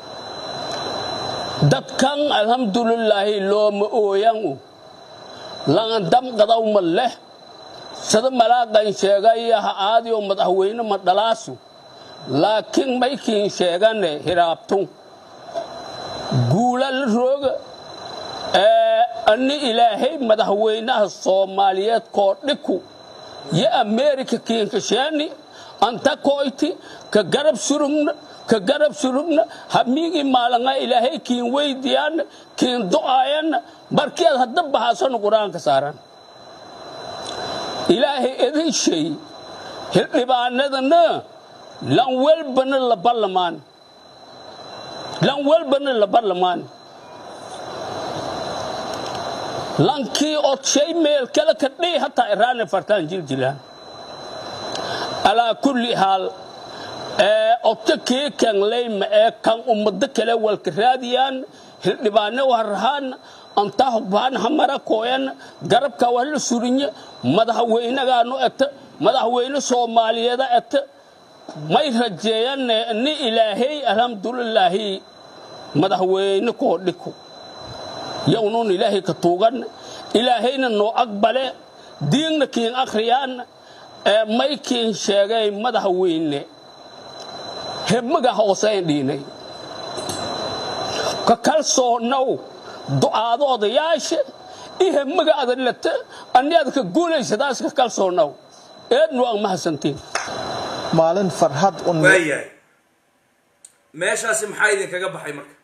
dadkan alxamdulilaahi looma ooyan lan damqadaw ma leh sida malaaqan sheegaya ha aadi oo madaxweyne ma dhalaasu laakiin maykiin sheegane hiraabtu guula la rooga ee ani ilaahay madaxweynaha soomaaliyeed koo dhiku yo ameerika kiinka sheeni anta koyti ka garab surugna ka garab surugna hamiigii maalanga ilaahay kiin weydiyaana kiin du'aayana barkeed hadda bahaasanu qur-aanka saaran ilaahay idin shay hildhibaanadana lan welbana la ballamaan lan welbana la ballamaan lankii odshay meel kale ka dhii hataa iraane fartaan jiljilaan alaa kulli haal ee odka kii kan leyma ee kan ummado kale walka raadiyaan hildhibaane warahaan antaa hubaan hamara kooyan garabka waa la surinya madaxweynagaanu eta madaxweyne soomaaliyeeda eta may rajeeyane ni ilaahay alxamdulilaahi madaxweyne koo dhiku yownuun ilaahay ka tuugan ilaahayna noo aqbale diinna kiin akhriyaan ee may kiin sheegay madaxweyne hebmaga hoosayn dhiinay ka kalsoonow du'aado odayaasha iyo hebmaga adalata ani aad ka guulaysadaas ka kalsoonow eednu aan mahadsantiin maalin farxad un waayahay meeshaasi maxaa idinkaga baxay marka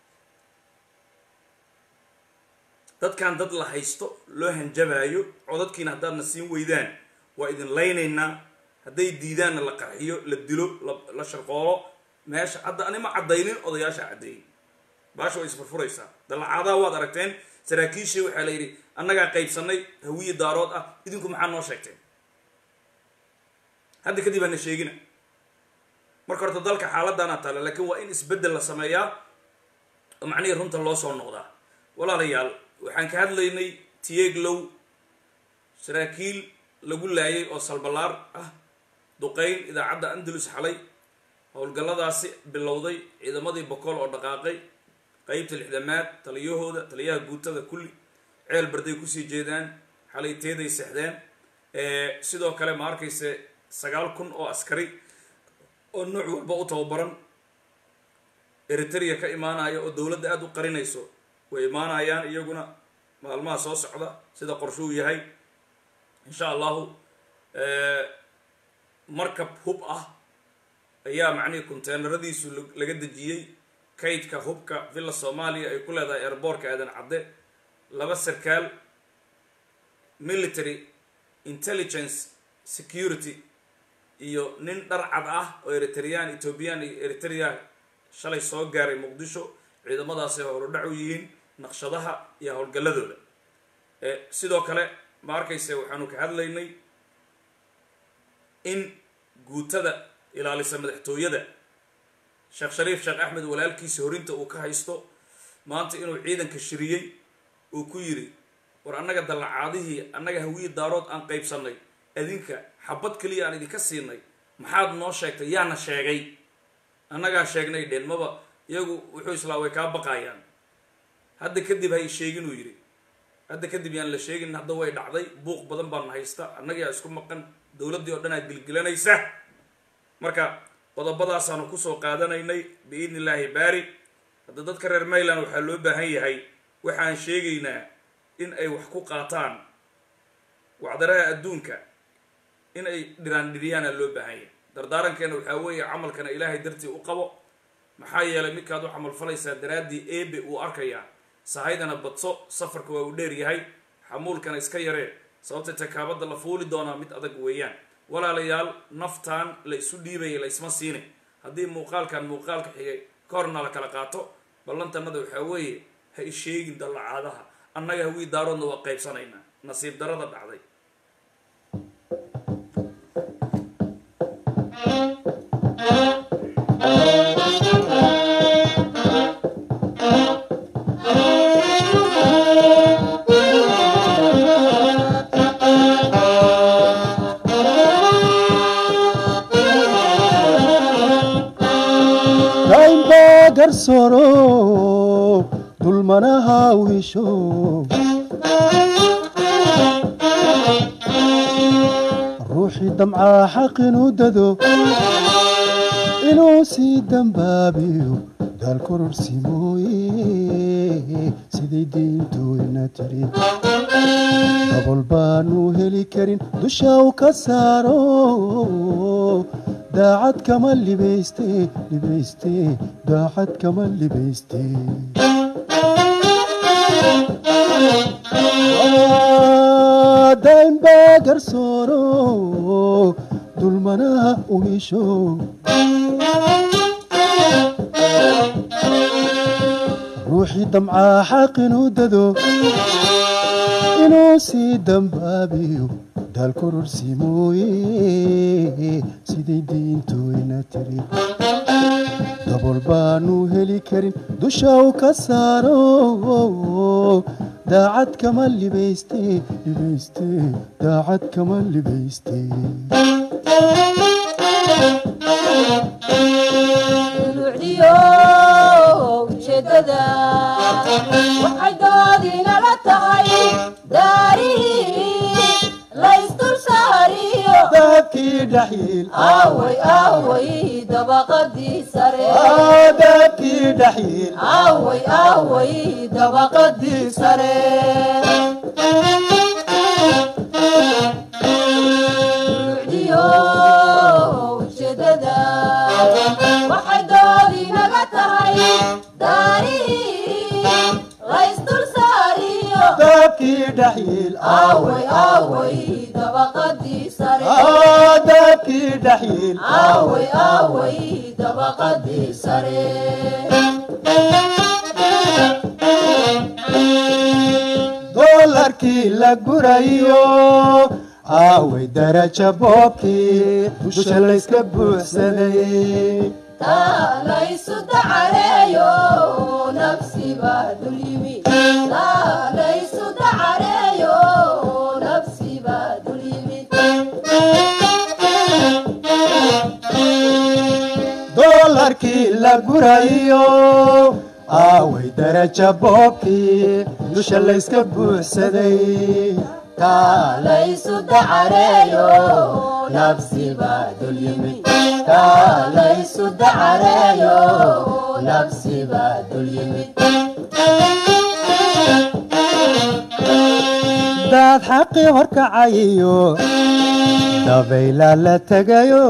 dadkan dad la haysto loo hanjabaayo codadkiina haddaadna siin weydaan waa idin laynaynaa hadday diidaanna la qarxiyo la dilo la- la sharqoolo meesha hadda anima caddaynin odayaasha caddeeyey baasha way isfurfuraysaa dalacaadaha waad aragteen saraakiishii waxaa la yidhi annagaa qaybsannay hawiye daarood ah idinku maxaa noo sheegteen hadda kadib hana sheegina marka horta dalka xaaladdaana taale laakiin waa in isbeddel la sameeyaa oo macnihii runta loo soo noqdaa walaalayaal waxaan ka hadlaynay tieglow saraakiil lagu laayay oo salbalaar ah duqayn idaacadda andalus xalay howlgalladaasi bilowday ciidamadii bokool oo dhaqaaqay qeybta lixdamaad taliyahooda taliyaha guutada kulli ceel barday kusii jeedaan xalay teeday sexdeen sidoo kale ma arkayse sagaal kun oo askari oo nooc walba u tababaran eritrea ka imaanaya oo dowladda aada u qarinayso way imaanayaan iyaguna maalmaha soo socda sida qorshuu yahay insha allahu markab hub ah ayaa macnihii conteenaradiisu laga dejiyey kaydka hubka villa soomaaliya ay ku leedahay airboortka aadan cadde laba sarkaal military intelligence security iyo nin dhar cad ah oo eritrean ethoobiyan iyo eritrea shalay soo gaaray muqdisho ciidamadaasay howlodhac u yihiin naqshadaha iyo howlgalladooda sidoo kale ma arkayse waxaanu ka hadlaynay in guutada ilaalisa madaxtooyada sheekh shariif sheekh axmed walaalkiisa horinta uu ka haysto maanta inuu ciidanka shiriyey uu ku yidhi war annaga dallacaadihii annaga hawiyi daarood aan qaybsannay adinka xabad keliya aan idinka siinay maxaad noo sheegtay yaana sheegay annagaa sheegnay dheen maba iyagu wuxuu islaa way kaa baqaayaan hadda kadib hay sheegin uu yidhi hadda kadib yaan la sheegin hadda way dhacday buuq badan baana haysta annagaa isku maqan dowladdii oo dhan aa gilgilanaysa marka qodobadaasaanu kusoo qaadanaynay biidni illaahi baari hadda dadka reer mayland waxaa loo baahan yahay waxaan sheegaynaa in ay wax ku qaataan wacdaraha adduunka in ay dhiraan dhiriyaana loo baahan yahay dardaarankeena waxaa weeye camalkana ilaahay dartii u qabo maxaa yeelay midkaad u camal falaysaa daraaddii eebe uu arkayaa sahaydana badso safarka waa uu dheer yahay xamuulkana iska yaree sababta takaabadda la fuuli doonaa mid adag weeyaan walaalayaal naftaan la isu dhiibaya la isma siinay haddii muuqaalkan muuqaalka xigay ka horna la kala qaato ballantanada waxaa weeye ha isheegin dallacaadaha annaga hawii daaroodna waa qaybsanaynaa nasiib darada dhacday garsoro dulmanaha u hesho ruuxii damcaa xaq inuu dado inuu sii dambaabiyo daal kororsi mooye siday diintooyna tiri dabol baanu heli karin dusha u ka saaro daacad kama libayste libayste daacad kama libayste daaimbaa garsooro dulmanaha u hesho ruuxii damcaa xaq inuu dado inuu sii dambaabiyo daal kororsi mooye siday diintooyna tiri dabol baanu heli karin dusha u ka saaro daacad kama libayste libayste daacad kama libayste ujeedada waxay doodinala tahay daarihii laysdul saariyo dahabkii dhaxyiil aaway aaway dabaqadii sare dahabkii dhaxyiil aaway aaway dabaqadii sare Ruucdiyo ujeedada waxay doodinaga tahay daarihii laysdul saariyo dahabkii dhaxyiil aaway aaway dabaqadii sare dahabkii dhaxyiil aaway aaway dabaqadii sare doolarkii la gurayo aaway daraja boobkii dusha layska buuxsaday taa laysu dacareeyo nafsiba dul yimi taa laysu dacareeyo nafsiba dul yimid doolarkii la gurayo aaway daraja boobkii dusha layska buuxsaday kaalaysu dacareeyo nafsi baa dul yimid kaalaysu dacareeyo nafsi baa dul yimid daad xaqii horkacayiyo dabayla la tegayo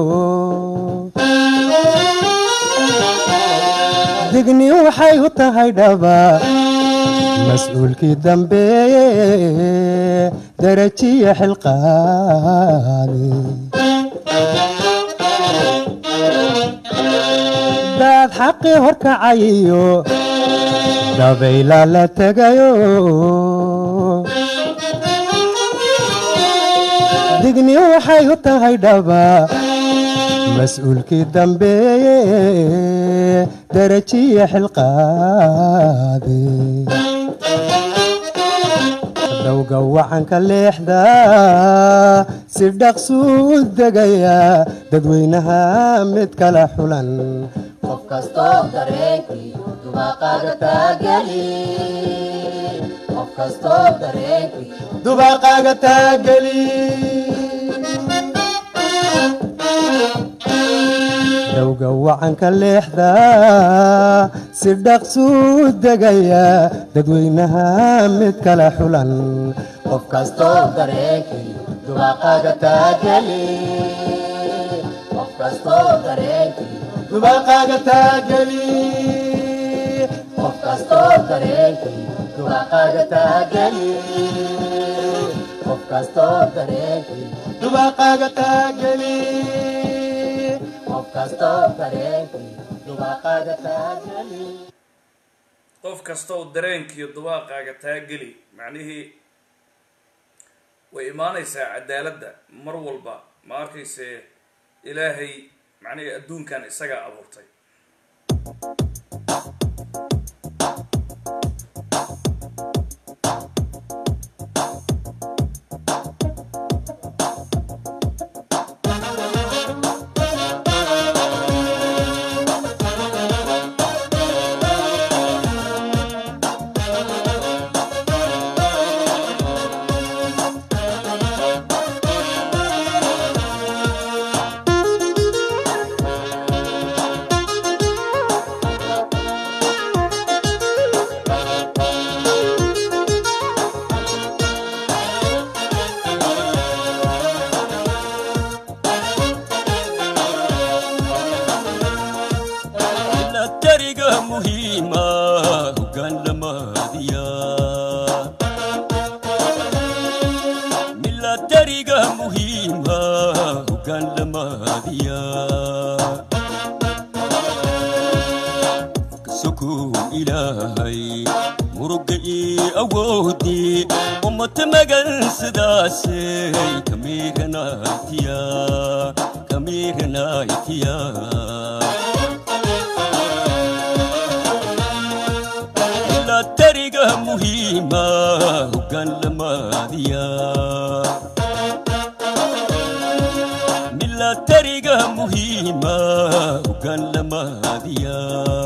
digni waxay u tahay dhaba mas-uulkii dambeeye darajiya xilqaade daad xaqii horkacayiyo dabayla la tegayo digni waxay u tahay dhaba mas-uulkii dambeeye darajiya xilqaade dowga wacanka leexda si dhaqsuu degaya dadweynaha mid kala xulan qof kastoo dareenkiiyo dubaaqaaga taageli qof kastoo dareenkiiyo dubaaqaaga taageli dowga wacanka leexda si dhaqsuu degaya dadweynaha mid kala xulan qof kastoo dareenkiiyo dubaaqaaga taageli qof kastoo dareenkiiyo dubaaqaaga taageli qof kastoo dareenkiiyo dubaaqaaga taageli qof kastoo dareenkiiyo dubaaqaaga taageli qof kastoo dareenkiiyo dubaaqaaga taageli qof kastow dareenkiiyo dubaaqaaga taageli macnihii way imaanaysaa cadaaladda mar walba ma arkayse ilaahay macnihii adduunkan isagaa abuurtay milatariga muhiima hoggaan lamaadiya milatariga muhiima hoggaan lamaadiya kasokow ilaahay muruga ii awoodii ummata magan sidaasay kamiiranaytiya kamiiranaytiya milatariga muhiima hoggaan lamaadiya milatariga muhiima hoggaan lamaadiya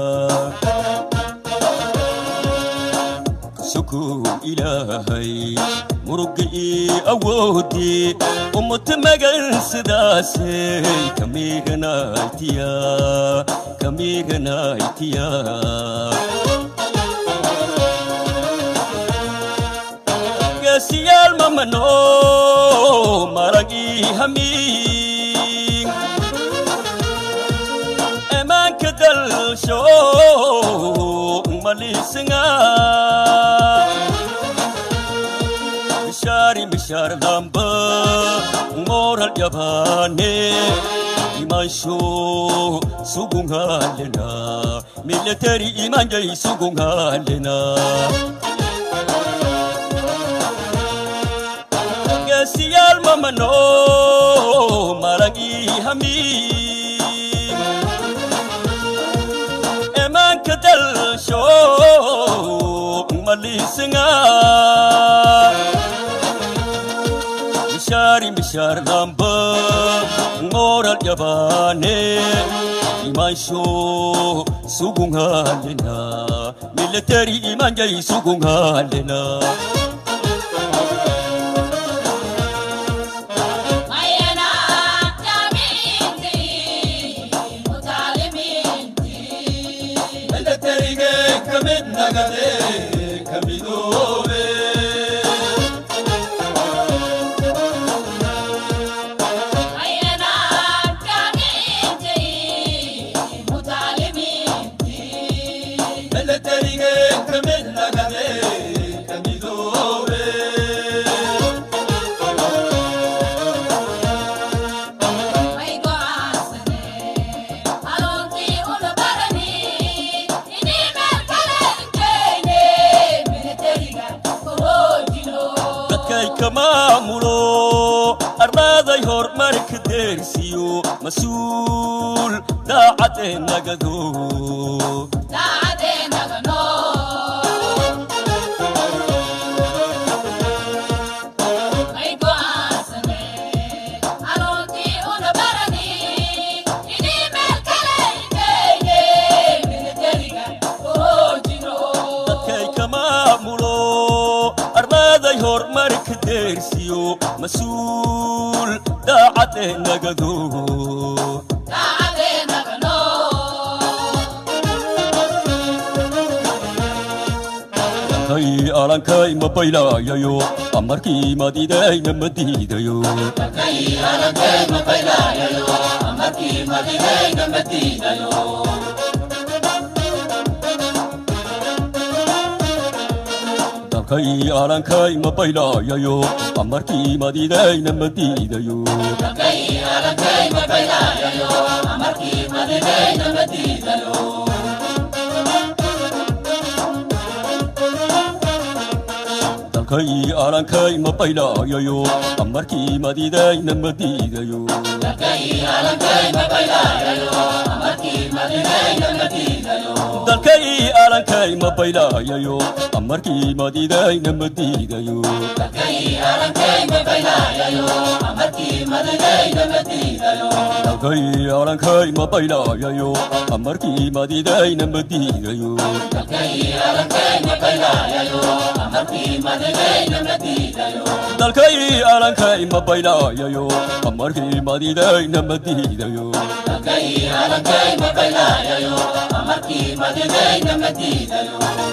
kasokow ilaahay muruga ii awoodii ummata magan sidaasay kamiiranaytiya kamiiranaytiya geesiyaal mamano maragii hamiin emaanka dalsho malisinga mishaari mishaar damba moral yabaane imansho sugungalena military imanjay sugungalena geesiyaal mamano maragii hamiin emanka dalsho malisinga mishaari mishaar damba moral yabaane imansho sugungalena military imanjay sugungalena dalkayka maamulo arlaaday horumarka deersiyo mas-uul daacadee nagado dadkayka maamulo arlaaday horumarka deersiyo mas-uul daacadee nagado dalkay alankay ma baylaayayo amarkii madidayna ma diidayo dalkay alankay ma baylaayayo amarkii madidayna ma diidayo dalkay alankay ma baylaayayo amarkii madidayna ma diidayo dalkay alankay ma baylaayayo amarkii madidayna ma diidayo dalkay alankay ma baylaayayo amarkii madidayna ma diidayo dalkay alankay ma baylaayayo amarkii madidayna ma diidayo dalkay alankay ma baylaayayo amarkii madidayna ma diidayo